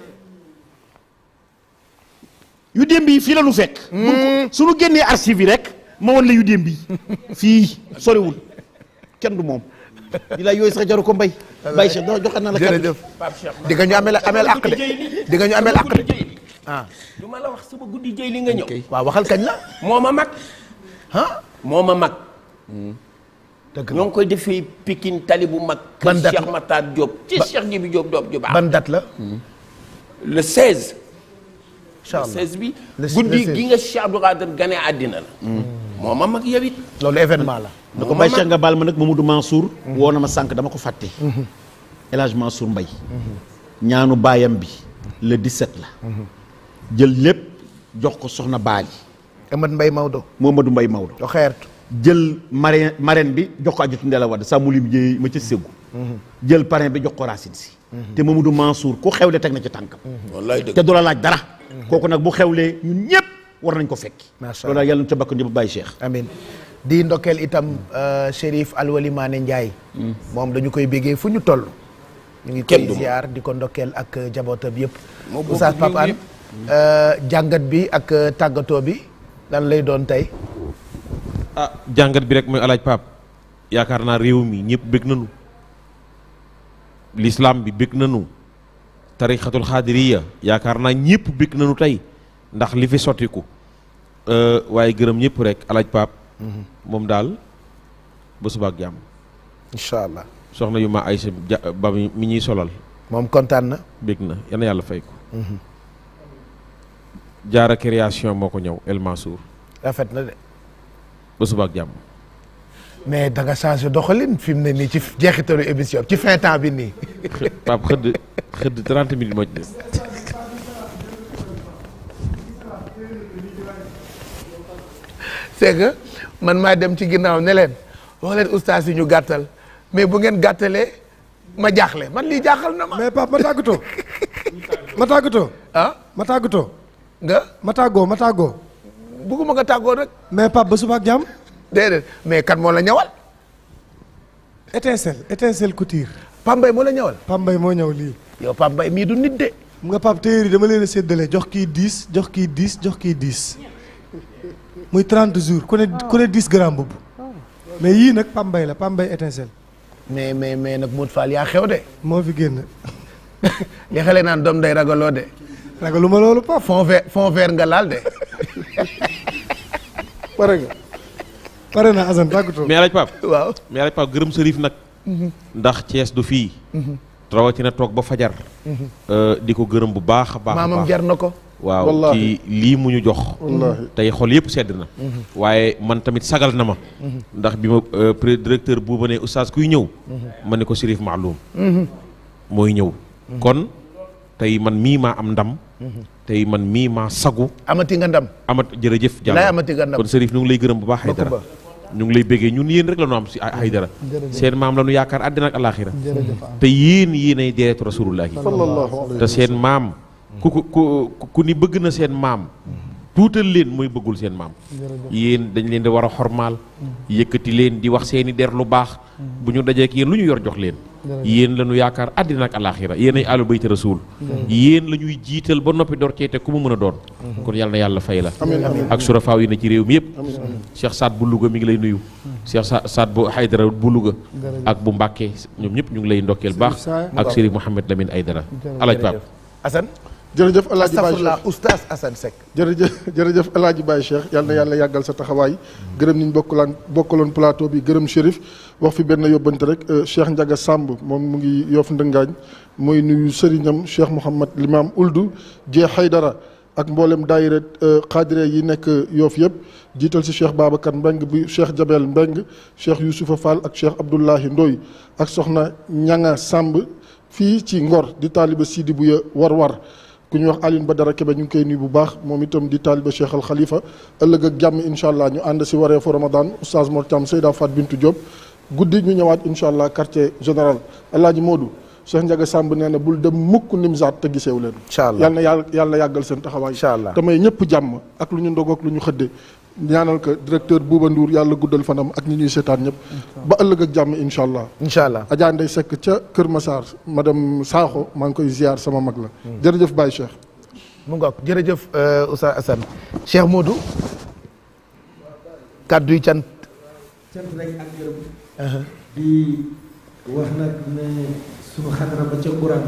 H: yu démb yi fii la nu fekk buñ ko suñu génnee archive yi rek ma wan la yu démb yi fii soriwul kenn du moom di la yooyu sax jaru ko mbay Baye Cheikh doo joxe na la kàddu
D: jërëjëf di nga ñu ameel ameel àq de di nga ñu ameel àq de ah
C: du ma la wax suba guddi jëy li nga ñëw
D: waaw waxal kañ la
C: moo ma mag
D: ah
C: moo ma mag
D: dëgg
C: ñoo ngi koy defee Pikine tali bu mag
D: Ban
C: kër
D: date
C: Cheikh
D: la?
C: Matar Diop ci
D: Ba-
C: Cheikh Jibi Diop Diop ju baax
D: ban date la
C: le 16
D: incha
C: le
D: allah
C: 16 bi
D: Le-
C: guddi
D: le 16.
C: gi nga Cheikh Abdou Khadir gane àddina la moo ma mag yow it
D: loolu événement la
H: da ko Baye Cheikh nga baal ma nag Mamadou Mansour woo na ma sànq dama ko fàtte El Hadj Mansour Mbaye ñaanu baayam bi le 17 la jël lépp jox ko soxna Baali
D: Amad Mbay Maodo
H: Mamadou Mbaye Maodo
D: do xeertu
H: jël marraine marraine bi jox ko ajutu Ndella Wade sa mulim jéey ma ca Ségou jël parrain bi jox ko Racine si te Mamadou Mansour ku xewle teg na ci tànkam
C: wallaay dëgg
H: te du la laaj dara kooku nag bu xewlee ñun ñëpp war nañ ko fekki
D: Macha
H: loolu daal yàlla na ca bakk njëb Baye Cheikh
D: amin di ndokkeel itam euh, Chérif Alwali Mané Ndiaye moom dañu koy béggee fu ñu toll ñu ngi
C: Kenn
D: koy
C: du moom.
D: ziar di ko ndokkeel ak euh, jabootam yëpp
C: Moo bokk
D: Oustaz
C: ñun
D: Pape Hann
C: ñëpp.
D: euh, jàngat bi ak euh, tàggatoo bi lan lay doon tey
F: ah jàngat bi rek mooy alaaj Pape yaakaar naa réew mi ñëpp bëgg nañu l'islam bi bëgg nañu tarixatul xaadiriya yaakaar naa ñëpp bëgg nañu tey ndax li fi sottiku Euh, waaye gërëm ñëpp rek alaaj Pape moom daal ba suba ak jàmm
D: incha allah
F: soxna yu ma Aysa ja ba mi mi ñuy solal
D: moom kontaan na
F: bëgg na yal na yàlla fay ko jaara création moo ko ñëw El Mansour
D: rafet na de
F: ba suba ak jàmm
D: mais da nga changé doxalin fi mu ne nii ci jeexitalu émission ci fin temps bi nii
F: Pape xëdd xëdd 30 minutes moo ci des
D: c'est que man maa dem ci ginnaaw ne leen wax leen ustaas yi ñu gàttal mais bu ngeen gàttalee ma jaaxle man lii jaaxal na ma
E: mais Pape ma tàggatoo ma tàggatoo
D: ah
E: ma tàggatoo
D: nga
E: ma tàggoo ma tàggoo
D: bugguma nga tàggoo nag
E: mais Pape ba suba ak jàmm
D: déedéet mais kan moo la ñawal
E: étincelle étincelle couture
D: Pambay moo la ñawal
E: Pambay moo ñëw lii
D: yow Pambay mii du nit de
E: xam nga Pape téere yi dama leen a séddale jox kii 10 jox kii 10 jox kii 10 muy 30 jours ku ne ku ne 10 grammes boobu mais yii nag Pambay la Pambay étincelle
D: mais mais mais nag Modou Fall yaa xew de
E: moo fi génn
D: li xale naan doom day ragaloo de
E: ragaluma loolu Pape
D: fond vert fond vert nga laal de
E: pare nga pare na Assane tàggatoo
F: mais alaaj Pape
D: waaw
F: mais alaaj Pape gërëm sërif nag ndax Cees du fii rawatina toog ba fajar Euh, di ko gërëm bu baax a baax a
D: maamam
F: baax
D: jar na ko
F: waaw
E: Wallaahi.
F: ci lii mu ñu jox
E: Wallaahi.
F: tey xol yëpp sedd na waaye man tamit sagal na ma ndax bi ma euh, pré directeur buuba ne oustaz kuy ñëw ma ne ko Chérif Maaloum mooy ñëw kon tey man mii maa am ndam tey man mii maa sagu
D: amati nga ndam
F: amat jërëjëf
D: Bilaay
F: Diallo
D: amati nga ndam.
F: kon Chérif ñu ngi lay gërëm bu baax
D: Bokk
F: Haydara
D: ba.
F: ñu ngi lay béggee ñun yéen rek la ñu am si Haydara
E: Jërëjëf.
F: seen maam la ñu yaakaar àddina ak alaaxira
E: jërëjëf
F: te yéen yéenay deretu rasulullahi
E: sallallahu alayhi
F: te seen maam ku ku ku ku ni bëgg na seen maam tuutal leen mooy bëggul seen maam yéen dañ leen di war a xormaal yëkkati leen di wax seeni der lu baax bu ñu dajee ak yéen lu ñu yor jox leen yéen la ñu yaakaar àddina ak alaxira yéen ay àllu bayti rasul yéen la ñuy jiital ba noppi door cee te ku mu mën a doon kon yàlla na yàlla fay la
B: Amiin, amiin.
F: ak surafaaw yi na ci réew mi yëpp
B: Amiin, amiin.
F: Cheikh Saad bu Louga mi ngi lay nuyu Cheikh Sa Saad bu Haydara bu Louga
B: Jërëjëf.
F: ak bu Mbàkke ñoom ñëpp ñu ngi lay ndokkeel baax
D: Sa-
F: ak Serigne Mouhamed Lamine Aydara alaaj Pape
D: Assane
B: jërëjëf El Hadj Baye
D: astafurlah
B: Cheikh
D: oustaz Assane Seck
B: jërëjëf jërëjëf El Hadj Baye Cheikh yal na yàlla yàggal sa taxawaay gërëm niñ bokkalaan bokkaloon plateau bi gërëm Chérif wax fi benn yóbbante rek euh, Cheikh Ndiaga Samb moom mu ngi yoof ndëngaañ mooy nuyu sëriñam Cheikh Mouhamad Limam Uldu Jee Haydara ak mboolem daayira xaadire yi nekk yoof yëpp jiital si Cheikh Babacar Mbeng bu Cheikh Jabel Mbeng Cheikh Youssoufa Fall ak Cheikh Abdoulahi Ndoy ak soxna Ñanga Samb fii ci Ngor di taaliba Sidi Buya war war ku ñuy wax Alioune Badara Kebe ñu ngi koy nuyu bu baax moom itam di taaliba Cheikh Al Khalifa ëllëg ak jàmm incha allah ñu ànd si wareefu Ramadan oustaz Mor Thiam Seyda Fat Bintou Diop guddi ñu ñëwaat incha allah quartier général El Hadj Modou Cheikh Ndiaga Samb nee na bul dem mukk Nimzaat te giseewu leen.
D: incha allah
B: yal na yàlla yàlla yàggal seen taxawaay.
D: incha allah
B: te may ñëpp jàmm ak lu ñu ndog ak lu ñu xëdde ñaanal ko directeur Bouba Ndour yàlla guddal fanam ak ñi ñuy seetaan ñëpp. ba ëllëg ak jàmm incha allah.
D: incha allah
B: Adja Ndeye Seck ca Kër Massar madame Sakho maa ngi koy ziar sama mag la. jërëjëf Baye Cheikh.
D: mu ngoog jërëjëf euh, Oustaz Assane Cheikh Modou kàddu yi cant
O: cant rek ak gërëm di wax nag ne sunu xadara ba ca Quran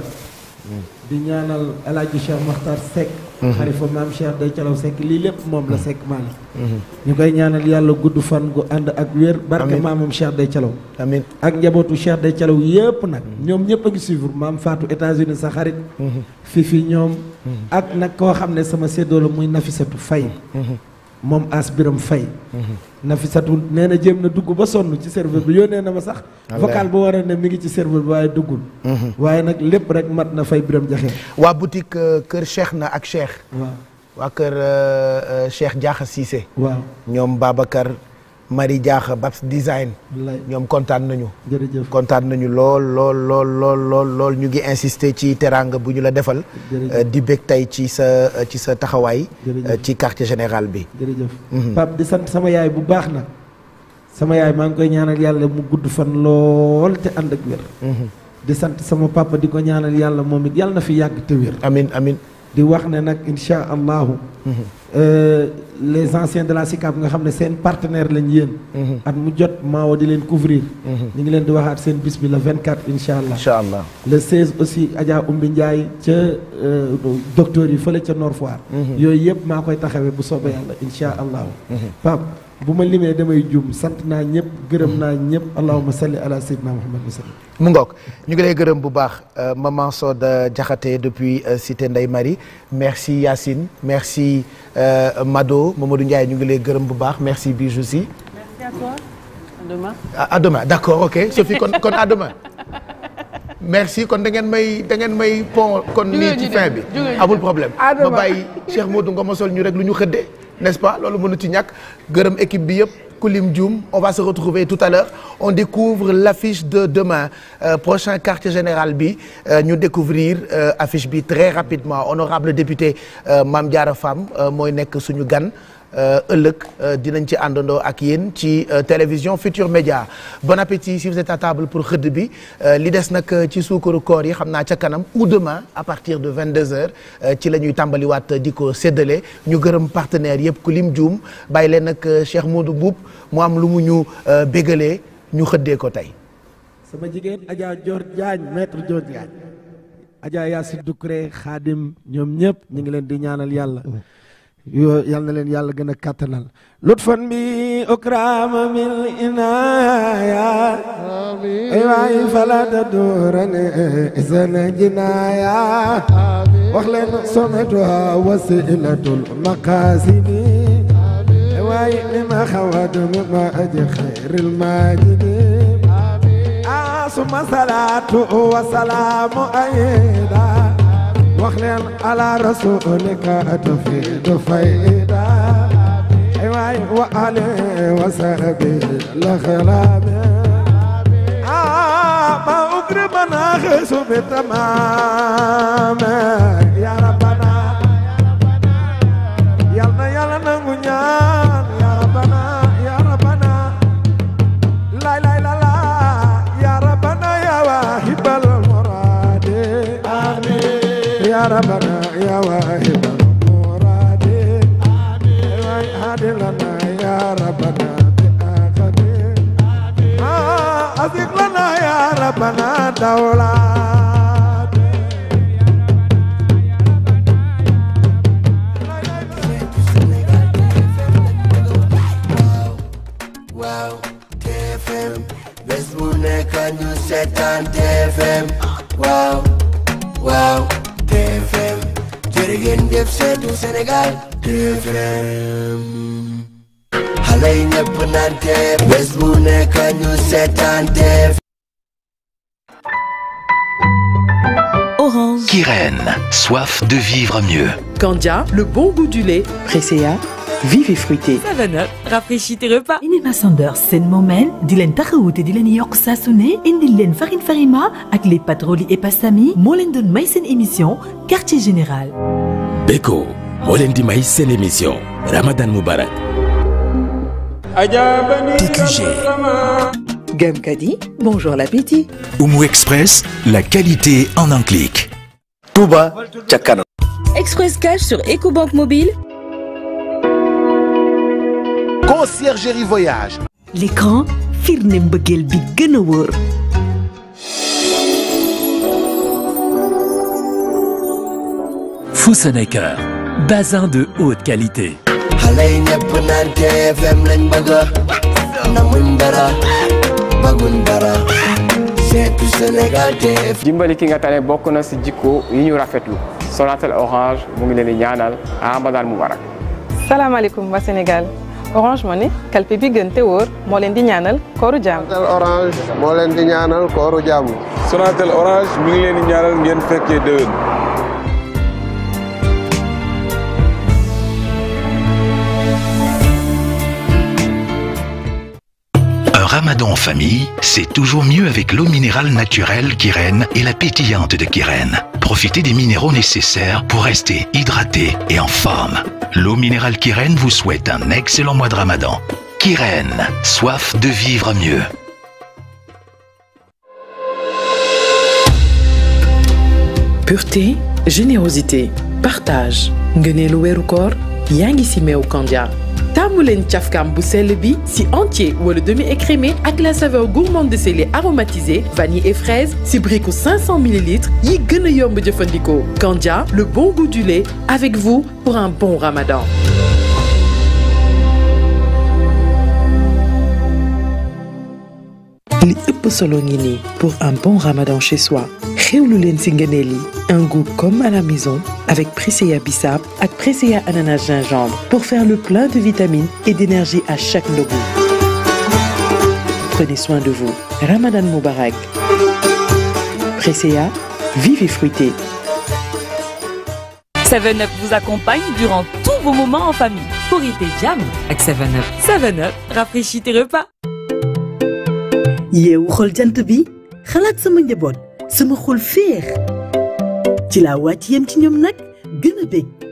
O: di ñaanal El Hadj Cheikh Makhtar Seck xarifa maam Cheikh day calaw Seck lii lépp moom la Seck Mali ñu koy ñaanal yàlla gudd fan gu ànd ak wér barke
D: Amiin.
O: maamam Cheikh day calaw
D: amiin
O: ak njabootu Cheikh day calaw yépp nag ñoom ñëpp a ngi suivre maam Fatou États-Unis sa xarit fi fi ñoom ak nag koo xam ne sama séddoo la muy Nafisatu Fay moom as biram fay Nafisatu nee na jéem na dugg ba sonn ci serveur bi yónnee na ma sax
D: Wallaay.
O: vocal ba war a ne mi ngi ci serveur bi waaye duggul waaye nag lépp rek mat na fay biram jaxee
D: waa boutique euh, kër Cheikh na ak Cheikh
O: waaw
D: waa kër euh, euh, Cheikh Diakha Cissé
O: waaw
D: ñoom Babacar Marie Diakha Babs Design
O: wallaay
D: ñoom kontaan nañu
O: jërëjëf
D: kontaan nañu lool lool lool lool lool lool ñu ngi insister ci teraanga bu ñu la defal
O: Jërëjëf.
D: euh, di bég tey ci sa euh, ci sa taxawaay
O: Jërëjëf.
D: euh, ci quartier général bi
O: jërëjëf
D: Mhm.
O: Pape di sant sama yaay bu baax nag sama yaay maa ngi koy ñaanal yàlla mu gudd fan lool te ànd ak wér
D: Mhm.
O: di sant sama papa di ko ñaanal yàlla moom it yàlla na fi yàgg te wér
D: amin amin
O: di wax ne nag insha allahu euh, les anciens de la SICAP nga xam ne seen partenaire lañ yéen at mu jot maawo di leen couvrir ñu ngi leen di waxaat seen bis bi le 24 insha allah
D: incha allah
O: le 16 aussi Adja Umbi Ndiaye ca euh, docteur yi fële ca Nord Foire
D: Mhm.
O: yooyu yëpp maa koy taxawee bu soobee yàlla insha allahu Pape bu ma limee damay jum sant naa ñëpp gërëm naa ñëpp allahumma salli ala sayyidina muhammad wa sallam
D: mu ngoog ñu ngi lay gërëm bu baax euh, maman Soda Diakhaté depuis euh, cité Ndeye Marie merci Yacine merci euh, Mado Mamadou Ndiaye ñu ngi lay gërëm bu baax merci Bijou si
P: Merci à toi. À demain.
D: à, à demain d'accord ok Sophie kon kon à demain merci kon da ngeen may da ngeen may pont kon
P: Jóge
D: nii ci
P: ñu
D: fin
P: dem,
D: bi
P: jóge ñu
D: amul
P: dem.
D: problème
P: À
D: ma
P: demain.
D: bàyyi Cheikh Modou nga mosol ñu rek lu ñu xëddee n'est-ce pas loolu mënu ci ñàkk gërëm équipe bi yëpp Koulim Dioum on va se retrouver tout à l'heure on découvre l'affiche de demain Euh, prochain quartier général bi euh, ñu découvrir euh, affiche bi très rapidement honorable député euh, Mame Diarra Fam euh, mooy nekk suñu gan euh, ëllëg euh, dinañ ci àndandoo ak yéen ci euh, télévision Futur Média bon appétit si vous êtes à table pour xëdd bi euh, li des nag euh, ci suukaru koor yi xam naa ca kanam ou demain à partir de 22h ci la ñuy tàmbaliwaat di ko séddale ñu gërëm partenaires yëpp ku lim juum bàyyi leen nag euh, Cheikh Modou Boub mu am lu mu ñu euh, bégalee ñu xëddee ko tey.
O: sama jigéen Adja Dior Diagne maître Dior Diagne Adja Yacine Doucouré Khadim ñoom ñëpp ñu ngi leen di ñaanal yàlla yoo yal na leen yàlla gën a kàttanal lutfan bi okrama min inaya ay waay falata durane isana jinaya wax leen sometuha wasilatul maqasidi ay waay mima xawadu mima aji xayril majidi suma salaatu wa salaamu ayda wax leen ala rasulika tufiidu fayda ay waay wa ali wa sahbi la xilaabe ma ugrima na xisu bi tamaame ya rabbana yal na yàlla nangu ñaan ya rabbana ya rabbana lay lay la la ya rabbana ya waahid
B: ربنا يا واهب المراد هاد لنا يا ربنا بآخر آه أزق لنا يا ربنا دولة
A: waaw TFM bés bu nekk ñu seetaan TFM waaw waaw TFM jërë ngeen jëf seetu Sénégal TFM xale yi ñëpp naan TFM bés bu nekk ñu seetaan TFM
Q: Orange. Kyrène, soif de vivre mieux.
R: Candia, le bon goût du lait. Presea, vive et fruité.
J: 7up rafraîchit tes repas. Inima Sanders seen moomeel di leen taxawu te di leen yokk saa su ne indil leen farine farima ak les patroli et pasami moo leen doon may seen émission quartier général.
S: Beko moo leen di may seen émission Ramadan Moubarak. TQG.
R: Gumkadi, bonjour l'appétit.
S: Oumou Express, la qualité en un clic.
T: Touba ca kanam.
U: Express Cash sur EcoBank Mobile.
D: Conciergerie Voyage.
V: L'écran firnde mbëggeel bi gën a wóor.
S: Foussenaker, bazin de haute qualité.
A: xale yi ñëpp naan TFM lañ bëgg namuñ dara bëgguñ dara seetu Sénégal TFM
W: dimbali ki nga tane bokk na si jikko yi ñu rafetlu Sonatel Orange mu ngi leen di ñaanal Ramadan Mubarak
P: salaamaaleykum waa Sénégal Orange Money kalpe bi gën te wóor moo leen di ñaanal kooru jàmm.
X: Sonatel Orange moo leen di ñaanal kooru jàmm.
Y: Sonatel Orange mi ngi leen di ñaanal ngeen fekkee déwén.
Q: Un ramadan en famille, c'est toujours mieux avec l'eau minérale naturelle Kyrène et la pétillante de Kyrène. Profitez des minéraux nécessaires pour rester hydraté et en forme. L'eau minérale Kyrène vous souhaite un excellent mois de ramadan. Kyrène, soif de vivre mieux.
R: Pureté, générosité, partage. ngëneelu weeru koor yaa ngi si meew Candia. taamu leen cafkaam bu sell bi si entier wala demi écrémé ak la saveur gourmande de ses laits aromatisés vanille et fraise si briku 500 ml yi gën a yomb jëfandikoo. Candia, le bon goût du lait avec vous pour un bon ramadan. li ëpp solo ngi nii pour un bon ramadan chez soi xewlu leen si ngëneel yi un goût comme à la maison avec Presea bissap ak Presea ananas gingembre pour faire le plein de vitamines et d'énergie à chaque ndogu prenez soin de vous ramadan moubarak Presea vive et fruité
J: 7up vous accompagne durant tous vos moments en famille. Korité Jam ak 7up. 7up rafraîchit tes repas.
V: yeewu xol jant bi xalaat sama njaboot sama xol féex ci laa wàcc yem ci ñoom nag gën a bég